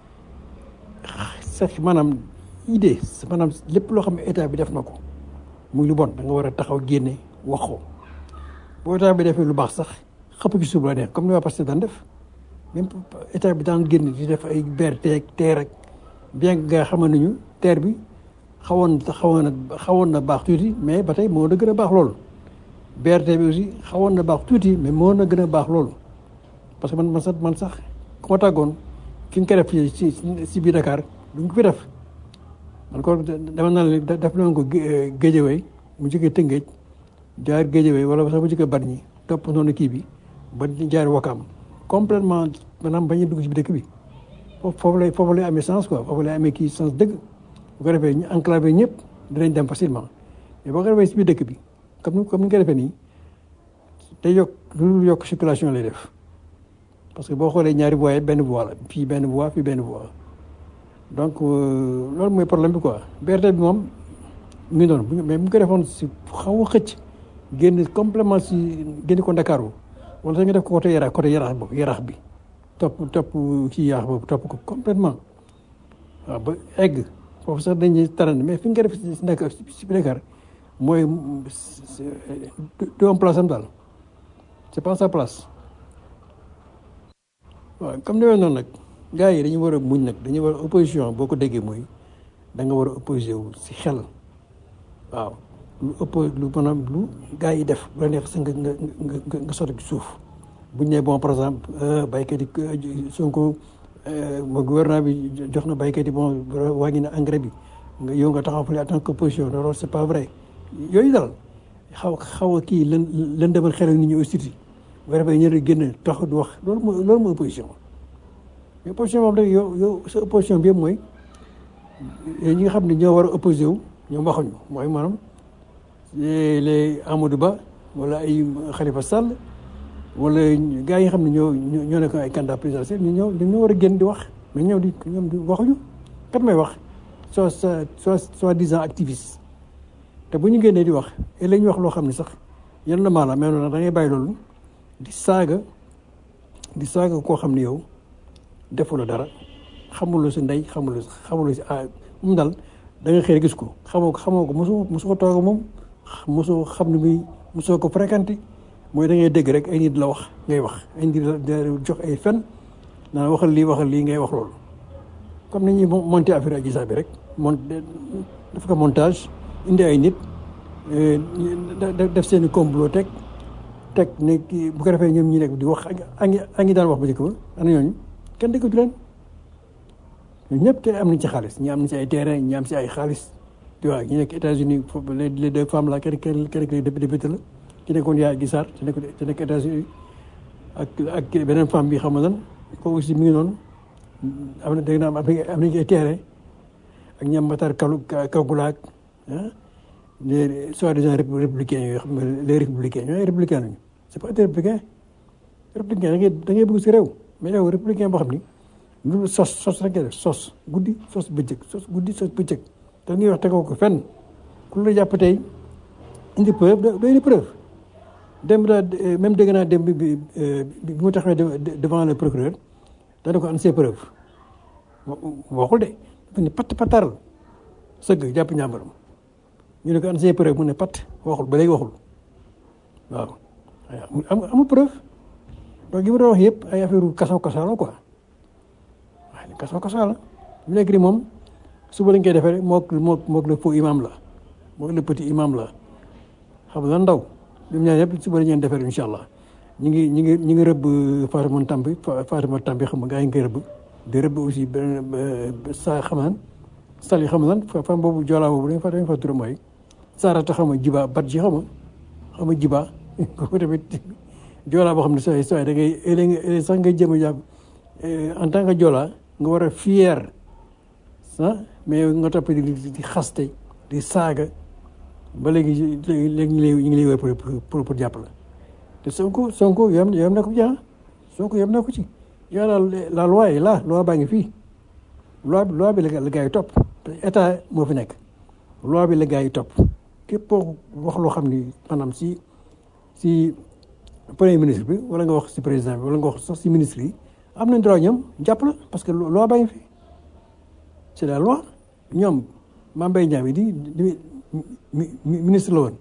sax maanaam idée maanaam lépp loo xam ne état bi def na ko muy lu bon da nga war a taxaw génne wax ko boo état bi defee lu baax sax xëpp ci suuf la neex comme ni waa Pastef daan def même état bi daan génn di def ay BRT ak TER rek bien que nga xamoon nañu TER bi xawoon xawoon na xawoon na baax tuuti mais ba tey moo na gën a baax loolu BRT bi aussi xawoon na baax tuuti mais moo na gën a baax loolu parce que man man sax man sax ku ma tàggoon fi nga koy def fii si si biir Dakar du nga ko fi def man ko dama naan leen def nañ ko Géejawaay mu jógee Tëngéej jaar Géejawaay wala sax mu jógee Bargny topp noonu kii bi ba jaar Wakaam complètement maanaam bañ a dugg si biir dëkk bi foofu foofu lay foofu lay amee sens quoi foofu lay amee kii sens dëgg bu ko defee ñu enclavé ñëpp dinañ dem facilement mais boo ko defee si biir dëkk bi comme ni comme ni nga ko defee nii day yokk lu yokk circulation lay def parce que boo xoolee ñaari voies benn voie la fii benn voie fii benn voie donc loolu mooy problème bi quoi BRT bi moom mu ngi noonu mais bu ñu ko defoon si xaw a xëcc génn complètement si génn ko Ndakaaru wala sax nga def ko côté Yarax côté Yarax boobu Yarax bi topp topp kii Yarax boobu topp ko complètement waaw ba egg foofu sax dañuy taran mais fi nga ko def si Dakar si Dakar mooy du am place am daal c'est pas sa place waaw comme demee noonu nag gars yi dañu war a muñ nag dañu war a opposition boo ko déggee mooy da nga war a opposé wu si xel waaw lu ëpp lu maanaam lu gars yi def bu la neex sa nga nga nga nga sotti ci suuf buñ ne bon par exemple baykat yi Sonko mo gouvernement bi jox na baykat yi bon wàññi na engrais bi nga yow nga taxaw fële en tant que opposition loolu c'est pas vrai yooyu daal xaw xaw a kii lën lën demal xelal nit ñi aussi bu defee ñu ne génn tax du wax loolu mooy loolu mooy opposition mais opposition moom rek yow yow sa opposition bi yëpp mooy ñi nga xam ne ñoo war a opposé wu ñoom waxuñu mooy maanaam les Amadou Ba wala ay Khalifa Sall wala gars yi nga xam ne ñoo ñoo nekk ay candidat présidentiel ñu ñëw ñoo war a génn di wax mais ñëw di ñoom di waxuñu kat may wax soit soit soit disant activiste te bu ñu génnee di wax et la ñu wax loo xam ne sax yan la maanaam mais nag da ngay bàyyi loolu di saaga di saaga koo xam ne yow defula dara xamuloo si ndey xamuloo si xamuloo si ah moom daal da nga xëy gis ko xamoo ko xamoo ko mosoo mosoo ko toog moom mosoo xam ne muy mosoo ko fréquenté mooy da ngay dégg rek ay nit la wax ngay wax ay nit la jox ay fen naan waxal lii waxal lii ngay wax loolu comme ni ñuy monté affaire Adji Sarr bi rek mont def ko montage indi ay nit def seen i complot teg teg ne kii bu ko defee ñoom ñi nekk di wax ak ak ñi daan wax ba njëkk ba ana ñooñu kenn déggatu leen ñun ñëpp te am nañ ci xaalis ñi am nañ ci ay terrain ñi am ci ay xaalis tu vois ñu nekk États-Unis foofu les les deux femmes là kenn kenn kenn kenn député la ci nekkoon yaa gisaar ci nekk ci nekk États-Unis ak ak beneen femme bi xam nga lan kooku aussi mi ngi noonu am na dégg naa am nañ ay terrain ak ñam Matar Kalu Kagulaak ah les soi-disant républicains yoo xam ne les républicains ñooy républicain lañu c'est pas des républicains républicain da ngay da ngay bëgg si réew mais yow républicain boo xam ni lu sos sos rek def sos guddi sos bëccëg sos guddi sos bëccëg te ngay wax tegoo ko fenn ku la jàpp tey indi preuve doy na preuve dem daa même dégg naa dem bi bi bi mu taxawee devant le procureur dana ko an ses preuves waxul de dafa ne patt pattaral sëgg jàpp ñàmbaram ñu ne ko an ses preuves mu ne patt waxul ba léegi waxul waaw am amul preuve donc li ma doon wax yëpp ay affaire kasaw kasaw la quoi waaye kasaw kasaw la mu nekk nii moom suba lañ koy defee rek mook mook mook le faux imam la mook le petit imam la xam nga ndaw ñoom ñaar yëpp suba la ñu defee incha allah ñu ngi ñu ngi ñu ngi rëbb Fatima Tambi Fatima Tambi xam nga gaa yi ngi koy rëbb di rëbb aussi beneen sa xamaan sali xam lan fam boobu joolaa boobu dañ fa dañ fa turam mooy saarata xam nga jiba bat ji xam nga xam nga jiba kooku tamit joolaa boo xam ne sooy sooy da ngay sax nga jëm a jàpp en tant que joolaa nga war a fier ah mais nga topp di di xaste di saaga ba léegi léegi ñu ngi lay wër pour pour jàpp la te Sonko Sonko yam yam na ko ci ah Sonko yam na ko ci yow la la loi est là loi baa ngi fii loi bi loi bi la gars yi topp état moo fi nekk loi bi la gars yi topp képp koo wax loo xam ni maanaam si si premier ministre bi wala nga wax si président bi wala nga wax sax si ministre yi am nañ droit ñoom jàpp la parce que loi baa ngi fi c'est la loi ñoom Mame Mbaye Niang bi di di ministre la woon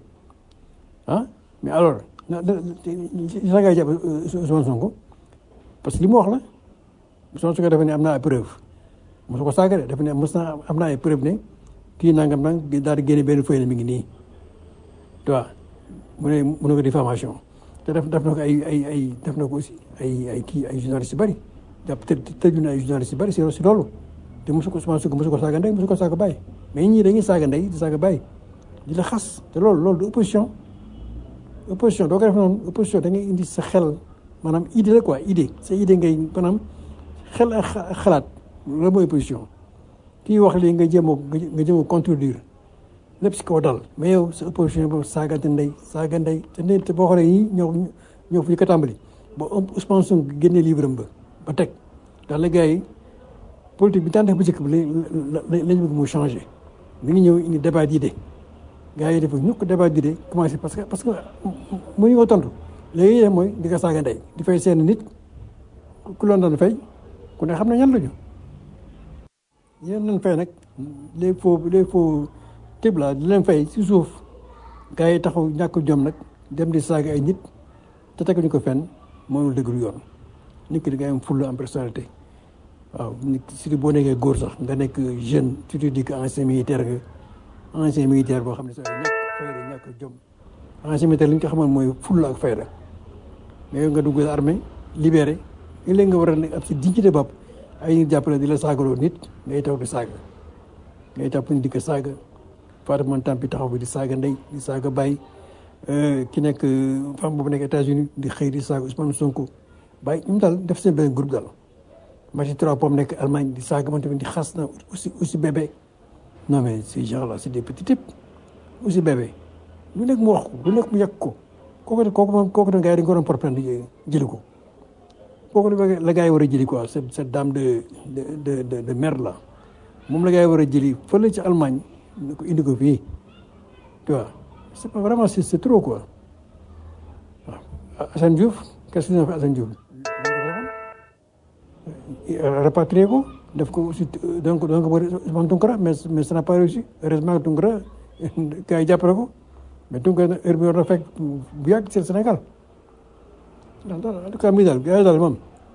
ah mais alors na na na ngay jàpp Ousmane Sonko parce que li mu wax la Ousmane Sonko dafa ne am naa ay preuve mosu ko saaga de dafa ne mos naa am naa ay preuve ne kii nangam nang daal di génne benn feuille ne mi ngi nii tu vois mu ne mu ne ko diffamation te def def na ko ay ay ay def na ko aussi ay ay kii ay journalistes yu bëri jàpp te tëju na ay journalistes yu bëri si si loolu te mosu ko Ousmane Sonko mosu ko saaga ndey mosu ko saaga bàyyi mais ñii dañuy saaga ndey di saaga bàyyi di la xas te loolu loolu du opposition opposition doo ko def noonu opposition da ngay indi sa xel maanaam idée la quoi idée sa idée ngay maanaam xel ak xalaat loolu mooy opposition kii wax lii nga jéem a nga jéem a contredire lépp si kaw dal mais yow sa opposition boobu saagante ndey saaga ndey te ndey te boo xoolee ñii ñoo ñoo fu ñu ko tàmbali ba Ousmane Sonko génnee livre am ba ba teg daal la gars yi politique bi daan def bu njëkk bi lañ lañ bëgg mu changé mi ngi ñëw indi débat d'idée gars yi dafa ñukk débat d'idée commencé parce que parce que mënuñu ko tontu léegi yéen mooy di ko saaga ndey di fay seen nit ku loon doon fay ku ne xam ne ñan lañu yéen nañ fay nag les faux les faux tib la di leen fay si suuf gars yi taxaw ñàkk jom nag dem di saaga ay nit te teguñu ko fenn mënul dëgg yoon nit ki da ngay am fulla am personnalité waaw nit surtout boo nekkee góor sax nga nekk jeune tu te dis que ancien militaire nga ancien militaire boo xam ne sax ñàkk fayda ñàkk jom ancien militaire li ñu ko xamoon mooy fulla ak fayda mais yow nga dugg armée libéré il léegi nga war a nekk ab si dignité bopp ay nit jàppale di la saagaloo nit ngay taw di saaga ngay tàpp ni di ko saaga Fatoumata Tampi taxaw bi di saaga ndey di saaga bàyyi ki nekk femme boobu nekk États-Unis di xëy di saaga Ousmane Sonko bàyyi ñoom daal def seen benn groupe daal Maty Trois Pommes nekk Allemagne di saaga man tamit di xas na aussi aussi bébé non mais ces gens là c'est des petits types aussi bébé lu nekk mu wax ko lu nekk mu yàq ko kooku kooku moom kooku da gars yi dañu ko doon porprendre jëli ko kooku la gars yi war a jëli quoi cette cette dame de de de de merde là moom la gars yi war a jëli fële ci Allemagne ko indi ko fii tu vois c'est pas vraiment c'est c'est trop quoi waaw Assane Diouf qu'est-ce que fait Assane Diouf rapatrié ko def ko aussi donc donc Ousmane Tounkara mais mais ça n'a pas réussi heureusement Tounkara gars yi jàppale ko mais Tounkara heure bi war na fekk bu yàgg ci Sénégal en tout cas mi daal gars yi daal moom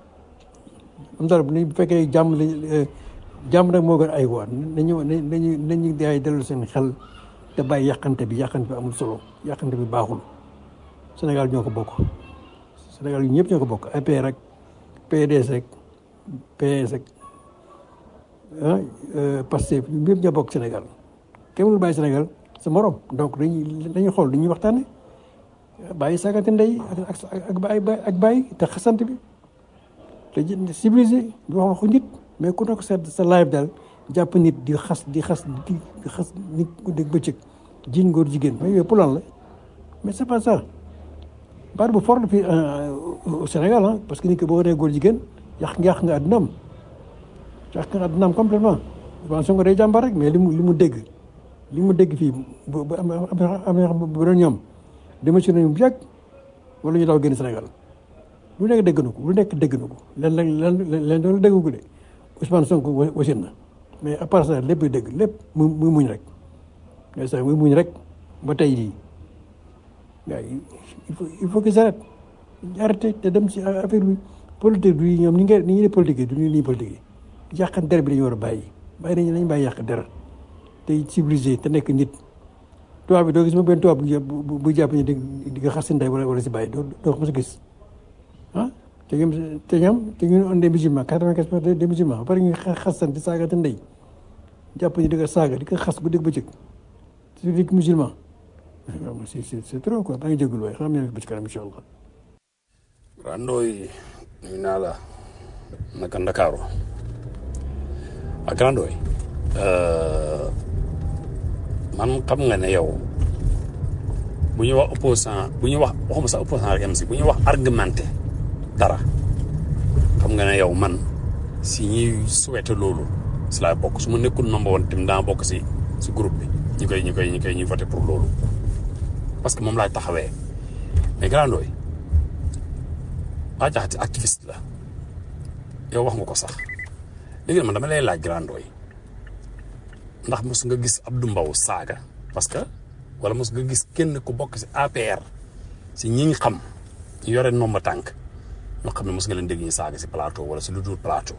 am daal bu fekkee jàmm lañ jàmm nag moo gën ay waar nañu nañu nañu gars yi dellu seen xel te bàyyi yàqante bi yàqante bi amul solo yàqante bi baaxul Sénégal ñoo ko bokk Sénégal yu ñëpp ñoo ko bokk APR rek PDS rek PS rek ah Pastef ñëpp ñoo bokk Sénégal kenn mënul bàyyi Sénégal sa morom donc dañuy dañuy xool dañuy waxtaane bàyyi saagante ndey ak ak bàyyi ak bàyyi te xasante bi te civilisé di wax waxu nit mais ku nekk sa sa live daal jàpp nit di xas di xas di xas nit ku dégg bëccëg jiin góor jigéen mais yooyu pour lan la mais c'est pas ça baat bu fort la fii au Sénégal ah parce que nit ki boo nee góor jigéen yàq nga yàq nga àddunaam yàq nga àddunaam complètement Ousmane Sonko day jàmbar rek mais li mu li mu dégg li mu dégg fii bu bu am am bu doon ñoom démissionné nañu bu yàgg wala ñu daw génn Sénégal lu nekk dégg na ko lu nekk dégg na ko leen leen leen leen doon dégg ko de Ousmane Sonko wasin na mais à part ça lépp dégg lépp mu muy muñ rek mais sax muy muñ rek ba tey jii gars yi il faut il faut que j'arrête arrêté te dem ci affaire bi politique du ñoom ni nga ni ñuy politique du ñu nii politique yi yàq der bi dañu war a bàyyi bàyyi nañu nañu bàyyi yàq der te civilisé te nekk nit tubaab bi doo gis ma benn tubaab bu bu jàpp ni di di nga xas si ndey wala wala si bàyyi doo doo ko mos a gis ah te ñoom te ñoom te ñu on des musulmans quatre-vingt-quinze pour cent des musulmans ba pare ñu xasan di saaga te ndey jàpp ni di ko saaga di ko xas bu dégg bëccëg su di musulman c'est c'est trop quoi maa ngi jégalu waaye xam ne ba ci kanam incha allah. Grandooy nuyu naa la naka Ndakaaru ak Grandooy man xam nga ne yow bu ñu wax opposant bu ñu wax waxuma sax opposant rek am si bu ñu wax argumenté dara xam nga ne yow man si ñuy souhaité loolu si laay bokk su ma nekkul number one tim daa bokk si si groupe bi ñu koy ñu koy ñu koy ñuy voté pour loolu parce que moom laay taxawee mais Grandooy waa jaxati activiste la yow wax nga ko sax léegi man dama lay laaj Grandooy ndax mos nga gis Abdou Mbow saaga parce que wala mos nga gis kenn ku bokk si APR si ñi ñu xam ñu yore nomba tànk ñoo xam ne mos nga leen dégg ñu saaga si plateau wala si lu dul plateau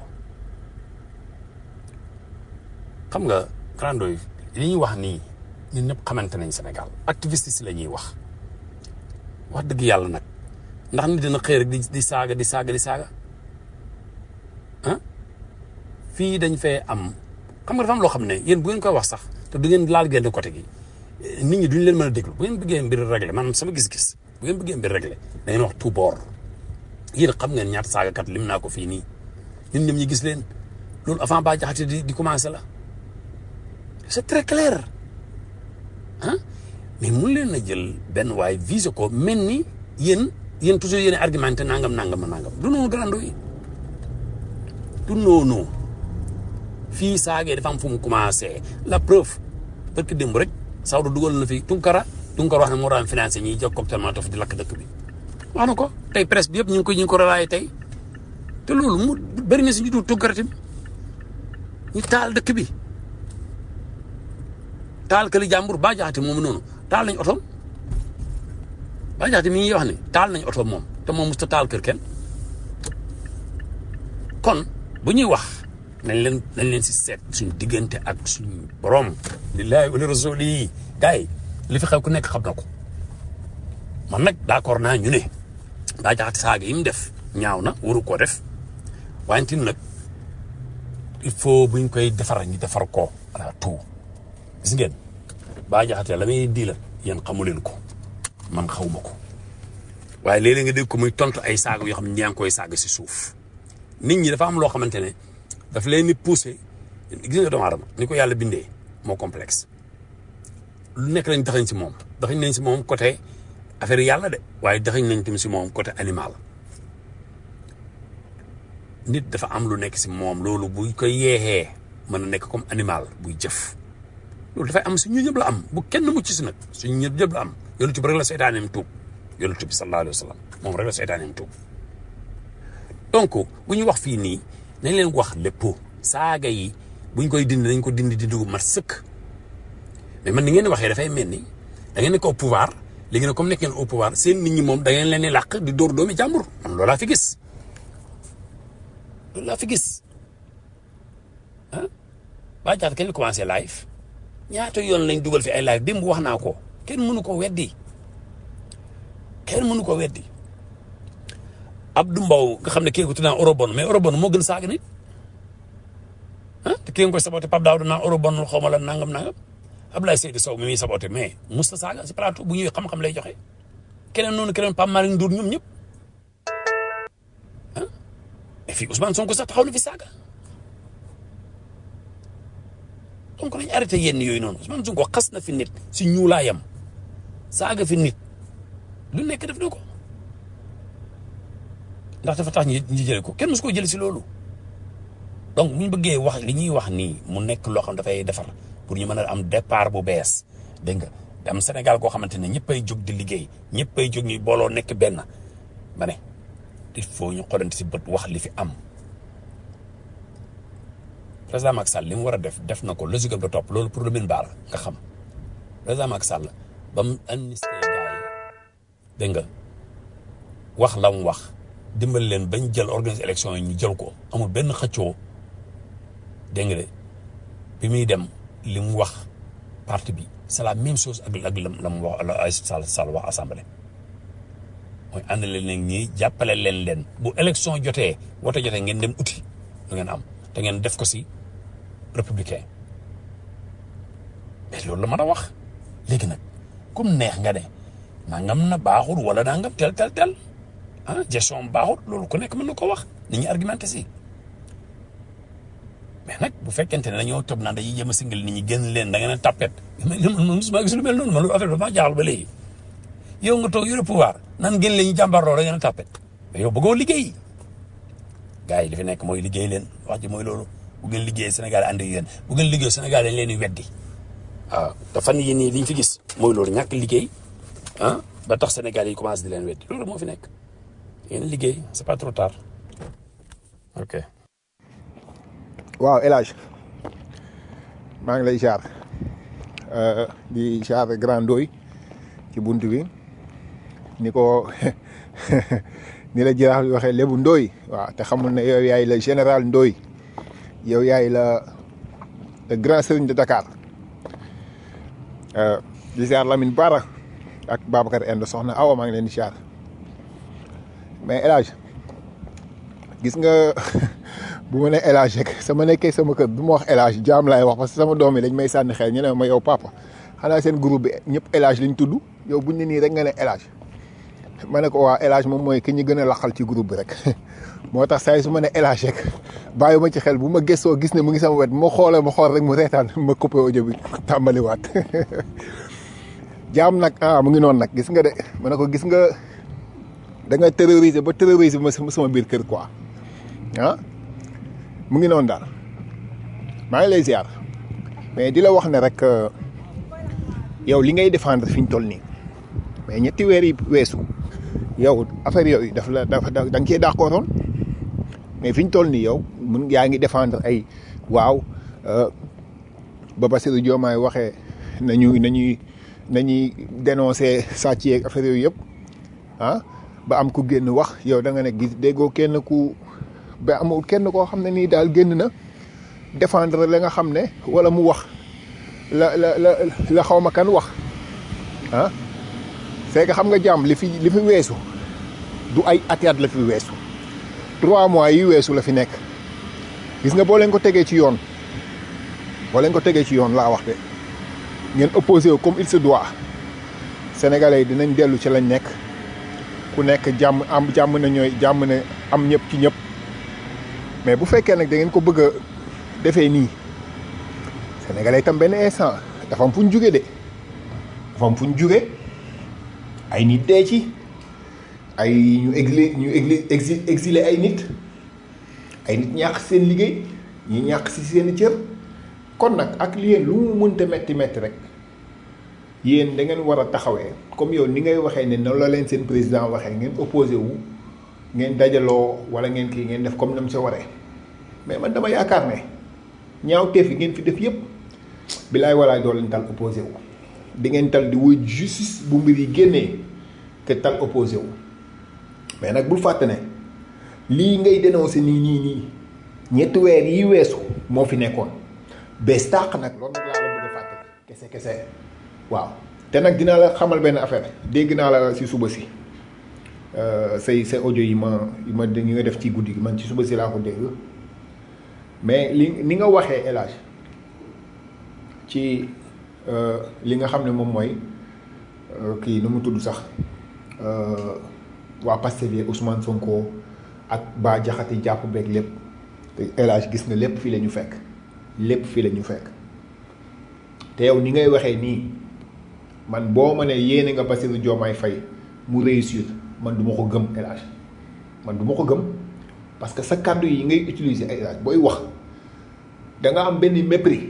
xam nga Grandooy li ñuy wax nii ñun ñëpp xamante nañ Sénégal activiste si la ñuy wax wax dëgg yàlla nag ndax nit dina xëy rek di di saaga di saaga di saaga ah fii dañ fee am xam nga dafa am loo xam ne yéen bu ngeen koy wax sax te du ngeen laal genn côté gi nit ñi duñ leen mën a déglu bu ngeen bëggee mbir réglé man sama gis-gis bu ngeen bëggee mbir réglé da ngeen wax tout bord yéen xam ngeen ñaata saagakat lim naa ko fii nii ñun ñoom ñi gis leen loolu avant ba jaxate di di commencé la c'est très clair ah mais mun leen a jël benn waay visé ko mel ni yéen yéen toujours yéen argumenté nangam nangam nangam du noonu grando yi du noonu fii saagee dafa am fu mu commencé la preuve parce que démb rek Sawdu dugal na fi Tunkara Tunkara wax ne moo daan financé ñiy jóg cocktail Molotov di lakk dëkk bi wax na ko tey presse bi yëpp ñu ngi ko ñu ngi ko relaayé tey te loolu mu bëri na si ñu dul Tunkara tamit ñu taal dëkk bi taal këli jàmbur ba jaxate moom noonu taal nañ otoom ba jaxate mi ngi wax ne taal nañ otoom moom te moom mosut a taal kër kenn kon bu ñuy wax nañ leen nañ leen si seet suñu diggante ak suñu borom lillahi wala rasuli yi gars yi li fi xew ku nekk xam na ko man nag d'accord naa ñu ne daa jaxate saaga yi mu def ñaaw na waru koo def wante nag il faut buñ koy defar ñu defar ko ala tout gis ngeen baa jaxate la muy di la yéen xamu leen ko man xawma ko waaye léeg-léeg nga dégg ko muy tontu ay saaga yoo xam ne ñaa ngi koy saaga si suuf nit ñi dafa am loo xamante ne daf leen di poussé gis nga doomu aadama ni ko yàlla bindee moo complexe lu nekk lañ daxañ si moom daxañ nañ si moom côté affaire yàlla de waaye daxañ nañ tamit si moom côté animal nit dafa am lu nekk si moom loolu buy koy yeexee mën na nekk comme animal buy jëf loolu dafay am suñu ñëpp la am bu kenn mucc si nag suñu ñëpp ñëpp la am yonent bi rek la seytaaneem tuub yonent bi sallallahu alayhi wa sallam moom rek la seytaaneem tuub donc bu ñu wax fii nii nañ leen wax lépp saaga yi buñ koy dindi nañ ko dindi di dugg mat sëkk mais man ni ngeen di waxee dafay mel ni da ngeen nekk au pouvoir léegi nag comme nekk ngeen au pouvoir seen nit ñi moom da ngeen leen di làq di dóor doomi jàmbur man loolu laa fi gis loolu laa fi gis ah ba jaata kañ la commencé live ñaata yoon lañ dugal fi ay live démb wax naa ko kenn mënu ko weddi kenn mënu ko weddi Abdou Mbow nga xam ne kii ko tudd naa eurobon mais eurobon moo gën saaga nit ah te kii nga koy saboté Pape Daouda naa eurobon xaw ma la nangam nangam Abdoulaye Seydou Sow mi muy saboté mais musta saaga si plateau bu ñëwee xam-xam lay joxe keneen noonu keneen Pape Malick Ndour ñoom ñëpp ah mais fii Ousmane Sonko sax taxaw na fi saaga donc nañ arrêté yenn yooyu noonu Ousmane Sonko xas na fi nit si ñuulaayam saaga fi nit lu nekk def na ko ndax dafa tax ñi ñi jëlee ko kenn musu ko jël si loolu donc bu ñu bëggee wax li ñuy wax nii mu nekk loo xam dafay defar pour ñu mën a am départ bu bees dégg nga da am Sénégal koo xamante ne ñëppay jóg di liggéey ñëppay jóg ñuy booloo nekk benn ba ne il faut ñu xoolante si bët wax li fi am président Macky Sall li mu war a def def na ko logique de topp loolu pour le min baal nga xam président Macky Sall ba mu amnistie gars yi dégg nga wax la mu wax dimbali leen bañ jël organiser élection yi ñu jël ko amul benn xëccoo dégg nga de bi muy dem li mu wax parti bi c'est la même chose ak ak la mu wax la Aïssata Sall Sall wax assemblée mooy ànd leen nag ñii jàppale leen leen bu élection jotee wote jotee ngeen dem uti lu ngeen am te ngeen def ko si républicain mais loolu la mën a wax léegi nag comme neex nga ne nangam na baaxul wala nangam tel tel tel ah gestion baaxut loolu ku nekk mën na ko wax nit ñi argumenté si mais nag bu fekkente ne dañoo toog naan dañuy jëm a singal nit ñi génn leen da ngeen a tapet mais man man mosuma gis lu mel noonu man affaire bi dafa jaaxal ba léegi yow nga toog yore pouvoir nan génn leen ñu jàmbarloo da ngeen a tapet mais yow bëggoo liggéey gars yi li fi nekk mooy liggéey leen wax ji mooy loolu bu ngeen liggéey Sénégal ànd ak yéen bu ngeen liggéey Sénégal dañ leen di weddi waaw te fan yii nii li ñu fi gis mooy loolu ñàkk liggéey ah ba tax Sénégal yi commencé di leen weddi loolu moo fi nekk yéen liggéey c'est pas trop tard ok. waaw El Hadj maa ngi lay jaar di jaar Grand Ndoy ci bunt bi ni ko ni la jiraaf di waxee lébu Ndoy waaw te xamul ne yow yaay la général Ndoy yow yaay la le grand serigne de Dakar di jaar Lamine Bara ak Babacar Inde soxna Awa maa ngi leen di jaar mais El Hadj gis nga bu ma nee El Hadj rek sama nekkee sama kër du ma wax El Hadj jaam laay wax parce que sama doom yi dañ may sànni xel ñu ne ma yow papa xanaa seen groupe bi ñëpp El Hadj lañ tudd yow buñ ne nii rek nga ne El Hadj ma ne ko waa El Hadj moom mooy ki ñu gën a laqal ci groupe bi rek moo tax saa yi su ma ne El Hadj rek bàyyi ma ci xel bu ma gëstoo gis ne mu ngi sama wet ma xoolee ma xool rek mu reetaan ma coupé audio bi tàmbaliwaat jaam nag ah mu ngi noonu nag gis nga de ma ne ko gis nga da nga terroriser ba terroriser ma sama biir kër quoi ah mu ngi noonu daal maa ngi lay ziar mais di la wax ne rek yow li ngay défendre fi ñu toll nii mais ñetti weer yi weesu yow affaire yooyu daf la dafa da nga cee d'accordoon mais fi ñu toll nii yow mun yaa ngi défendre ay waaw ba Bassirou Diomaye waxee nañu nañuy nañuy dénoncer sàcc yeeg affaire yooyu yëpp ah ba am ku génn wax yow da nga ne gis déggoo kenn ku ba amul kenn koo xam ne nii daal génn na défendre la nga xam ne wala mu wax la la la la xaw ma kan wax ah c'est que xam nga jàmm li fi li fi weesu du ay atiat la fi weesu trois mois yi weesu la fi nekk gis nga boo leen ko tegee ci yoon boo leen ko tegee ci yoon laa wax de ngeen opposé wu comme il se doit sénégalais yi dinañ dellu ci lañ nekk ku nekk jàmm am jàmm na ñooy jàmm ne am ñëpp ci ñëpp mais bu fekkee nag da ngeen ko bëgg a defee nii sénégalais itam benn instant dafa am fu ñu jugee de dafa am fu ñu jugee ay nit dee ci ay ñu exilé ñu exilé exilé ay nit ay nit ñàkk seen liggéey ñi ñàkk si seen cër kon nag ak li yéen lu mu mënta metti metti rek yéen da ngeen war a taxawee comme yow ni ngay waxee ne noonu la leen seen président waxee ngeen opposé wu ngeen dajaloo wala ngeen kii ngeen def comme nam sa waree mais man dama yaakaar ne ñaaw teef yi ngeen fi def yépp bilaay walaay doo leen tal opposé wu di ngeen tal di wuy justice bu mbir yi génnee te tal opposé wu mais nag bul fàtte ne lii ngay dénoncé nii nii nii ñetti weer yi weesu moo fi nekkoon bees tàq nag loolu nag laa la bëgg a fàtte kese kese waaw te nag dinaa la xamal benn affaire dégg naa la si suba si say say audio yi ma yi ma yi nga def ci guddi gi man ci suba si laa ko dégg mais li ni nga waxee El Hadj ci li nga xam ne moom mooy kii nu mu tudd sax waa Pastef yi Ousmane Sonko ak Bah Diakhaté jàpp beeg lépp te El Hadj gis nga lépp fii la ñu fekk lépp fii la ñu fekk te yow ni ngay waxee nii man boo ma ne yéene nga Bassirou Diomaye Faye mu réussir man du ma ko gëm El Hadj man du ma ko gëm parce que sa kàddu yi ngay utiliser ay El Hadj booy wax da nga am benn mépris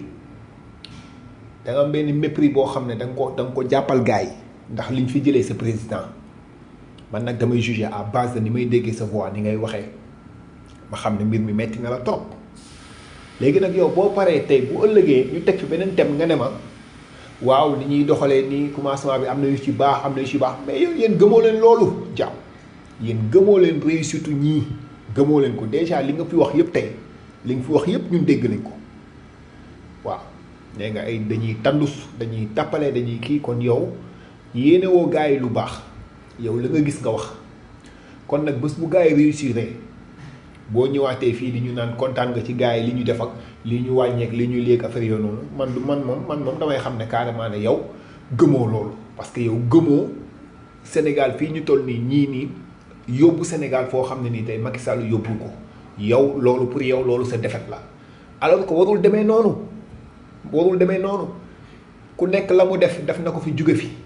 da nga am benn mépris boo xam ne da nga ko da nga ko jàppal gars yi ndax liñ fi jëlee sa président man nag damay juger à base de ni may déggee sa voix ni ngay waxee ma xam ne mbir mi metti na la trop léegi nag yow boo paree tey bu ëllëgee ñu teg fi beneen thème nga ne ma waaw ni ñuy doxalee nii commencement bi am na yu ci baax am na yu ci baax mais yow yéen gëmoo leen loolu jàmm yéen gëmoo leen réussite ñii gëmoo leen ko déjà li nga fi wax yëpp tey li nga fi wax yëpp ñun dégg nañ ko waaw nee nga ay dañuy tandus dañuy tàppale dañuy kii kon yow yéene woo gars yi lu baax yow la nga gis nga wax kon nag bés bu gars yi réussir boo ñëwaatee fii di ñu naan kontaan nga ci gars yi li ñu def ak li ñu wàññeek li ñu léeg affaire yoo noonu man du man moom man moom damay xam ne carrément ne yow gëmoo loolu parce que yow gëmoo Sénégal fii ñu toll nii ñii nii yóbbu Sénégal foo xam ne nii tey Macky Sall yóbbu ko yow loolu pour yow loolu sa défaite la alors que warul demee noonu warul demee noonu ku nekk la mu def def na ko fi jóge fi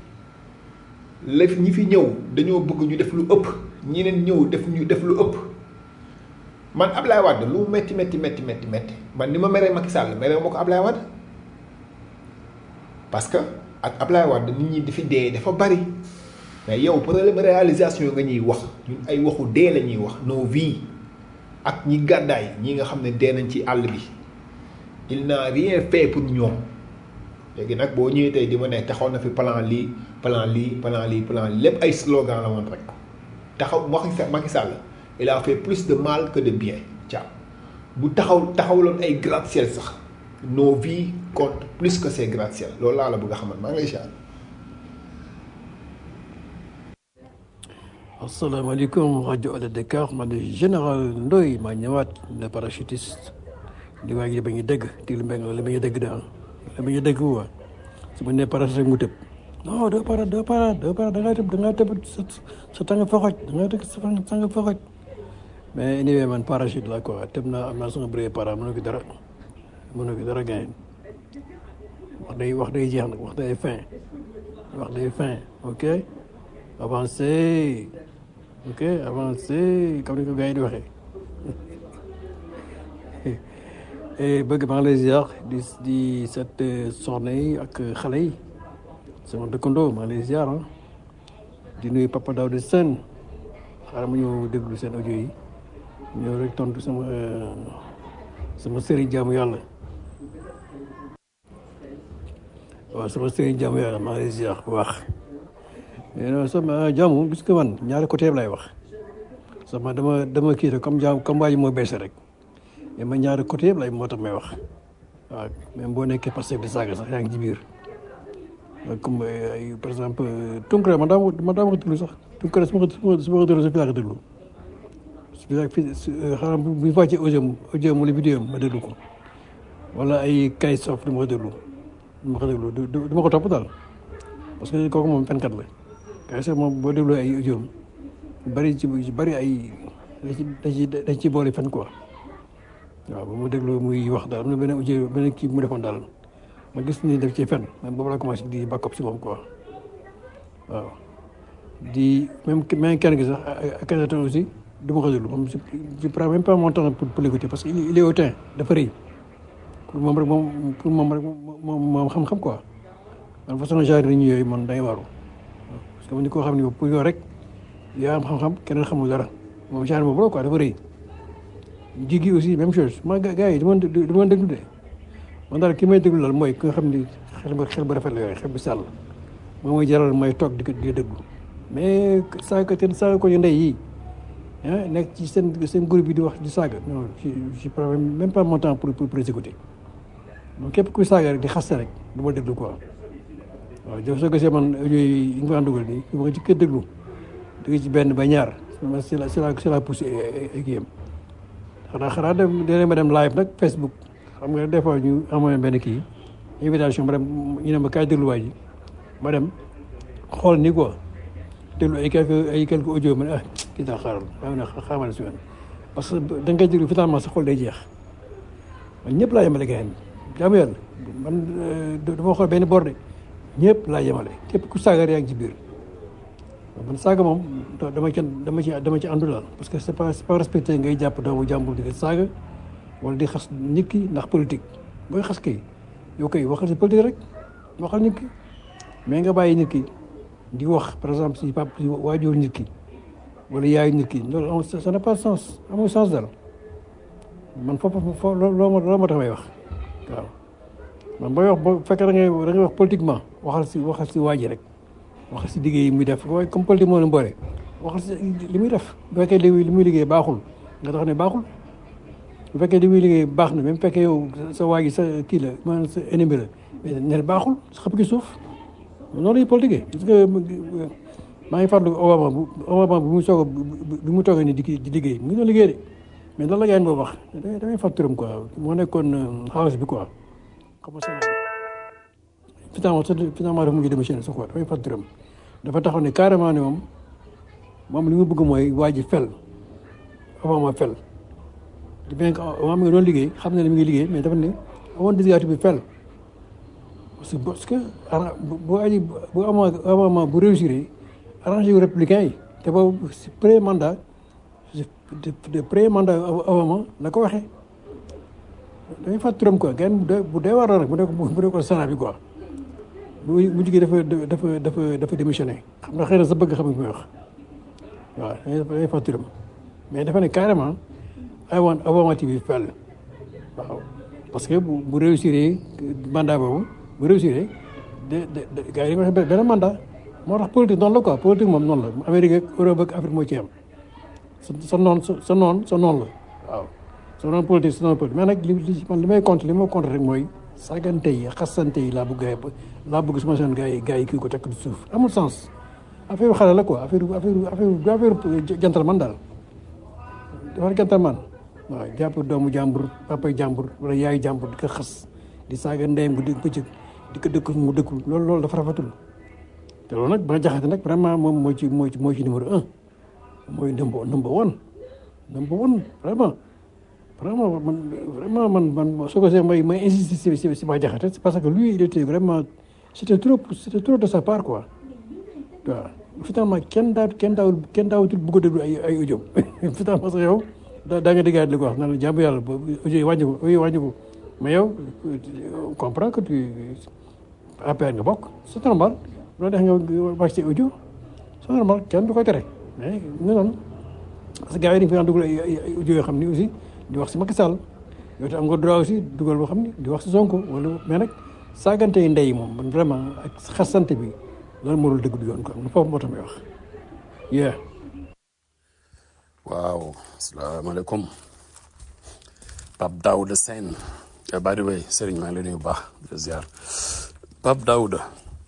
la ñi fi ñëw dañoo bëgg ñu def lu ëpp ñeneen ñëw def ñu def lu ëpp man Ablaye Wade lu metti metti metti metti metti man ni ma meree Macky Sall meree ma ko Ablaye Wade parce que ak Ablaye Wade nit ñi di fi dee dafa bari mais yow problème réalisation nga ñuy wax ñun ay waxu dee la ñuy wax nos vies ak ñi gàddaay ñi nga xam ne dee nañ ci àll bi il n'a rien fait pour ñoom léegi nag boo ñëwee tey di ma ne taxaw na fi plan lii plan lii plan lii plan lii lépp ay slogan la woon rek taxaw Macky Sall il a fait plus de mal que de bien caa bu taxaw taxawloon ay gratte-ciel sax nos vies comptent plus que ces gratte-ciel loolu laa la bëgg a xamal maa ngi lay siyaar asalaamaaleykum rajo Alé Dakar man de général Ndoye maa ñëwaat le parachutiste di waa ji ba ñu dégg di lu mbéy la ba ñu dégg daal la ba ñu dégg waa su ma nee parachute mu tëb non doo para doo para doo para da ngaa tëb da ngaa tëb sa sa tàng foxoj da ngaa tëb sa tàng foxoj mais anyway man parachute la quoi tëb naa am naa sama bëre para mënoo ko dara mënoo ko dara gain wax day wax day jeex nag wax day fin wax day fin ok avancé ok avancé comme ni ko gars yi di waxee bëgg maa ngi lay ziar di di set soxna yi ak xale yi sama dëkkandoo maa ngi lay ziar ah di nuyu Papa Daouda Sène xaaral ma ñëw déglu seen audio yi ñëw rek tontu sama sama sëriñ jaamu yàlla waaw sama sëriñ jaamu yàlla maa ngi lay ziar bu baax mais non sama jaamu gis nga man ñaari côté lay wax sama dama dama kii rek comme jaam comme waa ji moo bees rek mais ma ñaari côté yëpp lay moo tax may wax waaw même boo nekkee parce que di saaga sax yaa ngi ci biir comme ay par exemple Tunkara man daa man daa ma ko déglu sax Tunkara su ma ko su ma ko déglu sa fi laa ko déglu su fi xanaa bu ñu wàccee audio audio wala vidéo ma déglu ko wala ay kay sof du ma ko déglu du ma ko déglu du ma ko topp daal parce que kooku moom fenkat la kay sof moom boo déglu ay audio bari ci bari ay dañ ci dañ ci boole fen quoi waaw ba mu déglu muy wax daal am na benn audio benn kii mu defoon daal ma gis ni def ci fen man boobu laa commencé di bàkkop si moom quoi waaw di même même kenn gi sax ak Akhenaton aussi du ma ko déglu moom je prends même pas mon temps pour pour l'écouter parce que il est hautain dafa rëy pour moom rek moom pour moom rek moom moom xam-xam quoi man façon genre nit ñi yooyu man day waaru parce que man ni koo xam ne pour yow rek yaa am xam-xam keneen xamul dara moom genre boobu la quoi dafa rëy jigi aussi même chose ma gars yi du ma du ma déglu de man daal ki may déglu daal mooy ki nga xam ni xel ba xel ba rafet la yooyu xel bi sàll moom mooy jaral may toog di ko di déglu mais saaga te saaga ko ñu ndey yi ah nekk ci seen seen groupe bi di wax di saaga non je je prends même pas mon temps pour pour pour écouter donc képp kuy saaga rek di xaste rek du ma déglu quoi waaw jërëjëf soo gisee man audio yi nga ma dugal nii su ma ci kër déglu dégg ci benn ba ñaar c'est la c'est la c'est la poussé kii yam xanaa xanaa dem dinañ ma dem live nag Facebook xam nga des fois ñu amoon benn kii invitation ma dem ñu ne ma kaay déglu waay ji ma dem xool ni quoi déglu ay quelques ay quelques audio ma ne ah kii daal xaaral maa ngi ne xaaral si parce que da nga koy déglu finalement sa xol day jeex man ñëpp laa yemale gars yi jaamu yàlla man dama xool benn borde ñëpp laa yemale képp ku saaga yaa ngi ci biir man saaga moom dama ci dama ci dama ci àndu daal parce que c'est pas c'est pas respecté ngay jàpp doomu jàmbur di ko saaga wala di xas nit ki ndax politique booy xas kay yow kay waxal si politique rek waxal nit ki mais nga bàyyi nit ki di wax par exemple si pap si waajur nit ki wala yaayu nit ki loolu ça n'a pas de sens amul sens daal man foofu foofu loo ma loo ma tax may wax waaw man booy wax boo fekkee da ngay da ngay wax politiquement waxal si waxal si waa ji rek waxal si liggéey yi muy def waaye comme politique moo leen boole waxal si li muy def bu fekkee li muy liggéey baaxul nga tax ne baaxul bu fekkee li muy liggéey baax na même bu fekkee yow sa waa ji sa kii la maanaam sa ennemi la mais ne baaxul sa xëpp ki suuf noonu la ñuy politique parce que maa ngi fàttaliku Obama bu Obama bu mu soog a bi mu toogee ni di di liggéey mu ngi doon liggéey de mais lan la gars yi boobu wax damay fàttaliram quoi moo nekkoon house bi quoi xam nga Sénégal finalement finalement dafa mujj démissionné sax quoi damay fàttaliram dafa taxaw ne carrément ne moom moom li mu bëgg mooy waa ji fel Obama fel bien que Obama mi ngi doon liggéey xam na ne mi ngi liggéey mais dafa ne amoon désiratu bi fel parce que parce que bu aji bu ama Obama bu réussir arrangé wu républicain yi te boobu si pré mandat de pré mandat Obama la ko waxee dañuy fàttali turam quoi gën bu dee war la nag bu nekk bu nekkoon Sénat bi quoi bu bu jigéen dafa dafa dafa dafa démissionné xam nga xëy na sa bëgg xam nga muy wax waaw dañuy fàttali turam mais dafa ne carrément I want Obama to be fell waaw parce que bu bu réussir mandat boobu bu réussir de de gars yi dañuy wax benn mandat moo tax politique noonu la quoi politique moom noonu la Amérique ak Europe ak Afrique moo ci am sa sa noon sa noon sa noon la waaw sa noon politique sa noon politique mais nag li li man li may compte li ma compte rek mooy sagante yi xasante yi laa bëgg gars yi laa bëgg suma seen gars yi gars yi kii ko tekk di suuf amul sens affaire xale la quoi affaire affaire affaire du affaire gentleman daal dafa gentleman waaw jàpp doomu jàmbur papay jàmbur wala yaayu jàmbur di ko xas di saaga ndeyam bu dégg bëccëg di ko dëkk mu dëkkul loolu loolu dafa rafetul te loolu nag ba jaxate nag vraiment moom moo ci moo ci moo ci numéro un mooy number number one number one vraiment vraiment man vraiment man man soo ko see may may insister si si ba jaxate c'est parce que lui il était vraiment c'était trop c'était trop de sa part quoi waaw finalement kenn daa kenn daawul kenn daawatul bëgg a déglu ay ay audio finalement sax yow daa daa nga déggaat li ko wax naan la jàmm yàlla ba audio yi wàññi ko audio yi wàññi ko mais yow comprends que tu APR nga bokk c'est normal loolu tax nga wàcc ci audio c'est normal kenn du ko tere mais ñu noonu parce que gars yi dañu fi daan dugal ay ay audio yoo xam ni aussi di wax si Macky Sall yow te am nga droit aussi dugal boo xam ni di wax si Sonko wala mais nag saagante yi ndey moom man vraiment ak xasante bi loolu moo dul dëgg du yoon quoi foofu moo tax may wax yeah waaw asalaamaaleykum Pape Daouda Sène eh, by the way Serigne maa ngi lay nuyu bu baax di la ziar Pape Daouda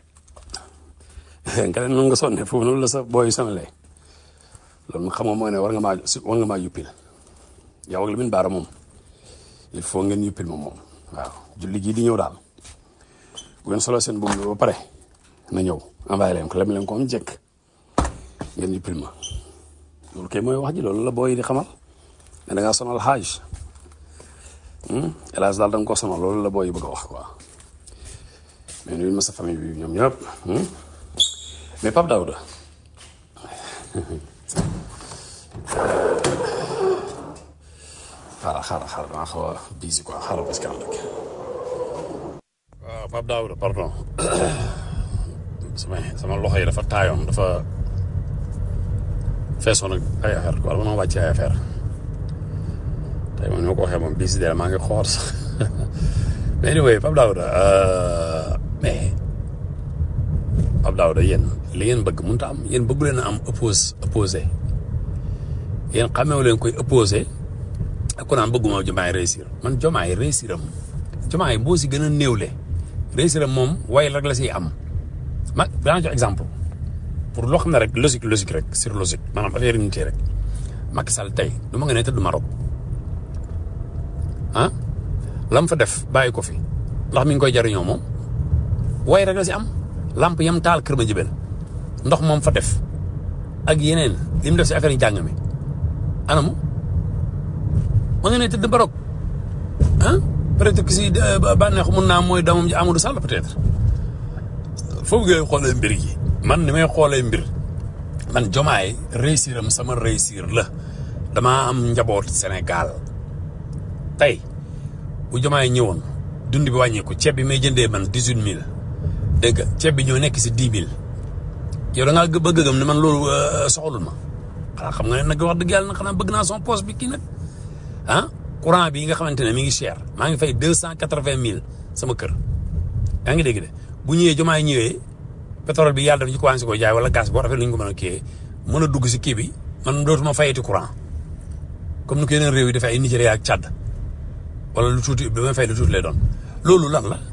nga ne noonu nga sonne foofu noonu la sa booy sonalee loolu xam nga mooy ne war nga maa war nga maa yuppil yow ak Lamine Bara moom il faut ngeen yuppil ma moom waaw julli gii di ñëw daal bu ngeen solo seen boobu ba pare na ñëw envoyé leen ko lem leen ko am jekk ngeen yuppil ma loolu kay mooy wax ji loolu la booy di xamal ne da ngaa sonal xaaj hélas daal da nga ko sonal loolu la booy yi bëgg a wax quoi mais nuyu ma sa famille bi ñoom ñëpp mais Pape Daouda xaaral xaaral xaaral damaa xaw a busy quoi xaaral parce que am rek waaw Pape Daouda pardon sama sama loxo yi dafa taayoon dafa feesoon ak ay affaire quoi dama wàcc ay affaire tey moom ni ma ko waxee moom busy de maa ngi xool sax mais anyway Pape Daouda mais Pape Daouda yéen li ngeen bëgg mënut a am yéen bëggu leen a am oppose opposé yéen xamewu leen koy opposé ak ku naan bëgguma jomaay réussir man jomaay réussir am jomaay boo si gën a néewle réussir am moom way rek la siy am ma danaa jox exemple pour loo xam ne rek logique logique rek sur logique maanaam affaire unité rek Macky Sall tey du ma nga ne tëdd Maroc ah lam fa def bàyyi ko fi ndax mi ngi koy jariñoo moom way rek la si am lamp yam taal kër ma jibel ndox moom fa def ak yeneen li mu def si affaire yi jàng mi anamu ma nga ne tëdd Maroc ah peut-être que si bànneex mun naa mooy doomam ji Amadou Sall peut-être foofu ngay xoolee mbir yi man ni may xoolee mbir man jomaay réussir am sama réussir la damaa am njaboot Sénégal tey bu jomaay ñëwoon dund bi wàññeeku ceeb bi may jëndee man dix huit mille dégg nga ceeb bi ñoo nekk si dix mille yow da ngaa bëgg a gëm ne man loolu soxalul ma xanaa xam nga ne nag wax dëgg yàlla nag xanaa bëgg naa son poste bi kii nag ah courant bi nga xamante ne mi ngi cher maa ngi fay deux cent quatre vingt mille sama kër yaa ngi dégg de bu ñëwee jomaay ñëwee pétrole bi yàlla daf ñu commencé ko jaay wala gaz boo rafet lu ñu ko mën a kii mën a dugg si kii bi man dootuma fayati courant comme ni ko yeneen réew yi dafay ay Nigéria ak Tchad wala lu tuuti bi may fay lu tuuti lay doon loolu lan la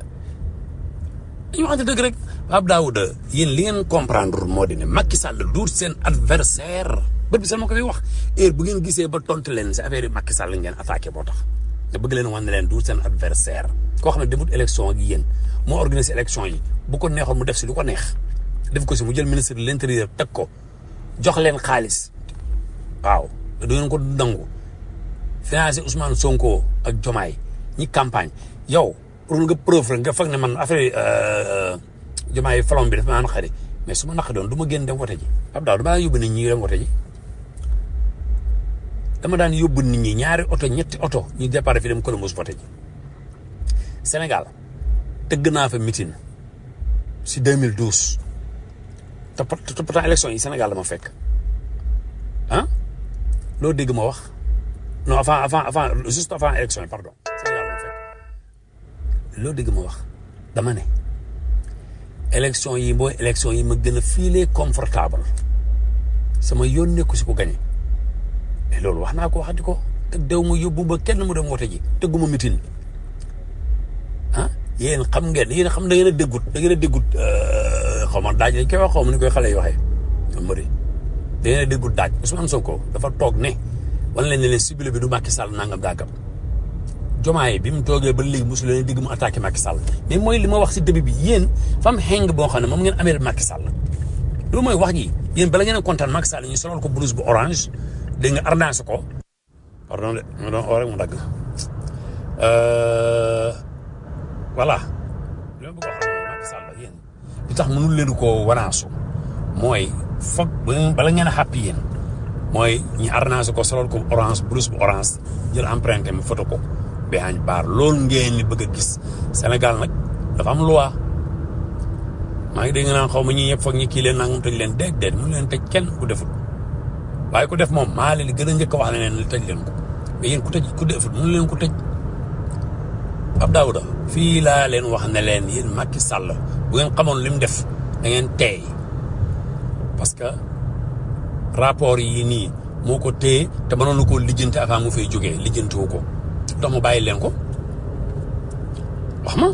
dañu waxante dëgg rek Pape Daouda yéen li ngeen comprendre moo di ne Macky Sall duut seen adversaire bët bi sax ma ko fi wax heure bu ngeen gisee ba tontu leen si affaire yi Macky Sall ngeen attaqué boo tax nga bëgg leen wan ne leen duut seen adversaire koo xam ne defut élection ak yéen moo organisé élection yi bu ko neexoon mu def si lu ko neex def ko si mu jël ministre de l'intérieur teg ko jox leen xaalis waaw du ngeen ko nangu financé Ousmane Sonko ak Jomaay ñi campagne yow pour nga preuve rek nga foog ne man affaire Jomaay falom bi dafa maa naqari mais su ma naqari doon du ma génn dem wote ji Pape Daouda dama daan yóbbu nit ñi dem wote ji dama daan yóbbu nit ñi ñaari oto ñetti oto ñu départ fi dem Columbus wote ji Sénégal tëgg naa fa meeting si 2012 te te pourtant élection yi Sénégal dama fekk ah loo dégg ma wax non avant avant avant juste avant élection yi pardon Sénégal dama fekk loo dégg ma wax dama ne élection yi mooy élection yi ma gën a filer confortable sama yoon nekku si ko gagné mais loolu wax naa ko waxati ko te dew ma yóbbu ba kenn mu dem wote ji tëgguma meeting ah yéen xam ngeen yéen xam da ngeen a déggut da ngeen a déggut xaw ma daaj lañ koy wax xaw ma ni koy xale yi waxee ñoom mëri da ngeen a déggul daaj Ousmane Sonko dafa toog ne wan leen ne leen cible bi du Macky Sall nangam daagam jomaay bi mu toogee ba léegi mosu leen digg mu attaqué Macky Sall mais mooy li ma wax si début bi yéen fam xeng boo xam ne moom ngeen amee Macky Sall loolu mooy wax ji yéen bala ngeen a kontaan Macky Sall ñu solal ko blouse bu orange dégg nga arnaase ko pardon de ma doon oo rek mu dagg voilà li ma bëgg a wax mooy Macky Sall yéen li tax mënul leen koo wanaasu mooy foog bala ngeen a xàppi yéen mooy ñi arnaase ko solal ko orange blouse bu orange jël empreinte mi photo ko behind bar loolu ngeen li bëgg a gis Sénégal nag dafa am loi maa ngi dégg naan xaw ma ñi ñëpp foog ñi kii leen nangam tëj leen déeg déeg mënu leen tëj kenn ku deful waaye ku def moom maa leen gën a njëkk a wax ne leen li tëj leen ko mais yéen ku tëj ku deful mënu leen ko tëj Pape Daouda fii laa leen wax ne leen yéen Macky Sall bu ngeen xamoon li mu def da ngeen teey parce que rapport yi nii moo ko téye te mënoon na koo lijjanti avant mu fay jógee lijjantiwu ko tax mu bàyyi leen ko wax ma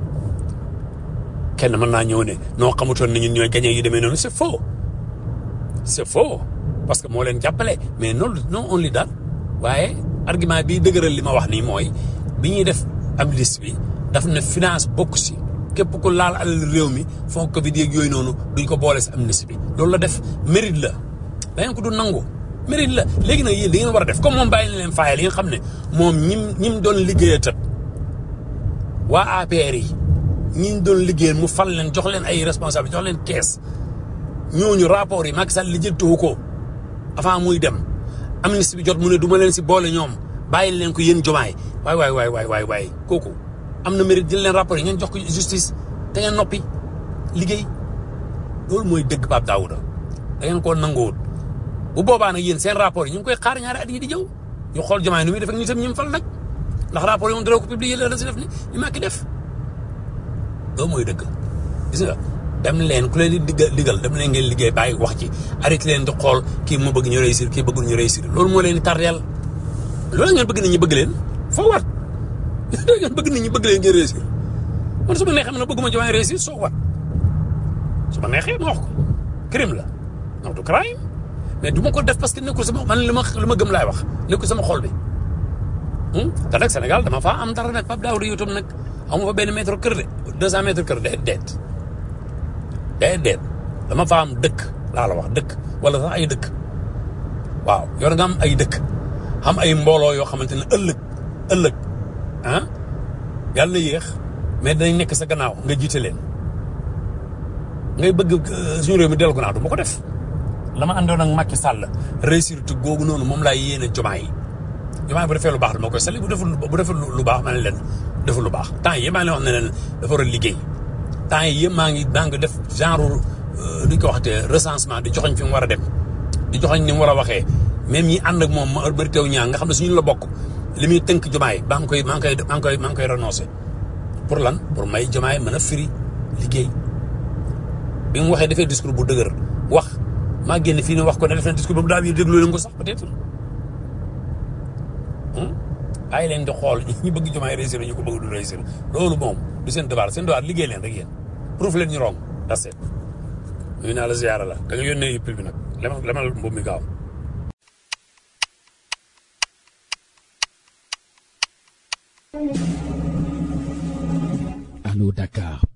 kenn mën naa ñëw ne noo xamutoon ne ñun ñooy gagné yu demee noonu c'est faux c'est faux parce que moo leen jàppale mais non non only that waaye argument bi dëgëral li ma wax nii mooy bi ñuy def amnistie bi daf ne finance bokk si képp ku laal alal réew mi fond Covid yeeg yooyu noonu duñ ko boole si amnistie bi loolu la def mérite la da ngeen ko du nangu mérite la léegi nag yéen da ngeen war a def comme moom bàyyi na leen faayal yi nga xam ne moom ñim ñim doon liggéeyee tat waa APR yi ñi doon liggéeyal mu fal leen jox leen ay responsable jox leen kees ñooñu rapport yi Macky Sall li jëntuwu ko avant muy dem amnistie bi jot mu ne du ma leen si boole ñoom bàyyi leen ko yéen jomaay waay waay waay waay waay waay kooku am na mérite jël leen rapport yi ngeen jox ko justice te ngeen noppi liggéey loolu mooy dëgg Pape Daouda da ngeen koo nanguwut bu boobaa nag yéen seen rapport yi ñu ngi koy xaar ñaari at yi di jëw ñu xool jomaay nu muy def ak ñu tam ñim fal nag ndax rapport yi moom dara ko publier la si def ni li Macky def loolu mooy dëgg gis nga dem leen ku leen di diggal digal dem leen ngeen liggéey bàyyi wax ci arrêté leen di xool kii moo bëgg ñu réussir kii bëggul ñu réussir loolu moo leen di tardeel loolu ngeen bëgg nit ñi bëgg leen foo wat ngeen bëgg nit ñi bëgg leen ngeen réussir man su ma neexee man bëgguma jomaay réussir soo wat su ma neexee ma wax ko crime la non du crime mais du ma ko def parce que nekkul sama man li ma li ma gëm laay wax nekkul sama xol bi te nag Sénégal dama faa am dara nag Pape Daouda yow tam nag amu fa benn mètre kër de deux cent mètres kër de deet day deet dama fa am dëkk laa la wax dëkk wala sax ay dëkk waaw yor nga am ay dëkk xam ay mbooloo yoo xamante ne ëllëg ëllëg ah yàlla na yéex mais danañ nekk sa gannaaw nga jiite leen ngay bëgg suñu réew mi dellu gannaaw du ma ko def la ma àndoon ak Macky Sall réussir tu googu noonu moom laay yéene jomaay yi jomaay bu defee lu baax dama koy sali bu deful bu deful lu baax ma ne leen deful lu baax temps yi maa ngi leen wax ne leen dafa war a liggéey temps yi yëpp maa ngi maa ngi def genre lu ñu ko waxatee recensement di joxoñ fi mu war a dem di joxoñ ni mu war a waxee même ñi ànd ak moom ma bëri teew ñaa nga xam ne suñu la bokk li muy tënk jomaay maa ngi koy maa ngi koy maa ngi koy maa ngi koy renoncé pour lan pour may jomaay mën a firi liggéey bi mu waxee defee discours bu dëgër wax maa génn fii ne wax ko ne def na discours boobu daa biir déglu leen ko sax peut-être bàyyi leen di xool ñi bëgg jomaay réussir ñu ko bëgg du réussir loolu moom du seen devoir seen devoir liggéey leen rek yéen proof leen ñu rong that's it nuyu naa la ziyaara la da nga yónnee yëpp bi nag lemal lemal mbubb mi gaaw Allô Dakar